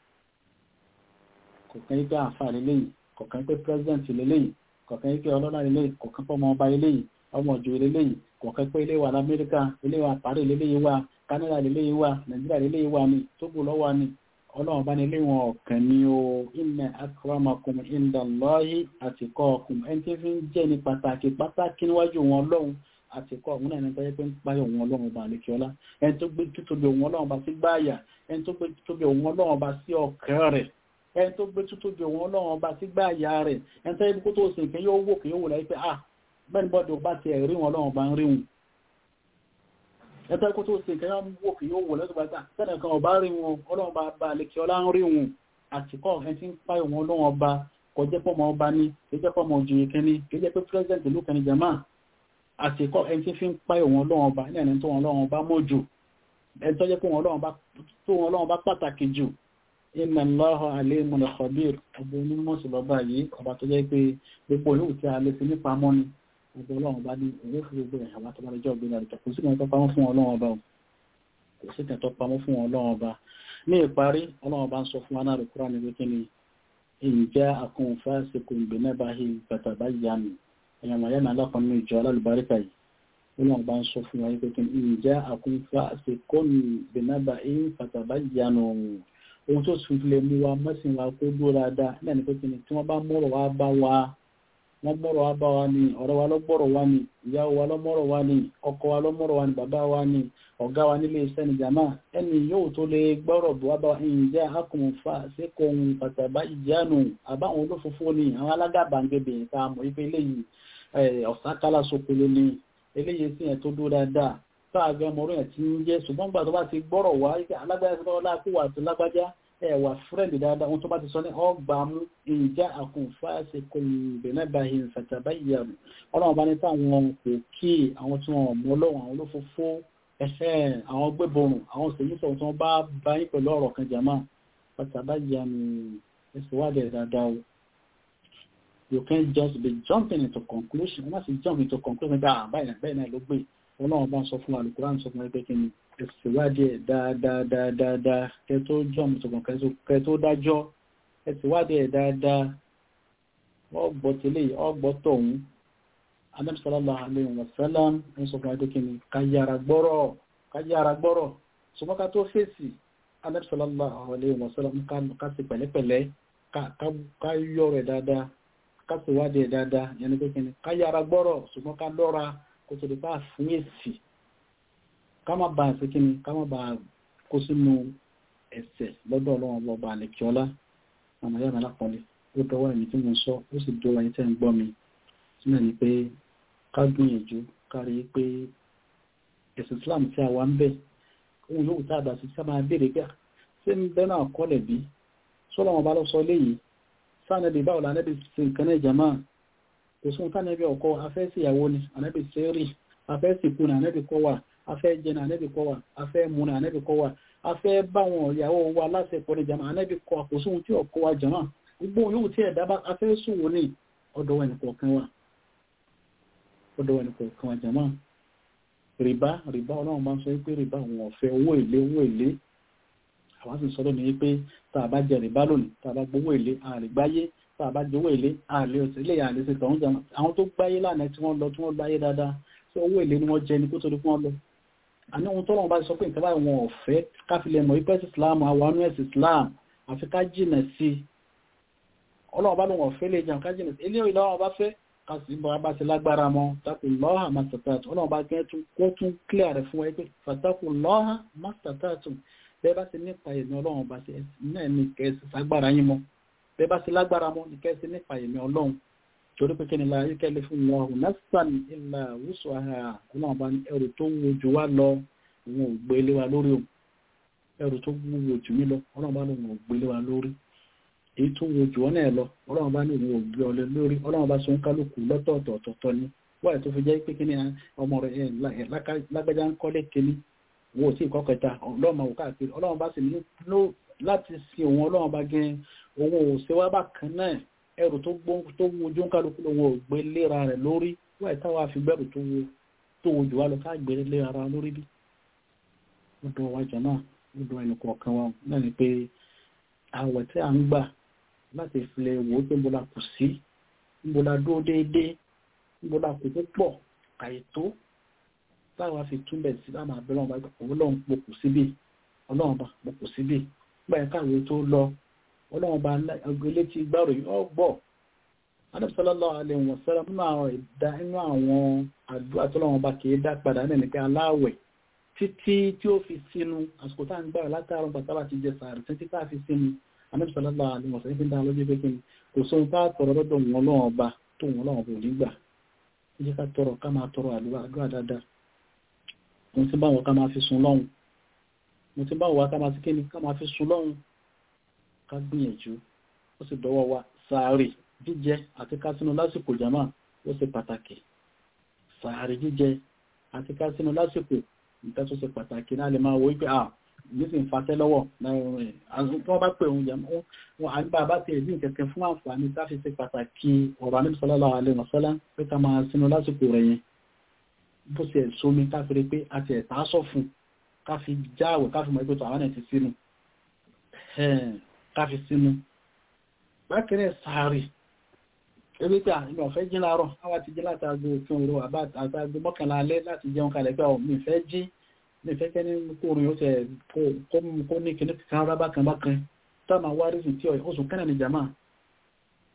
kọ̀kan ipé àfà lélẹ́yìn kọ̀kan ipé president lélẹ́yìn kọ̀kan ipé ọlọ́lá lélẹ́yìn kọ̀kan pé ọmọ ọba lélẹ́yìn ọmọ òjò lélẹ́yìn kọ̀kan pé ilé wa lamẹ́ríkà ilé wa parí lélẹ́yìn wa Canada lélẹ́yìn wa Nàìjíríà lélẹ́yìn wa ni Tógò lọ́wọ́ ni ọlọ́run bá ní ilé wọn ọ̀kan ni o inna akramakum indallahi atqakum ẹni tí fi ń jẹ́ ní pàtàkì pàtàkì níwájú wọn ọlọ́run àtìkọ́ òun náà ní tọ́jẹ́ pé ń páyọ̀ òun ọlọ́run ọba àlékiọlá ẹni tó gbé títóbi òun ọlọ́run ọba sí gbáàyà ẹni tó gbé títóbi òun ọlọ́run ọba sí ọkàn rẹ̀ ẹni tó gbé títóbi òun ọlọ́run ọba sí gbáàyà rẹ̀ ẹni tó yẹ kó tó sìn kí yóò wò kí yóò wò láyé pé ah bẹ́ẹ̀ni bọ́dọ̀ ọba ti ẹ̀rí wọn ọlọ́run ọba ń rí wọn ẹni tó yẹ kó tó sìn kí yóò wò kí yóò wò lẹ́tọ̀ bá ta sẹ́ni kan ọba rí wọn ọlọ́run ọba bá àlékiọlá ń rí wọn àtìkọ́ ẹni tí ń páyọ̀ òun ọlọ́run ọba kọjẹ́ pọ́ ọmọ ọba ní kẹjẹ́ pọ́ ọmọ òjòyè kẹni kẹjẹ́ pé president ìlú kẹni jama àti ẹ̀kọ́ ẹni tí fi ń páyọ̀ wọn lọ́wọ́ ọba ní ẹni tó wọn lọ́wọ́ ọba mọ́ jù ẹni tó jẹ́ pé wọn lọ́wọ́ ọba pàtàkì jù inna Allaha alimun khabir ọba onímọ̀ sí lọ́ba yìí ọba tó jẹ́ pé gbogbo yóò tí a lè fi nípa mọ́ ni ọba ọlọ́wọ́ ọba ní owó fún gbogbo ẹ̀ àwọn àtọ́bá lọ́jọ́ ògbìn àdìkà kò sí kan tó pamọ́ fún ọlọ́wọ́ ọba kò sí kan tó pamọ́ fún ọlọ́wọ́ ọba ní ìparí ọlọ́wọ́ ọba ń sọ fún anáàrù kúrò ní wíkí ni ìjẹ́ àkùnfà síkùn ìgbẹ́nẹ́bàáhì fatabayyanu èèyàn wọ̀nyẹ́ náà lọ́kàn ní ìjọ alálùbáríkà yìí olóòwò bá ń sọ fún wa pé kí n jẹ́ àkúnfà àti kọ́nù bẹ̀nàbà ẹ̀yìn pàtàbá ìyanu ohun tó sì lè mú wa mọ́sìn wa kó dúró dáadáa náà ní pé kí ni tí wọ́n bá mọ̀rọ̀ wá bá wa wọ́n gbọ́rọ̀ wá bá wa ní ọ̀rẹ́ wa lọ́gbọ́rọ̀ wa ní ìyàwó wa lọ́mọ́rọ̀ wa ní ọkọ wa lọ́mọ́rọ̀ wa ní bàbá wa ní ọ̀gá wa nílé iṣẹ́ ní jàmá ẹni yóò tó lè gbọ́rọ̀ bọ̀ wá bá wa ìjẹ́ akùnfà síkòhun pàtàbá ìjánu àbáwọn olófófó ní àwọn alágàbàǹgebè ta mọ̀ ipe eléyìí ọ̀sákálá sokolo ní eléyìí sí ẹ̀ tó dúró dáadáa sáàgbẹ́ ọmọ orí ẹ̀ tí ń jẹ́ ṣùgbọ́n gbà tó bá ti gbọ́rọ̀ wá alágbájá ẹ̀wà fúrẹ́ǹdì dáadáa wọn tó bá ti sọ ní ọgbà mú ìjà àkùnfàṣe kò bẹ̀nẹ́bàáyé fàtàbá ìyàrá ọlọ́run bá ní táwọn kò kí àwọn tí wọn mọ ọlọ́run àwọn olófófó ẹ̀fẹ́ àwọn gbẹ́bọrùn àwọn sèyísọ̀ tí wọ́n bá bá yín pẹ̀lú ọ̀rọ̀ kan jàmá fàtàbá ìyàrá ẹ̀sìn wádìí dáadáa o you can't just be jumping into conclusion wọ́n sì jump into conclusion bá báyìí bẹ́ẹ̀ náà ló gbé ọlọ́run bá ń sọ fún wa lùkúrán sọ fún ẹgbẹ́ kí ni ẹ̀sìwádìí ẹ̀ dáadáadáadáa kẹ tó jump into conclusion kẹ tó dájọ́ ẹ̀sìwádìí ẹ̀ dáadáa ọgbọ́ tẹ́lẹ̀ ọgbọ́ tọ̀hún Ànábì sallallahu alaihi wasallam ń sọ fún ẹgbẹ́ kí ni káyára gbọ́rọ̀ káyára gbọ́rọ̀ ṣùgbọ́n ká tó fèsì Ànábì sallallahu alaihi wasallam ká sì pẹ̀lẹ́pẹ̀lẹ́ ká yọ rẹ̀ dáadáa kásìwádìí ẹ̀ dáadáa yẹn ni pé kí ni ká yára gbọ́rọ̀ ṣùgbọ́n ká lọ́ra kó tó lè bá fún èsì ká má ba àti kí ni ká má ba kó sínú ẹ̀ṣẹ̀ lọ́dọ̀ ọlọ́run ọba àlẹ́kíọ́lá àmọ́ yàrá lápọ̀lẹ̀ ó dọwọ́ ẹ̀mí tí mo sọ ó sì dọwọ́ ẹ̀yìn tẹ́ ń gbọ́ mi sílẹ̀ ni pé ká gbìyànjú ká rí pé ẹ̀sìn Islam tí a wà ń bẹ̀ ohun yóò tá a bá sí ká máa béèrè gbà ṣé ń bẹ́ náà kọ́lẹ̀ bí sọ́lọ́wọ́n bá lọ sọ léyìí sáànẹ́bí báwo la nẹ́bí sí nǹkan náà jama kò sún tánẹ́bí ọkọ afẹ́ sí ìyàwó ni ànẹ́bí sẹ́rì afẹ́ sí ikú ni ànẹ́bí kọ́ wà afẹ́ jẹ ni ànẹ́bí kọ́ wà afẹ́ mu ni ànẹ́bí kọ́ wà afẹ́ báwọn ìyàwó wa lásìkò ní jama ànẹ́bí kọ́ kò sún tí ọkọ wa jama gbogbo yóò tí ẹ̀dá bá afẹ́ sùn wò ní ọ̀dọ̀ ẹnì kọ̀ọ̀kan wa ọ̀dọ̀ ẹnì kọ̀ọ̀kan wa jama rìbá rìbá ọlọ́run bá ń sọ pé rìbá àwọn ọ̀fẹ́ owó èlé owó èlé àwọn sì sọ́dọ̀ ní pé tá a bá jẹ rìbá lónìí tá a bá gbowó èlé àrìgbáyé tá a bá jowó èlé àlè òsì ilé àlè sí tọ̀hún jẹun àwọn tó gbáyé lánàá tí wọ́n lọ tí wọ́n gbáyé dáadáa tí owó èlé ni wọ́n jẹ ní kó tó di fún wọn lọ. àní ohun tọ́lọ́run bá sọ pé nǹkan báyìí wọn ò fẹ́ káfílẹ̀ mọ̀ ipẹ́ islam àwọn anú ẹ̀sìn islam àfi ká jìnà sí i ọlọ́run bá lóun ọ̀fẹ́ lè jẹun ká jìnà sí i ilé ìlọ́run bá fẹ́ ká sì bọ́ bá ti lágbára mọ́ takùn lọ́hà mastatatu ọlọ́run bá gẹ́ kó tún clear rẹ̀ fún ẹ pé fatakùn lọ́hà mastatatu bẹ́ẹ̀ bá ti nípa ìmì ọlọ́run bá ti náà ní kẹ́ẹ̀sì sagbára yín mọ́ bẹ́ẹ̀ bá ti lágbára mọ́ ní kẹ́ẹ̀sì nípa ìmì ọlọ́run torí pé kíni la ayíkẹ́lẹ́ fún wọn ọ̀hún násán ilà wùsù àhà ọlọ́run bá ní ẹrù tó wúwo jù wá lọ òun ò gbé lé wa lórí o ẹrù tó wúwo jù mí lọ ọlọ́run bá ní òun ò gbé lé wa lórí èyí tó wúwo jù ọ́ náà lọ ọlọ́run bá ní òun ò gbé ọ lé lórí ọlọ́run bá sọ ń kálukú lọ́tọ̀ọ̀tọ̀ ni wáyé tó fi jẹ́ pé kíni ọmọ rẹ̀ lágbájá ń kọ́lé kíní wo tí ìkọ́ kẹta ọlọ́run máa wò káàkiri ọlọ́run bá sì ní láti sin òun ọlọ́run bá gẹ́ òun ò ṣe wá bá kan náà ẹrù tó wo ojú ń kálukú lòun ò gbé léra rẹ̀ lórí wáyé táwa fi gbẹ́rù tó wo tó wo jù wá lọ ká gbé léra ara lórí bí. ọdọ wa jàmá ọdọ ẹnì kọ̀ọ̀kan wa náà ni pé àwẹ̀ tí à ń gbà láti filẹ̀ wò ó pé mo la kù sí mo la dúró déédéé mo la kù púpọ̀ àìtó táwa fi túnbẹ̀ sí láàmà abẹ́rẹ́ ọba ọlọ́run pokù síbì ọlọ́run bá pokù síbì gbà ẹ̀ka ìwé tó lọ ọlọ́run bá agbélé tí gbàrò yìí ọgbọ̀ adébísọ́lọ́lọ́ alẹ́ wọn sẹ́rẹ̀ nínú àwọn ìdá inú àwọn àdúrà tọ́lọ́run bá kì í dá padà náà ní pé aláwẹ̀ títí tí ó fi sínú àsìkò tá à ń gbàrà látàrún pàtàkì àti jẹ sàárì títí tá a fi sínú adébísọ́lọ́lọ́ alẹ́ wọn sẹ́rẹ̀ fi dá lójú pé kí ni kò sóhun tá a tọrọ lọ́dọ̀ wọn ọlọ́run ọba tó wọn ọlọ́run ọba ò ní gbà ẹ jẹ́ ká tọrọ ká máa tọrọ àdúrà dáadáa mo ti bá wọn ká máa fi sun lọ́hun mo ti bá wọn ká máa ti kíni ká máa fi sun lọ́hun ká gbìyànjú ó sì dọwọ́ wa sàárì jíjẹ àti ká sínú lásìkò jama ó ṣe pàtàkì sàárì jíjẹ àti ká sínú lásìkò nǹkan tó ṣe pàtàkì náà lè máa wo wípé à nísìn fàṣẹ lọ́wọ́ tí wọ́n bá pè òun jama wọn à ń bá a bá ti ẹ̀dín kẹ̀kẹ́ fún àǹfààní tá fi ṣe pàtàkì ọ̀rọ̀ àníbi sallallahu alaihi wasallam pé ká máa sínú lásìkò rẹ̀ yẹn bó ṣe ẹ̀sọ́ mi ká fi rí pé àti ẹ̀ta sọ fún ká fi jáwẹ̀ ká fi mọ̀ ìpẹ́tọ̀ àwọn ẹ̀ ti sínú ká fi sínú bákẹ́rẹ́ sàárì ebi pé àmì ọ̀fẹ́ jí láàárọ̀ àwa ti jí láti aago òfin òru àbá àtàgbé mọ́kànlá alẹ́ láti jẹun kalẹ̀ pé ọ̀ mi fẹ́ jí mi fẹ́ kẹ́ ní kóòrùn yóò tẹ̀ kó ní kíní kan rábà kan bákan táàmà wá rí sí tí oṣù kẹ́nà ní jama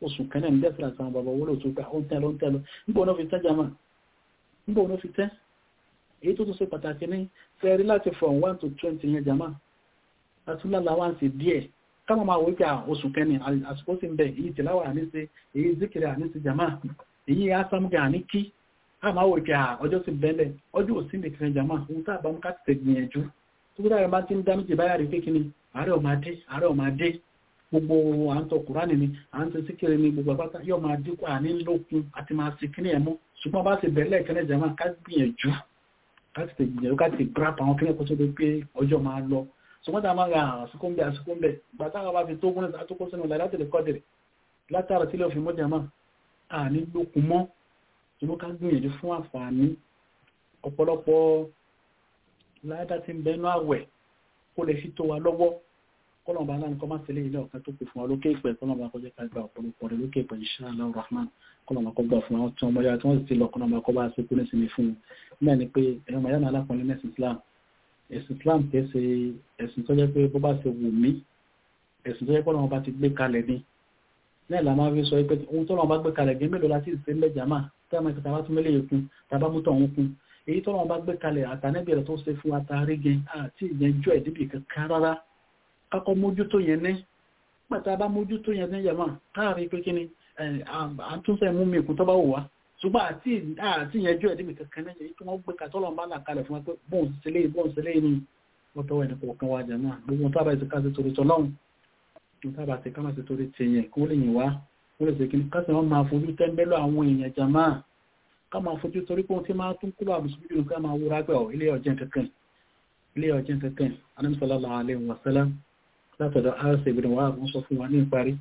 oṣù kẹ́nẹ̀ ń dẹ́sìlá àti àwọn bàbá owó lò tó gbà ó ń tẹ́ lọ ń tẹ́ lọ nígbà wọn fi tẹ́ jama nígbà wọn fi tẹ́ èyí tó tún ṣe pàtàkì ní fẹ́rí láti from one to twenty yẹn jama àtúnlá wá sí díẹ̀ káwọn máa wípé oṣù kẹ́ni àsìkò sí ń bẹ̀ èyí tìláwà àníṣe èyí zikiri àníṣe jama èyí asámúgà àní kí a máa wípé ọjọ́ sí bẹ́lẹ̀ ọjọ́ òsì nìkan jama ohun tá a bá mú ká ti tẹ̀ gbìyànjú tó dára bá ti ń dá méjì báyà rí pé kí ni àárẹ̀ ọmọdé àárẹ̀ ọmọdé gbogbo à ń tọ kùránì ni à ń tẹ síkiri ni gbogbo àpáta yóò máa dínkù àní lókun àti máa sì kíní ẹ̀mú ṣùgbọ́n bá ti bẹ̀rẹ̀ kẹ́lẹ́ jama ká gbìyànjú ká ti tẹ̀ gbìyànjú ká ti grap àwọn kíní ẹ̀kọ́ tó dé pé ọjọ́ máa lọ ṣùgbọ́n tá a máa ra àsìkò ń bẹ àsìkò ń bẹ gbàtà àwọn bá fi tó gúnlẹ̀ àtúkọ́ sínú ọ̀la láti lè kọ́ dẹ̀rẹ̀ látara tí lè fi mọ́jà máa àní lókun mọ́ ṣùgbọ́n ká gbìyànjú fún àǹfààní ọ̀pọ̀lọpọ̀ láyádá tí ń bẹnu àwẹ̀ kó lè fi tó wa lọ́wọ́ kọ́lọ̀mbà aláàrin kọ́ máa tẹ̀lé ilé ọ̀kan tó pè fún wa lókè ìpẹ́ kọ́lọ̀mbà kọjá ká gba ọ̀pọ̀lọpọ̀ rẹ̀ lókè ìpẹ́ insha Allah rahman kọ́lọ̀mbà kọ́ gbà fún àwọn tí wọ́n mọ́yá tí wọ́n sì ti lọ kọ́lọ̀mbà kọ́ bá ṣe kú ní sinmi fún un náà ni pé ẹ̀rọ mọ̀yá náà alákùnrin mẹ́sìn Islam ẹ̀sìn Islam kìí ṣe ẹ̀sìn tó jẹ́ pé bó bá ṣe wù mí ẹ̀sìn tó jẹ́ pé ọlọ́run bá ti gbé kalẹ̀ ni náà la máa fi sọ pé ohun tó lọ́run bá gbé kalẹ̀ gé mélòó láti ṣe ńlẹ̀ jàmá tí a máa tàbá tún mélòó kún tàbá mú tọ̀hún kún èyí tó lọ́run bá gbé kalẹ̀ àtànẹ́bì rẹ̀ tó ṣe fún atari gẹ àti ìyẹnjú ẹ̀ débi kankan rárá kákọ́ mójútó yẹn ní pàtà bá mójútó yẹn ní jàmá káàrí pé kí ni àtúnṣe mú mi kún tó bá wù wá ṣùgbọ́n àti àti ìyẹnjú ẹ̀ débi kankan náà èyí tó wọ́n gbé katọ́ lọ́run bá là kalẹ̀ fún wa pé bóun ṣe lé bóun ṣe lé ní wọ́n tọ́wọ́ ẹni kọ̀ọ̀kan wa jàmá gbogbo tábà ti ká sí torí tọ́lọ́run tábà ti ká má sí torí tèèyàn kó lè yìn wá wọ́n lè ṣèkí kásì wọ́n máa fojú tẹ́ńbẹ́lú àwọn èèyàn jàmá ká máa fojú torí pé ohun tí máa tún kúrò àbùsùn jù ká máa wúra gbẹ̀ ilé ọ̀jẹ́ kankan ilé ọ̀jẹ́ kankan Ànábì sallallahu alaihi wasallam látọ̀dọ̀ arṣẹ́ ìbìnrin wa wọ́n sọ fún wa ní ìparí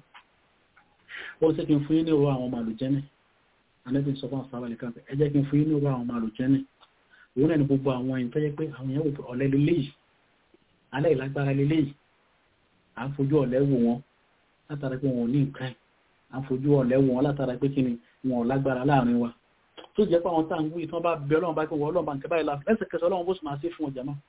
ó sì kí n fún yín ní owó àwọn ọmọ àlùjẹ́nì Ànábì sọ fún àwọn sábàlì kan ẹ jẹ́ kí n fún yín ní owó àwọn ọmọ àlùjẹ́nì òun náà ni gbogbo àwọn èèyàn tó yẹ pé àwọn èèyàn wò ọ̀lẹ lélẹ́yìí alẹ́ ìlágbára lélẹ́yìí à ń fojú ọ̀lẹ wò wọn látara pé wọn ò ní nǹkan à ń fojú ọ̀lẹ́ wọn látara pé kí ni wọn ò lágbára láàrin wa tó jẹ́ pé àwọn tá à ń wí tí wọ́n bá bẹ ọlọ́run bá kí wọ́n ọlọ́run bá ń kẹ́ báyìí láti lẹ́sẹ̀kẹsẹ̀ ọlọ́run bó sì máa ṣe fún ọjà náà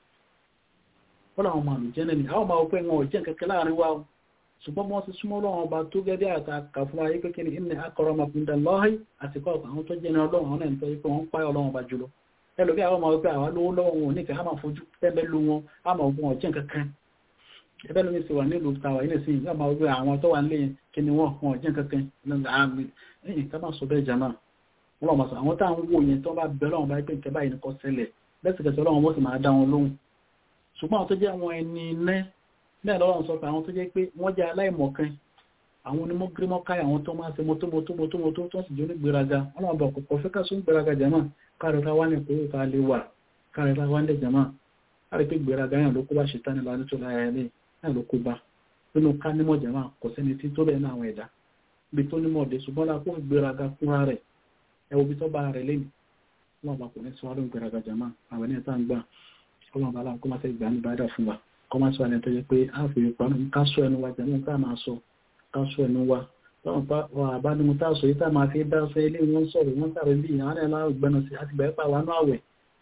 wọ́n làwọn máa lò jẹ́ nẹ́ni àwọn máa pẹ́ wọn ò jẹ́ kẹ́kẹ́ láàrin wa ṣùgbọ́n wọ́n ti súnmọ́ ọlọ́run ọba tó gẹ́gẹ́ àtàkà fún ayé pé kí ni inna akramakum indallahi àti kọ́ àwọn tó jẹ́ ní ọlọ́run àwọn ẹ̀ńtọ́ yìí pé wọ́n ń páyọ̀ ọlọ́run ọba jùlọ ẹlòmí àwọn máa pẹ́ àwọn lówó lọ́wọ́ wọn ò nífẹ̀ẹ́ á máa fojú tẹ́lẹ̀ lu wọn á máa gun ọ̀jẹ́ kankan ẹbẹ́ lómi sì wà nílùú tàwà ilé sí ìgbà máa wípé àwọn tó wà nílé kí ni wọ́n wọn jẹ́ kankan àmì ẹ̀yìn ká máa sọ bẹ́ẹ̀ jama wọ́n lọ́wọ́ sọ àwọn táwọn wò yẹn tó bá bẹ̀rẹ̀ lọ́wọ́ bá pé nǹkan báyìí nìkan ṣẹlẹ̀ lẹ́sìkẹsẹ̀ ọlọ́run bó sì máa dá wọn lóhùn ṣùgbọ́n àwọn tó jẹ́ àwọn ẹni iná bẹ́ẹ̀ lọ́wọ́ sọ pé àwọn tó jẹ́ pé wọ́n jẹ́ aláìmọ̀kan àwọn onímọ̀ gírímọ̀ káyà àwọn tó máa ṣe mọ́tò mọ́tò mọ́tò mọ́tò tó sì jẹ́ onígbéraga ọlọ́run bọ̀ kọ̀kọ́ fẹ́ ká sún gbéraga jama káàrẹ̀ ká wá ní ìkórè ká lè wà káàrẹ̀ ká wá ní jama káàrẹ̀ pé gbéraga yàn ló kó bá ṣe tánilá nítorí láyà ilé náà ló kó bá nínú ká nímọ̀ jẹ́mà kò sẹ́ni tí tó bẹ̀ẹ́ náà àwọn ẹ̀dá bí tó nímọ̀ dé ṣùgbọ́n lápò ìgbéraga fúnra rẹ̀ ẹwọ bí tó bá rẹ̀ lẹ́nu wọn bá kò ní sọ lóun ìgbéraga jẹ́mà àwọn ẹni tá ń gbà ọlọ́run bá láwọn kó má fẹ́ gbà ní bàdà fún wa kó má sọ ẹni tó yẹ pé a fi pamọ́ ká sọ ẹnu wa jẹ́mà tá máa sọ ká sọ ẹnu wa lọ́wọ́n pa àbánimu tá sọ yìí tá máa fi dá sọ ilé wọn sọ̀rọ̀ wọn sàrẹ̀ bí àwọn ẹ̀lá ìgbẹ́nu sí àti bẹ̀rẹ̀ pa wánú àwẹ̀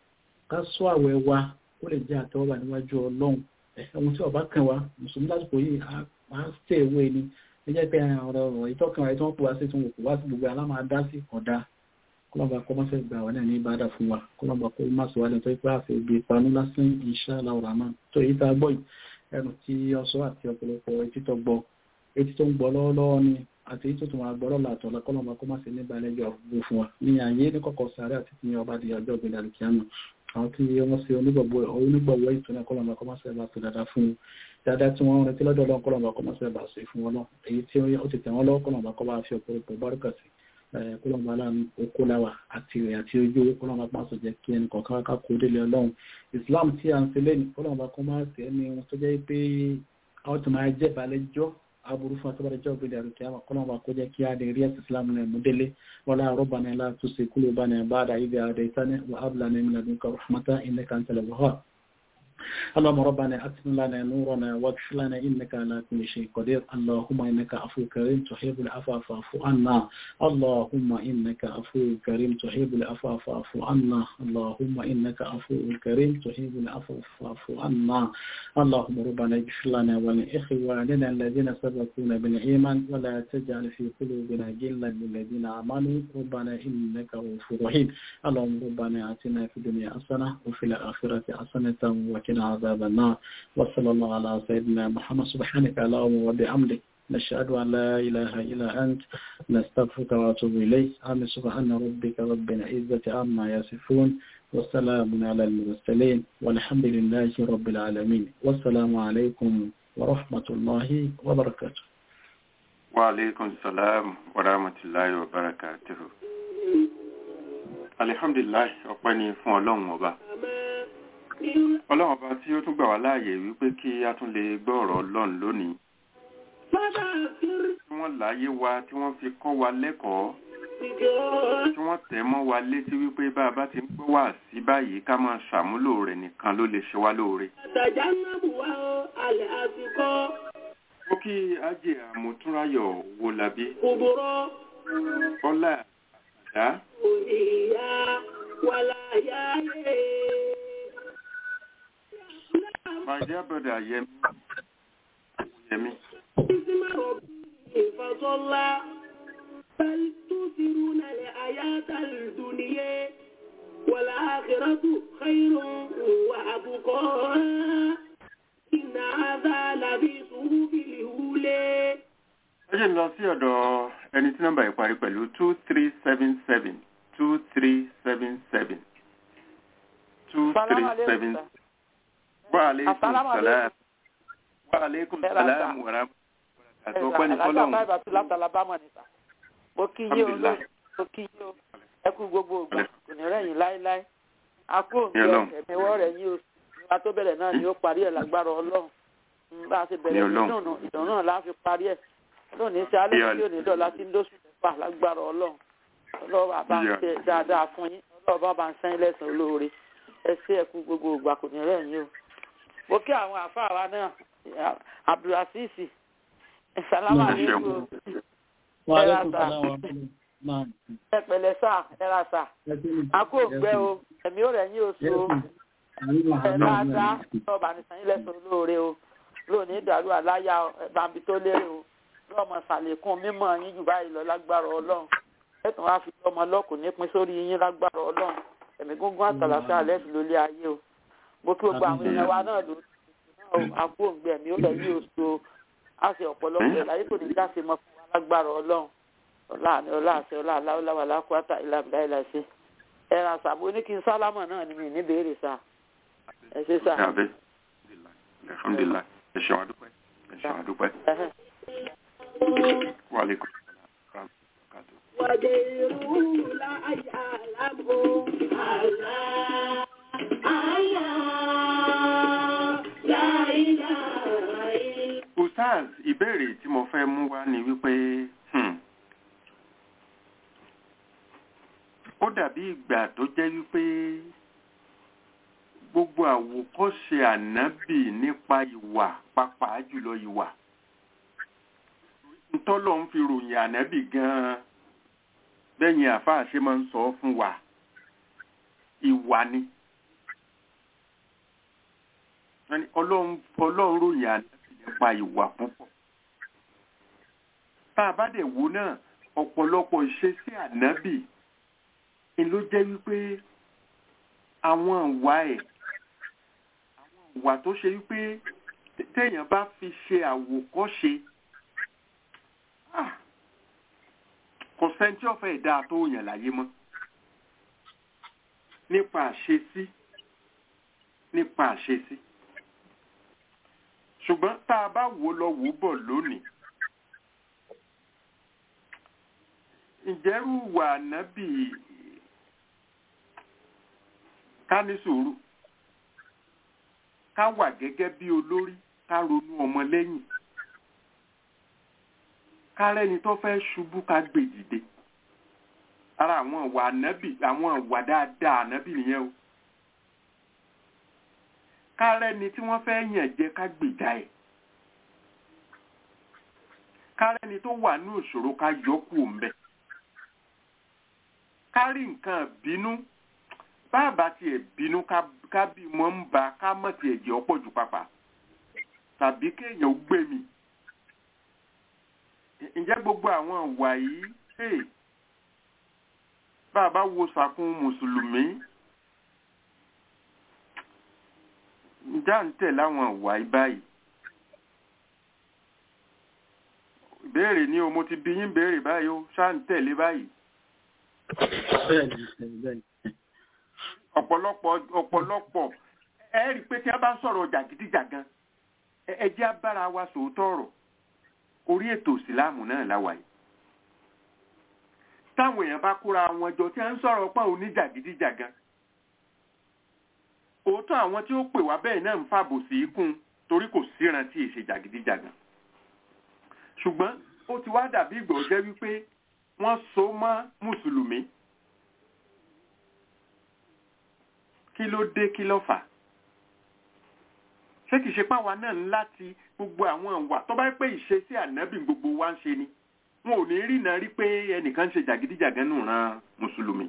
ká sọ àwẹ̀ wa ó lè jẹ́ àtẹ́wọ́gbà níwájú ọlọ́run ẹ̀hún tí ọba kan wa mùsùlùmí lásìkò yìí a ṣe ìwé ni ẹ jẹ́ pé ọ̀rọ̀ ọ̀rọ̀ ìtọ́kàn rẹ̀ tí wọ́n pè wá sí tí wọ́n kò wá sí gbogbo aláma dá sí ọ̀dà kọlọ́ba kọ́ máa fẹ́ gbà wá náà ní ìbádà fún wa kọlọ́ba kó má sọ wá lẹ́nu tó ipá àfẹ́ ibi ìpanú lásán insha Allah rahman tó èyí tá a gbọ́ yìí ẹnu tí ọsọ àti ọ̀pọ̀lọpọ̀ etí tó gbọ́ etí tó ń gbọ́ lọ́wọ́lọ́wọ́ ni àti èyí tó tún máa gbọ́ lọ́la àtọ̀lá kọlọ́ba kó má sí ní ìbálẹ́jọ́ àgbègbè fún wa ní àyè ní kọ̀kọ̀ sáré àti ní ọba di ọjọ́ ìgbéga àlùkìyàmù àwọn tí wọ́n ṣe onígbọ̀gbọ̀ ìtúnẹ̀ kọlọ̀mọ̀ kọmọ́sẹ̀ bá tó dáadáa fún dáadáa tí wọ́n rẹ̀ tí lọ́dọ̀ lọ́n kọlọ̀mọ̀ kọmọ́sẹ̀ bá ṣe fún wọn náà èyí tí ó ti tẹ̀wọ́n lọ́wọ́ kọlọ̀mọ̀ kọ́ bá fi ọ̀pọ̀lọpọ̀ bárúkà sí kọlọ̀mọ̀ aláàánú okó láwà àti rẹ̀ àti ojú kọlọ̀mọ̀ pàṣẹ jẹ́ kí ẹnì kọ̀ọ̀kan ká kó délé ọlọ́run Islam tí a ń ṣe lẹ́nu kọlọ̀mọ̀ kọmọ́sẹ̀ ẹni wọn tó jẹ́ pé àwọn tó máa jẹ́ balẹ̀jọ́ aburú fún atọ́bàdé jọ́ òbí dàrú kí a máa kọ́nà kó jẹ́ kí a lè rí ẹ̀sìn islam náà mú délé wọlá àrọ́bà náà látú sí kúlò bá náà bá dà ibi àdá ìtàní wà ábùlà náà mílẹ̀ ní kọ́ rahmata ilẹ̀ kan tẹ̀lẹ̀ wọ́họ́ اللهم ربنا أتم لنا نورنا واغفر لنا إنك على كل شيء قدير اللهم إنك عفو كريم تحب العفو فاعف عنا اللهم إنك عفو كريم تحب العفو فاعف عنا اللهم إنك عفو كريم تحب العفو فاعف عنا اللهم ربنا اغفر لنا ولإخواننا الذين سبقونا بالإيمان ولا تجعل في قلوبنا غلا للذين آمنوا ربنا إنك غفور رحيم اللهم ربنا آتنا في الدنيا حسنة وفي الآخرة حسنة وقنا عذاب النار وصلى الله على سيدنا محمد سبحانك اللهم وبحمدك نشهد أن لا إله إلا أنت نستغفرك وأتوب إليك آمين سبحان ربك رب العزة عما يصفون وسلام على المرسلين والحمد لله رب العالمين والسلام عليكم ورحمة الله وبركاته وعليكم السلام ورحمة الله وبركاته alihamdulilayi ọpẹ́ ni fún ọlọ́run ọba ọlọ́run ọba tí ó tún gbà wá láàyè wípé kí a tún lè gbọ́ ọ̀rọ̀ ọlọ́run lónìí tí wọ́n láyé wa tí wọ́n fi kọ́ wa lẹ́kọ̀ọ́ tí wọ́n tẹ̀ mọ́ wa létí wípé bá a bá ti ń gbọ́ wá sí báyìí ká máa ṣàmúlò rẹ̀ nìkan ló lè ṣe wá lóore. mo kí ajé àmútúnráyọ̀ wo làbí ọlá àdá my dear brother yẹmi yẹmi. بل تؤثرون الحياة الدنيا والآخرة خير وأبقى إن هذا لفي صحف الأولى ẹ jẹ́ n lọ sí ọ̀dọ̀ ẹni tí nọ́mbà yìí parí pẹ̀lú two three seven seven two three seven seven two three seven wa aleykum salaam wa aleykum salaam wa rahmatulah àti ọpẹ́ ní fọlọ́hún. mo kí yé o mo kí yé o ẹ kú gbogbo ògbà kò ní rẹ̀yìn láéláé akó òǹgbẹ ẹ̀míwọ́ rẹ̀ yí o nígbà tó bẹ̀rẹ̀ náà ni ó parí ẹ̀ lágbára ọlọ́run bá a ṣe bẹ̀rẹ̀ ìdùnnú ìdùnnú náà la fi parí ẹ̀ lónìí ṣe alẹ́ tí ò ní dọ̀la tí ń lóṣù mẹ́fà lágbára ọlọ́run ọlọ́run bá ń ṣe dáadáa fún yín ọlọ́run bá ń sẹ́yìn lẹ́sàn olóore ẹ ṣe ẹ̀kú gbogbo ògbà kò ní rẹ̀yìn o mo kí àwọn àfáà wa náà abdulrasheed salama aleykum ẹ pẹ̀lẹ́ sá ẹ ra sá akó ògbẹ o ẹ̀mí ò rẹ̀ yín oṣù o ẹ dáadáa ọba nìsan yín lẹ́sàn olóore o lónìí ìdàrú àláyà bambi tó lérè o lọ́mọ sàlékún mímọ́ yín jù báyìí lọ lágbára ọlọ́run ẹ̀tàn wá fi ọmọ lọ́kùn nípín sórí yín lágbára ọlọ́run ẹ̀mí gúngún àtàlàfẹ́ alẹ́ fi lólé ayé o mo kí gbogbo àwọn èèyàn wa náà lórí náà akó ògbẹ ẹ̀mí ò rẹ̀ yín oṣù o á sì ọ̀pọ̀lọpọ̀ ẹ̀ láyé kò ní jáse mọ́ fún wa lágbára ọlọ́run ọlá àní ọlá àṣẹ ọlá aláwọláwà lákúátà ìlàbìlà ìlàṣẹ ẹran sàbò ní kí n sálámà náà ni mi ní béèrè sá ẹ ṣe sá. alhamdulilayi ẹ ṣeun adúpẹ́ ẹ ṣeun adúpẹ́. wàlẹ́kùn. وغيره لا يعلمه الله Ustaz, ìbéèrè tí mo fẹ́ mú wá ni wípé ó dàbí ìgbà tó jẹ́ wípé gbogbo àwòkọ́ṣe ànábì nípa ìwà pàápàá jùlọ ìwà ntọ́lọ́ ń fi ròyìn ànábì gan-an bẹ́yìn àfáà ṣe máa ń sọ fún wa ìwà ni ọlọ́run ròyìn ànábì nípa ìwà púpọ̀ tá a bá dẹ̀ wò náà ọ̀pọ̀lọpọ̀ ìṣesí ànábì ni ló jẹ́ wípé àwọn ìwà ẹ̀ àwọn ìwà tó ṣe wípé téèyàn bá fi ṣe àwòkọ́ṣe kò sẹ́ńtì ọ̀fẹ́ ìdá tó yàn láyé mọ́ nípa àṣesí nípa àṣesí ṣùgbọ́n tá a bá wò lọ wò bọ̀ lónìí ìjẹ́rù wà nábì ká ní sùúrù ká wà gẹ́gẹ́ bí olórí ká ronú ọmọ lẹ́yìn kárẹ́ni tó fẹ́ ṣubú ká gbè dìde ara àwọn ìwà ànábì àwọn ìwà dáadáa ànábì nìyẹn o kárẹ́ni tí wọ́n fẹ́ yàn jẹ ká gbèjà ẹ̀ kárẹ́ni tó wà ní ìṣòro ká yọ kú òǹbẹ kárí nǹkan bínú bàbá tiẹ̀ bínú ká bí mọ́ ń ba ká mọ̀ tiẹ̀ jẹ́ ọ̀pọ̀ jù pàpà tàbí kéèyàn ó gbé mi ǹjẹ́ gbogbo àwọn ìwà yìí bàbá wo sàkún mùsùlùmí ǹjẹ́ à ń tẹ̀ láwọn ìwà yìí báyìí ìbéèrè ni o mo ti bí yín béèrè báyìí o ṣá ń tẹ̀lé báyìí. ọ̀pọ̀lọpọ̀ ọ̀pọ̀lọpọ̀ ẹ rí i pé tí a bá ń sọ̀rọ̀ jàgídíjàgan ẹ jẹ́ abára wa sòótọ́ ọ̀rọ̀ orí ètò ìsìláàmù náà láwàá yìí. táwọn èèyàn bá kóra wọn jọ tí a ń sọ̀rọ̀ pọ̀ oníjàgídíjàgan òótọ́ àwọn tí ó pè wá bẹ́ẹ̀ náà ń fàbò sí kún torí kò síran tí èsè jàgídíjàgan ṣùgbọ́n ó ti wá dàbí ìgbọ̀ jẹ́ wípé wọ́n so mọ́ mùsùlùmí kí ló dé kí ló fà ṣé kìí ṣe páwa náà láti gbogbo àwọn ìwà tó bá pé ìṣesí ànábì gbogbo wa ń ṣe ni wọn ò ní rí náà rí pé ẹnìkan ṣe jàgídíjàgan nù ran mùsùlùmí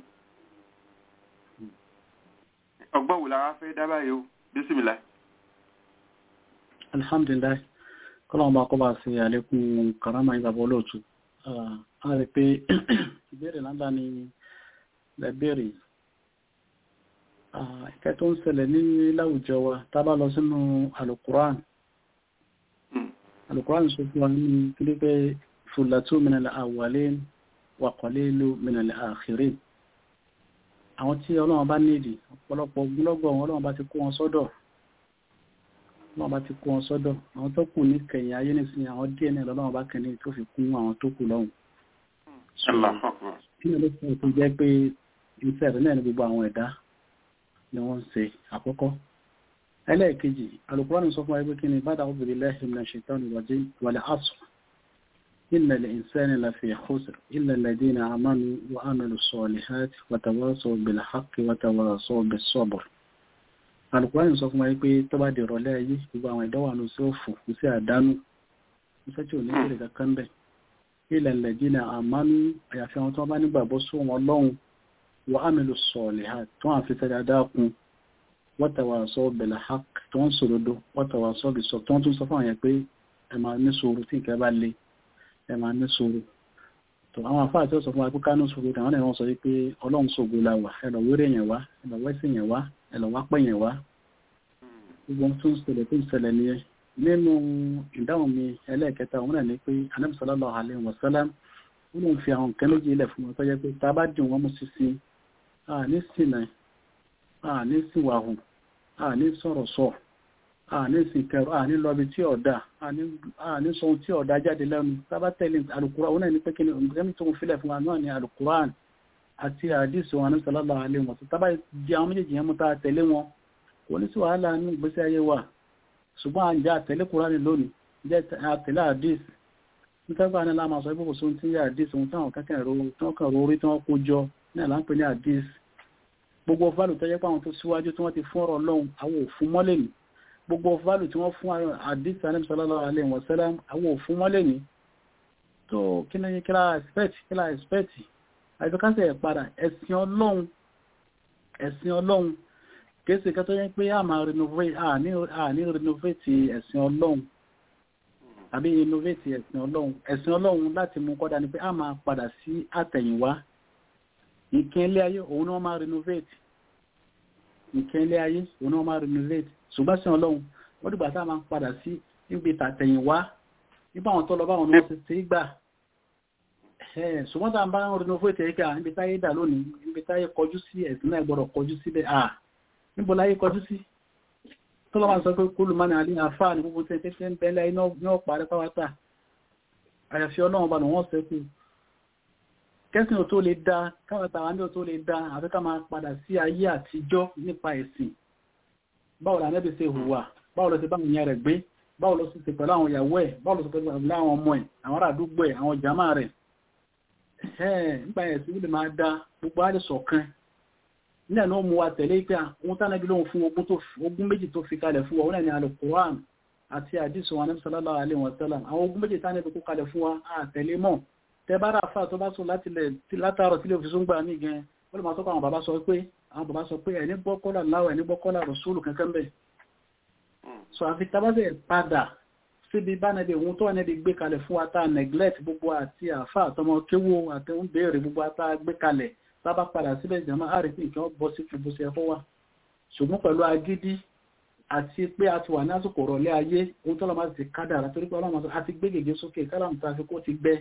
ọgbọ́n wò lára fẹ́ dábàá yìí ó bísímìlá. alhamdulillah kọ́lọ́wọ́n bá kọ́ bá sí àlékún karama ìgbàgbọ́ olóòtú a rí pé ìbéèrè láńdá ni lẹ́bẹ̀rẹ̀ ìkẹ́ tó ń ṣẹlẹ̀ ní láwùjọ wa tá bá lọ sínú alukuran alukuran sọ fún wa ní kílé pé fulatu minal awwalin wa qalilu minal akhirin àwọn tí ọlọ́run bá nídìí ọ̀pọ̀lọpọ̀ ogunlọ́gọ̀ ọlọ́run bá ti kó wọn sọ́dọ̀ wọ́n bá ti kó wọn sọ́dọ̀ àwọn tó kù ní kẹyìn ayé nísìnyí àwọn díẹ̀ náà lọ́wọ́ bá kẹ́ni tó fi kún àwọn tó kù lọ́hùn. kí ni ló fẹ́ tó jẹ́ pé iṣẹ́ rẹ̀ náà ní gbogbo àwọn ẹ̀dá ni wọ́n ń ṣe àkọ́kọ́. ẹlẹ́ẹ̀kejì Al-Qur'an sọ fún wa pé kí ni ba'da a'udhu billahi minash shaitani rajim wal 'asr innal insana lafi khusr illa alladhina amanu wa 'amilu s-salihati wa tawasaw bil haqqi wa tawasaw bis sabr alùpùpù sọ fún wa pé tó bá di ìrọ̀lẹ́ ayé gbogbo àwọn ìdánwò àánú sí òfò kò sí àdánù iṣẹ́ tí ò ní kéré kankan bẹ̀ ilẹ̀ lẹ́dínà àmánú àyàfi àwọn tó bá nígbàgbọ́ sí wọn lọ́hùn wọ́n àmìlú sọ̀ọ̀lẹ̀ ha tó wọ́n fi sẹ́dá dákun wọ́tàwà sọ bẹ̀lẹ̀ ha tó wọ́n sòrodo wọ́tàwà sọ bí sọ tó wọ́n tún sọ fún àyẹ̀ pé ẹ máa ní sùúrù tí nǹkan bá le ẹ máa ní sùúrù tó àwọn afáà tí ó sọ fún wa pé ká ní sùúrù àwọn náà wọ́n sọ pé ọlọ́run sògo la wà ẹ lọ wéré yẹn wá ẹ lọ wẹ́sì yẹn wá ẹ̀lọ́ wá pẹ̀yìn wá gbogbo tó ń ṣẹlẹ̀ tó ń ṣẹlẹ̀ nìyẹn nínú ìdáhùn mi ẹlẹ́ẹ̀kẹta òun náà ni pé Ànábì sallallahu alaihi wasallam ó lóun fi àwọn nǹkan méjì ilẹ̀ fún wọn tó jẹ́ pé tá a bá dùn wọ́n mú sísí àní sìnà àní síwàhù àní sọ̀rọ̀ sọ àní sìnkẹrù àní lọ́bi tí ọ̀dà àní sọ ohun tí ọ̀dà jáde lẹ́nu tá a bá tẹ̀lé Al-Qur'an òun náà ni pé kí ni nǹkan tó ń filẹ̀ fún wa náà ni Al-Qur'an àti àdìsí wọn Ànábì sallallahu alaihi wasallam tá a bá di àwọn méjèèjì yẹn mú tá a tẹ̀lé wọn kò ní sí wàhálà ní ìgbésí ayé wa ṣùgbọ́n àjẹ́ àtẹ̀lé kúránì lónìí jẹ́ àtẹ̀lé àdís nítorí ní láàmà sọ ibùkún sóhun tí ń yẹ àdís ohun táwọn kẹ́kẹ́ ro orí tí wọ́n kó jọ náà là ń pè ní àdís gbogbo fálù tó jẹ́ pé àwọn tó síwájú tí wọ́n ti fún ọ̀rọ̀ lọ́hùn àwọn òfin mọ́lẹ̀ ní gbogbo fálù tí wọ́n fún àdís Ànábì sallallahu alaihi wasallam àwọn òfin mọ́lẹ̀ ní tó kí ni kí la expect kí la expect àìsíkásẹ̀ padà ẹ̀sìn ọlọ́run ẹ̀sìn ọlọ́run kéèsì kan tó yẹ pé a máa renovate a ní renovate ẹ̀sìn ọlọ́run àbí innovate ẹ̀sìn ọlọ́run ẹ̀sìn ọlọ́run láti mú kọ́dá ni pé a máa padà sí àtẹ̀yìnwá nǹkan ilé ayé òun náà máa renovate nǹkan ilé ayé òun náà máa renovate ṣùgbọ́n sí ọlọ́run ó dìgbà tá a máa padà sí níbi tàtẹ̀yìnwá nípa àwọn tó lọ báwọn ni wọ́n ti ti gbà ṣùgbọ́n tá a bá ń renovate ẹ̀ka níbi táyé dà lónìí níbi táyé kọjú sí ẹ̀sìn náà gbọ́dọ̀ kọjú síbẹ̀ ah níbo láyé kọjú sí tó lọ́wọ́ sọ pé kúlù mánà alẹ́ àfáà ní gbogbo tí ẹ̀kẹ́ ń bẹ́lẹ̀ iná parí pàwátà àyàfi ọlọ́run bá wọ́n sẹ́kù kẹ́sìn ò tó lè dá káwàtà wà ní ò tó lè dá àfi ká máa padà sí ayé àtijọ́ nípa ẹ̀sìn báwo la nẹ́bí ṣe hùwà báwo lọ sí báwọn ìyẹn rẹ̀ gbé báwo lọ sí ṣe pẹ̀lú àwọn ìyàwó ẹ̀ báwo lọ sí pẹ̀lú àwọn ọmọ ẹ̀ àwọn ará àdúgbò ẹ̀ àwọn jàmáà rẹ̀ nípa ẹ̀sìn ó lè máa dá gbogbo á lè ṣọ̀kan náà ló mú wa tẹ̀lé pé ohun tánà bí lóhun fún ogún méjì tó fi kalẹ̀ fún wa wọn ni alukuran àti àdìsùn wa nẹ́bí sallallahu alaihi wa sallam àwọn ogún méjì tánà bí kó kalẹ̀ fún wa àtẹ̀lé mọ́ tẹ bá rà fà tó bá sọ látàrọ̀ tí lè fi sún gbà mí gan ó lè máa tọ́kọ̀ àwọn bàbá sọ pé àwọn bàbá sọ pé ẹni gbọ́ kọ́là láwọ̀ ẹni gbọ́ kọ́là rọ̀súlù kankan bẹ̀ so àfi tabasẹ̀ padà síbi bá nẹ́bí ohun tó wà nẹ́bí gbé kalẹ̀ fún wa tá a neglect gbogbo àti àfà àtọmọ kéwò àti ń béèrè gbogbo àtà gbé kalẹ̀ sábà padà síbẹ̀ jama a rí pé nǹkan bọ́ sí ju bó ṣe ẹ̀kọ́ wa ṣùgbọ́n pẹ̀lú agídí àti pé a ti wà ní àsìkò rọ̀lẹ́ ayé ohun tó lọ́mọ ti kádàrà torí pé ọlọ́mọ àti gbé gègé sókè kálàmù tó àfi kó ti gbẹ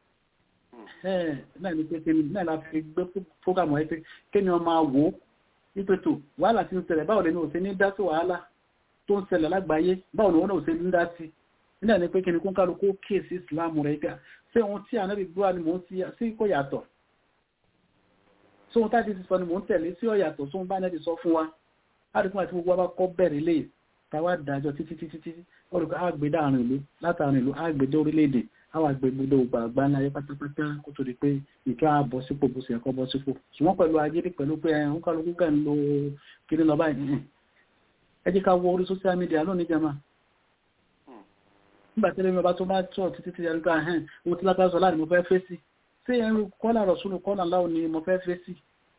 náà ni pé náà la fi gbé fógàmù ẹ pé kí ni wọ́n máa wò ó wípé tó wàhálà ti ń ṣẹlẹ̀ báwo lè ní òṣè ní dá sí wàhálà tó ń ṣẹlẹ̀ lágbàáyé báwo ni wọ́n náà òṣè ní dá sí nígbà ní pé kí ni kó ń kálukú kíyèsí ìsìlámù rẹ̀ gbà ṣé ohun tí ànábì gbọ́ ni mò ń sí kò yàtọ̀ sóhun táti ti sọ ni mò ń tẹ̀lé sí ọ̀yàtọ̀ sóhun bá nẹ́ẹ̀dì sọ fún wa láti fún àti gbogbo wa kọ́ bẹ̀rẹ̀ lè tàwa dájọ́ títí títí títí olùkọ́ àgbèdè àrùn ìlú látàrin ìlú àgbèdè orílẹ̀-èdè àwọn àgbègbè ògbà àgbà ní ayé pátápátá kó tó di pé ìkẹ́ àbọ̀ sípò bó ṣe ẹ̀kọ́ bọ́ sípò ṣùgbọ́n pẹ̀lú agídí pẹ̀lú pé ẹ̀hún kálukú kẹ́ ń lo kiri lọ báyìí ẹ jẹ́ ká wọ orí social media lónìí jama nígbà tí ẹlẹ́mi ọba tó bá tọ̀ títí tí ẹlẹ́mi ká hẹ́n owó tí lápá sọ láàrin mo fẹ́ fẹ́ sí ṣé ẹrù kọ́là rọ̀ṣúlù kọ́là láwọn ni mo fẹ́ fẹ́ sí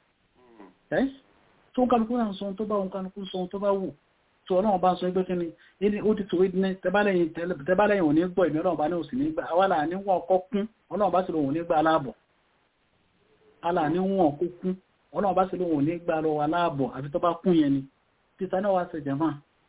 ẹ́ tó ń kálukú náà sọ tó bá ń kálukú sọ tó bá wù tó ọlọ́run bá sọ ẹgbẹ́ kíni ní ó ti tòwé ní tẹ́bálẹ̀yìn ò ní gbọ́ ìmí ọlọ́run bá ní òsì nígbà awálà ní wọ́n ọkọ́ kún ọlọ́run bá sì lóhun nígbà aláàbọ̀ alà ní wọ́n ọkọ́ kún ọlọ́run bá sì lóhun nígbà lọ aláàbọ̀ àfi tó bá kún yẹn ni títà náà wá ṣe jàmá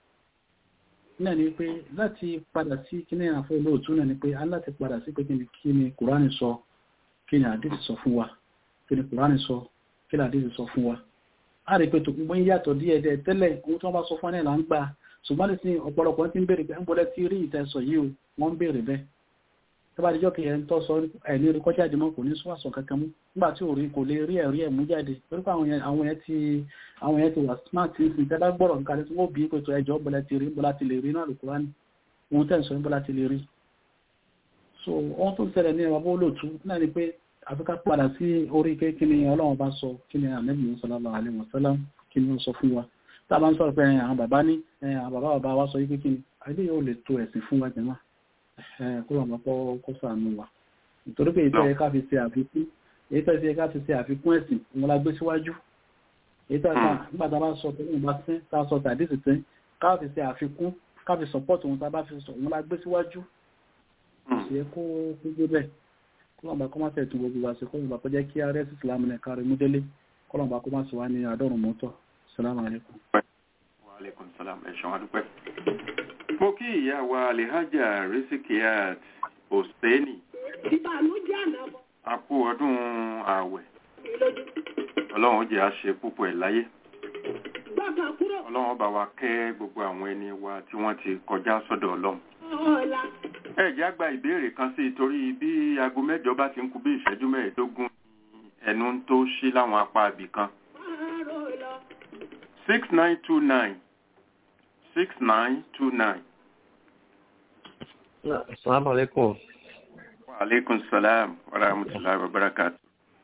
náà ni pé láti padà sí kíní àfọ olóòtú náà ni pé aláti padà sí pé kíni kùránì sọ kíni àdìsí sọ fún wa kíni kùránì sọ kíni àdìsí sọ fún wa a rí pé tó gbogbo ń yàtọ̀ díẹ̀ díẹ̀ tẹ́lẹ̀ ohun tí wọ́n bá sọ fún ẹ̀ là ń gbà ṣùgbọ́n ní sin ọ̀pọ̀lọpọ̀ tí ń béèrè pé ń bọ́lẹ̀ tí rí ìtẹ̀sọ̀ yìí o wọ́n ń béèrè bẹ́ẹ̀ tó bá dijọ́ kí ẹ̀ ń tọ́ sọ ẹ̀ní orí kọjá àdìmọ́ kò ní sọ́wọ́sọ kankan mú nígbà tí ò rí kò lè rí ẹ̀rí ẹ̀ mú jáde torí pé àwọn yẹn ti àwọn yẹn ti wà smart ní sin tẹ́lá gbọ́rọ̀ nǹkan tí wọ́n bí pé tó ẹjọ́ bọ́lẹ̀ ti rí bọ́lá ti lè rí náà lùkúrá ní ohun tẹ́ ń sọ bọ́lá ti lè rí so ohun tó ń ṣẹlẹ̀ ní ẹwà bó lòtú náà ni pé àfikà padà sí orí pé kí ni ọlọ́run bá sọ kí ni ànábì sallallahu alaihi wasallam kí ni ó sọ fún wa tá a bá ń sọ̀rọ̀ pé àwọn bàbá ní àwọn bàbá bàbá wa sọ wípé kí ni àìlè yóò lè tó ẹ̀sìn fún wa jẹ̀mọ́ kó lọ́mọ kọ́ kó sànù wa nítorí pé ìtọ́ yẹ ká fi ṣe àfikún èyí tó yẹ ká fi ṣe àfikún ẹ̀sìn òun la gbé síwájú èyí tó yẹ ká nígbà tá a bá sọ pé òun bá sín tá a sọ tàdí sì sín ká fi ṣe àfikún ká fi sọpọ́ọ̀tì òun tá a bá fi sọ òun la gbé síwájú kò sì yẹ kó gbé bẹ́ẹ̀ kọlọmọba kọ́ máa tẹ̀tù gbogbo wa sí kọlọmọba kọ́ jẹ́ kí ààrẹ sí islam ní kárí mú délé kọlọmọba kọ́ máa sì wá ní àádọ́rùn mọ́tọ̀ salamu alaikum. wa alaikum salam ẹ̀ṣọ́ adúpẹ́. mo kí ìyá wa alihaja risikiat oseni. ìbànújẹ́ ànábọ̀. a kú ọdún ààwẹ̀ ọlọ́run jẹ́ àṣẹ púpọ̀ ẹ̀ láyé. gbàgbà kúrò. ọlọ́run bá wa kẹ́ gbogbo àwọn ẹni wa tí wọ́n ti kọjá sọ́dọ̀ ọlọ́run ọ̀la. ẹ jẹ́ á gba ìbéèrè kan sí i torí bí aago mẹ́jọ bá ti ń kù bí ìṣẹ́jú mẹ́ẹ̀ẹ́dógún ẹnu tó ṣí láwọn apá ibì kan. six nine two nine six nine two nine. Assalamu alaikum. Wa alaikum salam wa rahmatullahi wa barakatuh.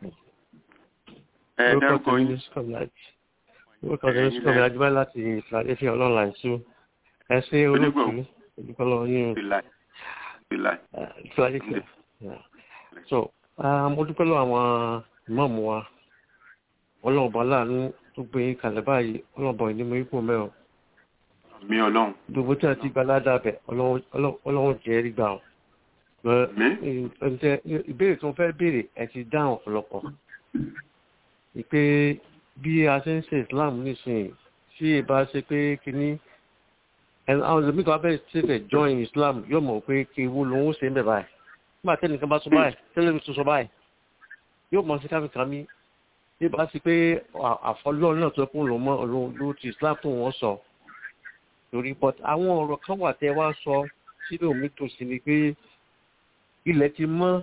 Ẹ dárúkọ yín. Orúkọ mi ní Sọ́kọ̀mí Ajíbá láti Philadelphia online two. Ẹ ṣe olóòtú ìdúpọ̀lọ́ yín. Philadelphia. So, mo dúpẹ́ lọ àwọn ìmọ̀ọ̀mù wa. Ọlọ́run bá láàánú tó gbé kalẹ̀ báyìí, ọlọ́run bọ̀ ní mo ipò mẹ́rin. Mi ọlọ́run. Gbogbo tí a ti gba ládàbẹ̀, ọlọ́run jẹ́ rí gbà wọn. Ìbéèrè tó ń fẹ́ béèrè ẹ ti dáhùn ọ̀pọ̀lọpọ̀. Ìpè bí a ṣe ń ṣe Islam nísìnyí, tí ì bá ṣe pé kíní àwọn ìlú mìíràn abẹ́rẹ́ ṣẹ̀ṣẹ̀ join Islam yóò mọ̀ pé kí ewu lòun ṣe ń bẹ̀ báyìí nígbà tẹ́nìkan bá sọ báyìí tẹ́lẹ̀ tó sọ báyìí yóò mọ̀ sí káfíńkà mi bí bá sí pé àfọlọ́ náà tó kún lòun mọ́ ló ti Islam tó wọ́n sọ torí but àwọn ọ̀rọ̀ kan wà tẹ́ wá sọ sínú mi tó sí ni pé ilẹ̀ ti mọ́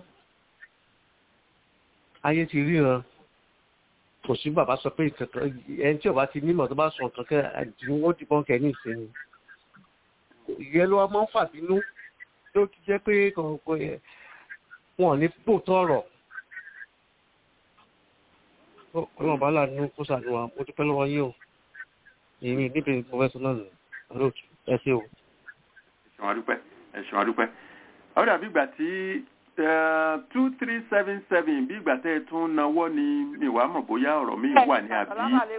ayé ti ríran kò sí bàbá sọ pé ẹni tí ó bá ti nímọ̀ tó bá sọ nǹkan kẹ́ àdìmọ́ dìbọn kẹ́ ní ìsinmi ìyẹn ló wá máa ń fàbínú ló ti jẹ́ pé kọ̀ọ̀kan yẹn wọn ò ní pò tọ̀rọ̀ ọlọ́run bá láàánú kó sàdúrà mo dúpẹ́ lọ́wọ́ yín o èmi níbi professional olóòtú ẹ ṣe o. ẹ̀sùn àdúpẹ́ ẹ̀sùn àdúpẹ́ ó dàbí ìgbà tí two three seven seven bí ìgbà tẹ́ ẹ tún náwó ni mi wàá mọ̀ bóyá ọ̀rọ̀ mi wà ní àbí.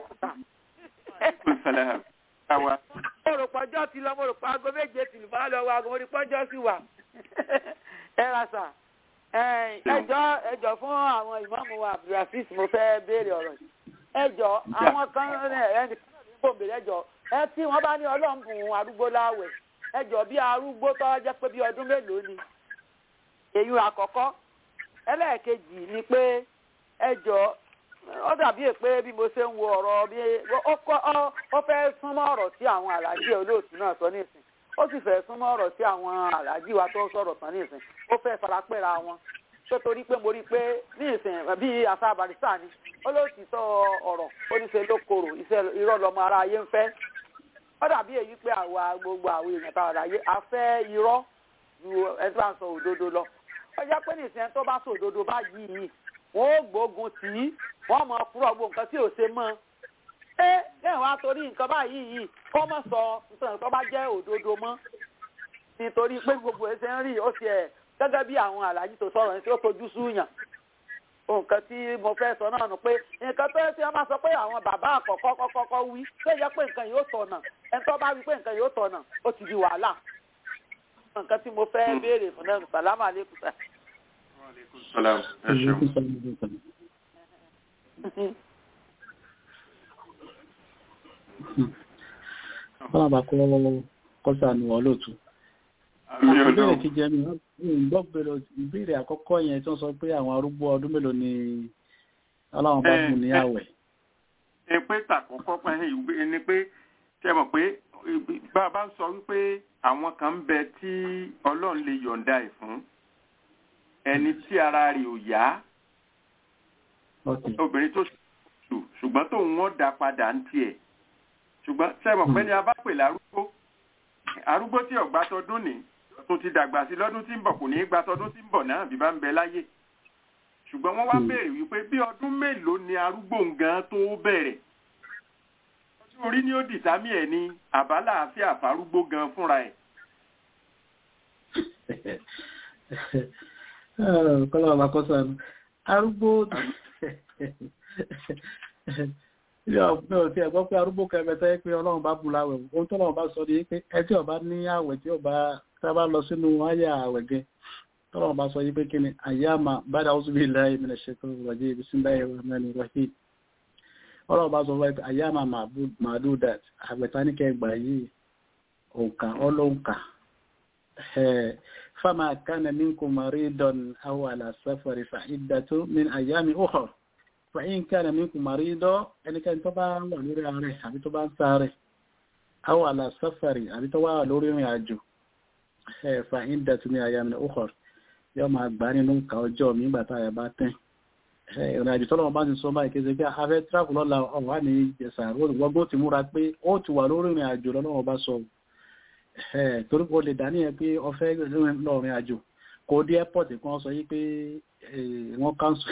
mo rò pọ́jọ́ ti lọ mo rò pọ́ aago méje tìlú bá lọ wá aago mo rí pọ́jọ́ sí wa ẹ ra sà ẹjọ́ ẹjọ́ fún àwọn ìmáàmù wa abdulrafis mo fẹ́ béèrè ọ̀rọ̀ yìí ẹjọ́ àwọn kan ẹnì kan ní gbòǹbè ẹjọ́ ẹ tí wọ́n bá ní ọlọ́mbùn arúgbó láwẹ̀ ẹjọ́ bí arúgbó tó jẹ́ pé bí ọdún mélòó ni èyí àkọ́kọ́ ẹlẹ́ẹ̀kejì ni pé ẹjọ́ ó dàbí pé bí mo ṣe ń wo ọ̀rọ̀ bí ó fẹ́ súnmọ́ ọ̀rọ̀ tí àwọn àlàjì olóòtú náà sọ nísìn ó sì fẹ́ súnmọ́ ọ̀rọ̀ tí àwọn àlàjì wa tó sọ̀rọ̀ tán nísìn ó fẹ́ farapẹ́ra wọn tó torí pé mo rí i pé ní ìsìn bí àṣà barista ni olóòtú sọ ọ̀rọ̀ ó ní ṣe ló korò irọ́ lọmọ ara ayé ń fẹ́ ó dàbí èyí pé àwa gbogbo àwọn èèyàn táwọn ará ayé a fẹ́ irọ́ ju ẹni tó bá ń sọ òdodo lọ ó jẹ́ pé ní ìsìn tó bá sọ òdodo báyìí wọ́n ó gbógun tì í wọ́n mọ̀ kúrò gbogbo nǹkan tí ò ṣe mọ́ ẹ lẹ́yìn wá torí nǹkan báyìí yìí kó mọ̀ sọ nǹkan tó bá jẹ́ òdodo mọ́ nítorí pé gbogbo ẹsẹ̀ ń rí ó ti ẹ̀ gẹ́gẹ́ bí àwọn àlàyé tó sọ̀rọ̀ ní tí ó fojú súyàn nǹkan tí mo fẹ́ sọ náà nù pé nǹkan tó ṣe wọ́n máa sọ pé àwọn bàbá àkọ́kọ́ kọ́kọ́ wí tó yẹ pé nǹkan yóò tọ̀nà ẹni tó bá wí pé nǹkan yóò tọ̀nà ó ti di wàhálà nǹkan tí mo fẹ́ béèrè fún náà sàlámà lẹ́kùn sà. Salam. Ẹ ṣeun. Fọlá bá kọ́ kọ́sà ní ọlọ́tù. Ìbéèrè kejì ẹni gbọ́ bèrè ìbéèrè àkọ́kọ́ yẹn tí wọ́n sọ pé àwọn arúgbó ọdún mélòó ni ọlọ́run bá fún ní àwẹ̀. Ẹ pé tàkọ́kọ́ pé ni pé ṣe mọ̀ pé bá a bá ń sọ wípé àwọn kan ń bẹ tí ọlọ́run lè yọ̀ǹda ẹ̀ fún ẹni tí ara rẹ̀ ò yá obìnrin tó ṣù ṣùgbọ́n tó ń wọ́n dá padà ń tiẹ̀ ṣùgbọ́n sẹ́mọ̀ pé ní a bá pè lárúgbó arúgbó tí ọ̀gbá tọdún ní tún ti dàgbà sí lọ́dún tí ń bọ̀ kò ní í gba tọdún tí ń bọ̀ náà bí bá ń bẹ láyé ṣùgbọ́n wọ́n wá béèrè wípé bí ọdún mélòó ni arúgbó gan tó bẹ̀rẹ̀ ọdún orí ni ó dìtámì ẹ̀ ní àbálà àfi àfarúgbó gan fúnra ẹ̀. kọ́lá bàbá kọ́sà arúgbó mi ò tí ẹ̀ gbọ́ pé arúgbó kẹfẹ́tẹ́ yẹ pé ọlọ́run bá bu láwẹ̀ ohun tó lọ́run bá sọ ní pé ẹ tí ọba ní àwẹ̀ tí ọba tá a bá lọ sínú àyà àwẹ̀ gẹ tọ́lọ́run bá sọ yí pé kí ni àyàmà bàdà ó súnbí ilẹ̀ ayé mílẹ̀ ṣètò ìwàjẹ́ ibi sí báyìí rẹ̀ mẹ́rin rẹ̀ ọlọ́run bá sọ fún ẹ àyàmà màdú dat àgbẹ̀tá ní kẹgbà yìí òǹkà ọlọ́ǹkà فما كان منكم مريضا أو على سفر فعدة من أيام أخرى فإن كان منكم مريضا ẹni kẹ́ni tó bá wà lórí ààrẹ àbí tó bá ń sáré أو على سفر àbí tó wà lórí ìrìn àjò فعدة من أيام أخرى yóò máa gbà nínú nǹkan ọjọ́ mi nígbà tá a bá tẹ̀ ìrìn àjò tọ́lọ́wọ́ bá ti sọ báyìí kí ẹ ṣe pé afẹ́ tíráàpù lọ́la ọ̀wá ní ìjẹsà wọ́gbọ́n ti múra pé ó ti wà lórí ìrìn àjò lọ́wọ́ bá sọ torí kò lè dá níyẹn pé ọfẹ́ lọ́rin àjò kò dé airport kan sọ yí pé wọ́n cancel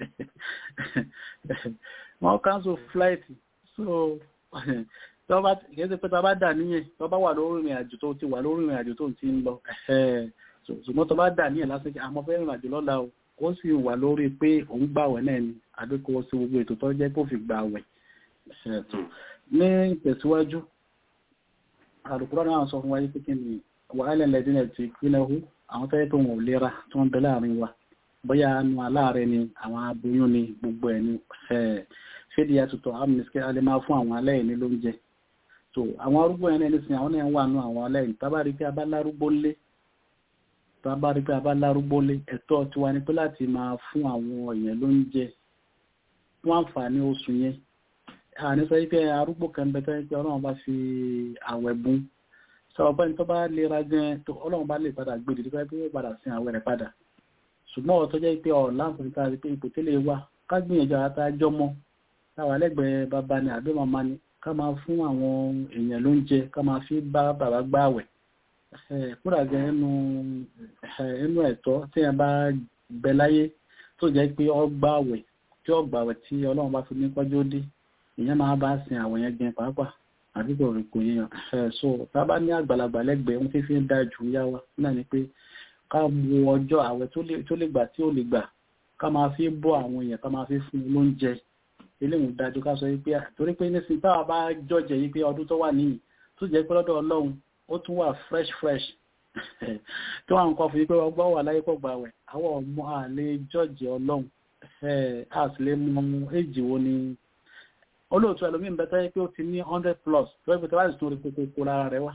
wọ́n cancel flight so tọ́ba kìí ṣe pé tọ́ba dà níyẹn tọ́ba wà lórí ìrìn àjò tó ti wà lórí ìrìn àjò tó ti ń lọ ṣùgbọ́n tọ́ba dà níyẹn lásán kí àmọ́ fẹ́ rìn àjò lọ́la o ó sì wà lórí pé òun gbàwẹ̀ náà ni àbí kò sí gbogbo ètò tó jẹ́ kó fi gbàwẹ̀ ní ìtẹ̀síwájú àrùkúrọ́ náà sọ fún wáyé pínkín ní wàhálẹ̀ lẹ́dínlẹ̀ tí pínlẹ̀ hù àwọn tẹ́yẹ́ tó wọn ò lera tí wọ́n bẹ láàrin wa bóyá nu aláàrẹ ni àwọn aboyún ni gbogbo ẹ̀ ní ṣédi àtútọ̀ amnesty alẹ́ máa fún àwọn aláìní lóúnjẹ so àwọn arúgbó yẹn náà nísìnyí àwọn náà wà nù àwọn aláìní tábà rí pé a bá lárúgbó lé tábà rí pé a bá lárúgbó lé ẹ̀tọ́ tiwa ni pé láti máa fún àwọn èèyàn lóúnjẹ fún àǹfààní oṣù yẹn àní sọ wípé arúgbó kan bẹ tẹ́ pé ọlọ́run bá fi àwẹ̀ bùn sọ̀rọ̀ pé tó bá lera gan tó ọlọ́run bá lè padà gbé dìde pé ó padà sin àwẹ̀ rẹ̀ padà ṣùgbọ́n ọ̀tọ́ jẹ́ pé ọ̀ láǹfààní ká rí pé ipò tẹ́lẹ̀ wà ká gbìyànjú àtà jọmọ táwa lẹ́gbẹ̀ẹ́ bàbá ni àbí màmá ni ká máa fún àwọn èèyàn lóúnjẹ ká máa fi bá bàbá gbá àwẹ̀ kúrà gan ẹnu ẹnu ẹ̀tọ́ tí a bá bẹ láyé tó jẹ́ pé ọ gbá àwẹ̀ tí ó gbàwẹ̀ tí ọlọ́run bá fi ní pọ́jú dé ìyẹn máa bá sin àwọn yẹn gbin pàápàá àbí kò rí kò yéèyàn ẹ̀ so tá a bá ní àgbàlagbà lẹ́gbẹ̀ẹ́ ohun tí fi ń da jù yá wa náà ni pé ká wo ọjọ́ àwẹ̀ tó lè gbà tí ó lè gbà ká máa fi bọ́ àwọn èèyàn ká máa fi fún un lóúnjẹ eléwọ̀n dájú ká sọ wípé torí pé nísìnyí táwa bá jọ́jẹ̀ yìí pé ọdún tó wà níyì tó jẹ́ pé lọ́dọ̀ ọlọ́run ó tún wà fresh fresh tó wà nǹkan fún yí pé ọgbọ́n wà láyé pọ̀ gbà wẹ̀ àwọn ọmọ àlè jọ́jẹ̀ ọlọ́run a sì lè mọ èjì wo ni olóòtú ẹlòmíín bẹ tẹ́yẹ pé ó ti ní hundred plus tó ẹgbẹ́ tó bá sì tún rí kókó kó lára rẹ̀ wá.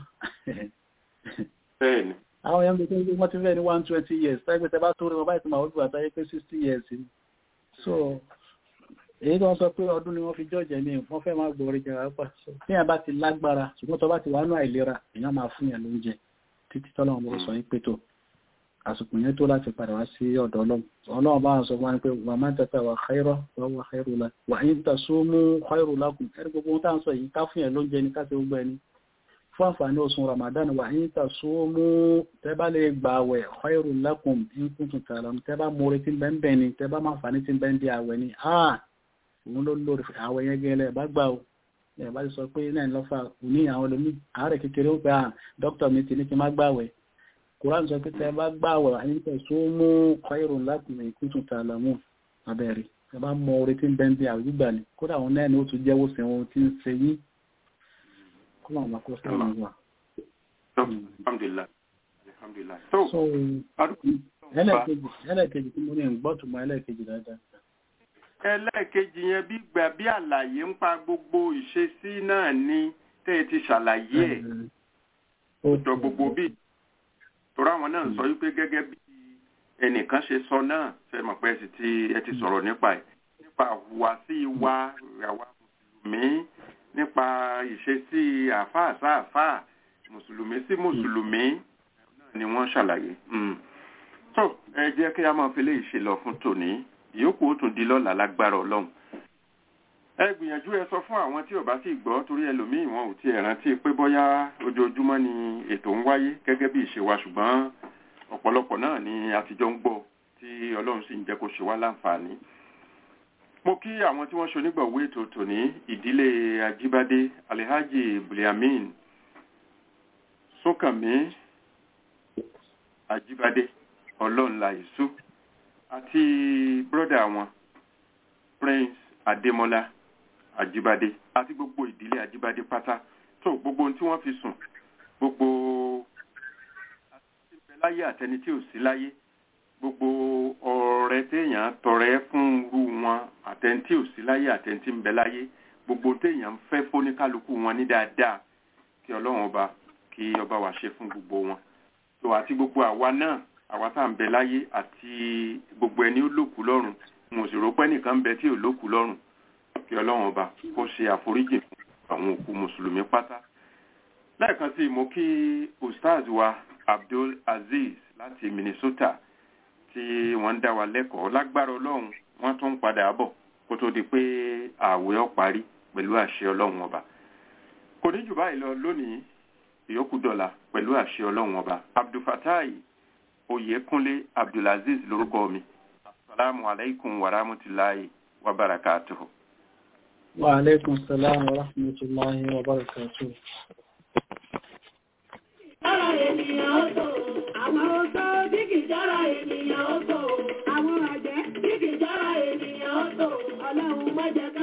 àwọn èèyàn gbé tó wọ́n ti fẹ́ ní one twenty years tẹ́gbẹ́ tẹ́ bá tó rí wọn báyìí tó máa wọ́n gbà tẹ́yẹ pé sixty years ni. so èyí tó ń sọ pé ọdún ni wọ́n fi jọ́jẹ̀ ní wọ́n fẹ́ máa gbọ́ orí jẹrà pa so tí yẹn bá ti lágbára ṣùgbọ́n tó bá ti wà nù àìlera èèyàn máa fún yẹn lóúnjẹ títí tọ́lọ́run bó sọ yín pé tó àsìkò yẹn tó láti padà wá sí ọ̀dọ̀ ọlọ́run ọlọ́run bá ń sọ wọn pé wà máa ń tẹ́tẹ́ wà xẹ́rọ́ wà wà xẹ́rù la wà ń tà sómú xẹ́rù lákùn ẹ̀rí gbogbo ohun tá à ń sọ yìí ká fún yẹn lóúnjẹ ní káṣí gbogbo ẹni fún àǹfààní oṣù Ramadan wà ń tà sómú tẹ́ bá lè gbà wẹ̀ xẹ́rù lákùn ń kún tún tààrà tẹ́ bá mọ̀rẹ́ tí bẹ́ẹ̀ bẹ́ẹ̀ ni tẹ́ bá máa fà ní tí bẹ́ẹ̀ di àwẹ̀ ni ah òun ló lórí àwẹ̀ yẹn gẹ́lẹ́ bá gbà o ẹ̀ bá ti sọ pé náà lọ́fà òní àwọn olómi àárẹ̀ kékeré ó pé ah dókítà mi ti ní kí n má gbà wẹ̀ Quran sọ pé tẹ bá gbàwẹ̀ àyíkẹ́ tó mú khairun lakum in kuntum ta'lamun abẹ́rẹ́ tẹ bá mọ orí tí ń bẹ́ ń bí àwọn ìgbà ni kódà àwọn náà ni ó tún jẹ́wọ́ sí wọn tí ń ṣe yín kó máa máa kó sí àwọn ìwà. alhamdulillah alhamdulillah so ẹlẹ́ẹ̀kejì tí mo ní ń gbọ́ tó mọ ẹlẹ́ẹ̀kejì dáadáa. ẹlẹ́ẹ̀kejì yẹn bí gbà bí àlàyé ń pa gbogbo ìṣesí náà ni tẹ́ ẹ ti ṣàlàyé ẹ̀ ọ̀dọ̀ gbogbo bíi torí àwọn náà sọ wípé gẹ́gẹ́ bí ẹnìkan ṣe sọ náà ṣe mọ̀ pé ẹsì tí ẹ ti sọ̀rọ̀ nípa ẹ̀ nípa àhùwàsí wa àwa mùsùlùmí nípa ìṣesí àáfàá sáàfàá mùsùlùmí sí mùsùlùmí náà ni wọ́n ṣàlàyé. tó ẹ jẹ́ kí a máa fi léyìí ṣe lọ fún tòní ìyókù ó tún di lọ́la lágbára ọlọ́run. ẹ gbìyànjú ẹ sọ fún àwọn tí ò bá sì gbọ́ torí ẹlòmíì wọn ò tiẹ̀ rántí pé bóyá ojoojúmọ́ ni ètò ń wáyé gẹ́gẹ́ bí ìṣe wa ṣùgbọ́n ọ̀pọ̀lọpọ̀ náà ni àtijọ́ ń gbọ́ tí ọlọ́run sì ń jẹ́ kó ṣe wá láǹfààní. mo kí àwọn tí wọ́n ṣe onígbọ̀wé ètò tòní ìdílé ajíbádé alhaji buliamin sókànmí ajíbádé ọlọ́nla ìṣú àti bírọ́dà wọn prince adémọlá àjíbádé àti gbogbo ìdílé àjíbádé pátá tó gbogbo ohun tí wọ́n fi sùn gbogbo àti bẹ láyé àtẹni tí ò sí láyé gbogbo ọrẹ téèyàn tọrẹ fún irú wọn àtẹni tí ò sí láyé àtẹni tí ń bẹ láyé gbogbo téèyàn ń fẹ́ fóníkálukú wọn ní dáadáa kí ọlọ́run ọba kí ọba wa ṣe fún gbogbo wọn tó àti gbogbo àwa náà àwa tá à ń bẹ láyé àti gbogbo ẹni ó lòkù lọ́run mo sì rò pé nìkan ń bẹ tí ò lòkù lọ́run kí ọlọ́run ọba kó ṣe àforíjì fún àwọn òkú mùsùlùmí pátá lẹ́ẹ̀kan sí mo kí ustaz wa abdul aziz láti minnesota tí wọ́n ń dá wa lẹ́kọ̀ọ́ lágbára ọlọ́run wọ́n tún ń padà bọ̀ kó tó di pé ààwẹ̀ ó parí pẹ̀lú àṣẹ ọlọ́run ọba kò ní jù báyìí lọ lónìí ìyókù dọ̀la pẹ̀lú àṣẹ ọlọ́run ọba abdulfatai oyèkúnlé abdulaziz lórúkọ mi asalaamu alaykum wa rahmatulahi wa barakatuhu. wa aleykum salaam wa rahmatulahi wa barakatuhu. Jára ènìyàn ó tó, àwọn oṣó bí kì jára ènìyàn ó tó, àwọn àjẹ́ bí kì jára ènìyàn ó tó, ọlọ́run mọ́jẹ́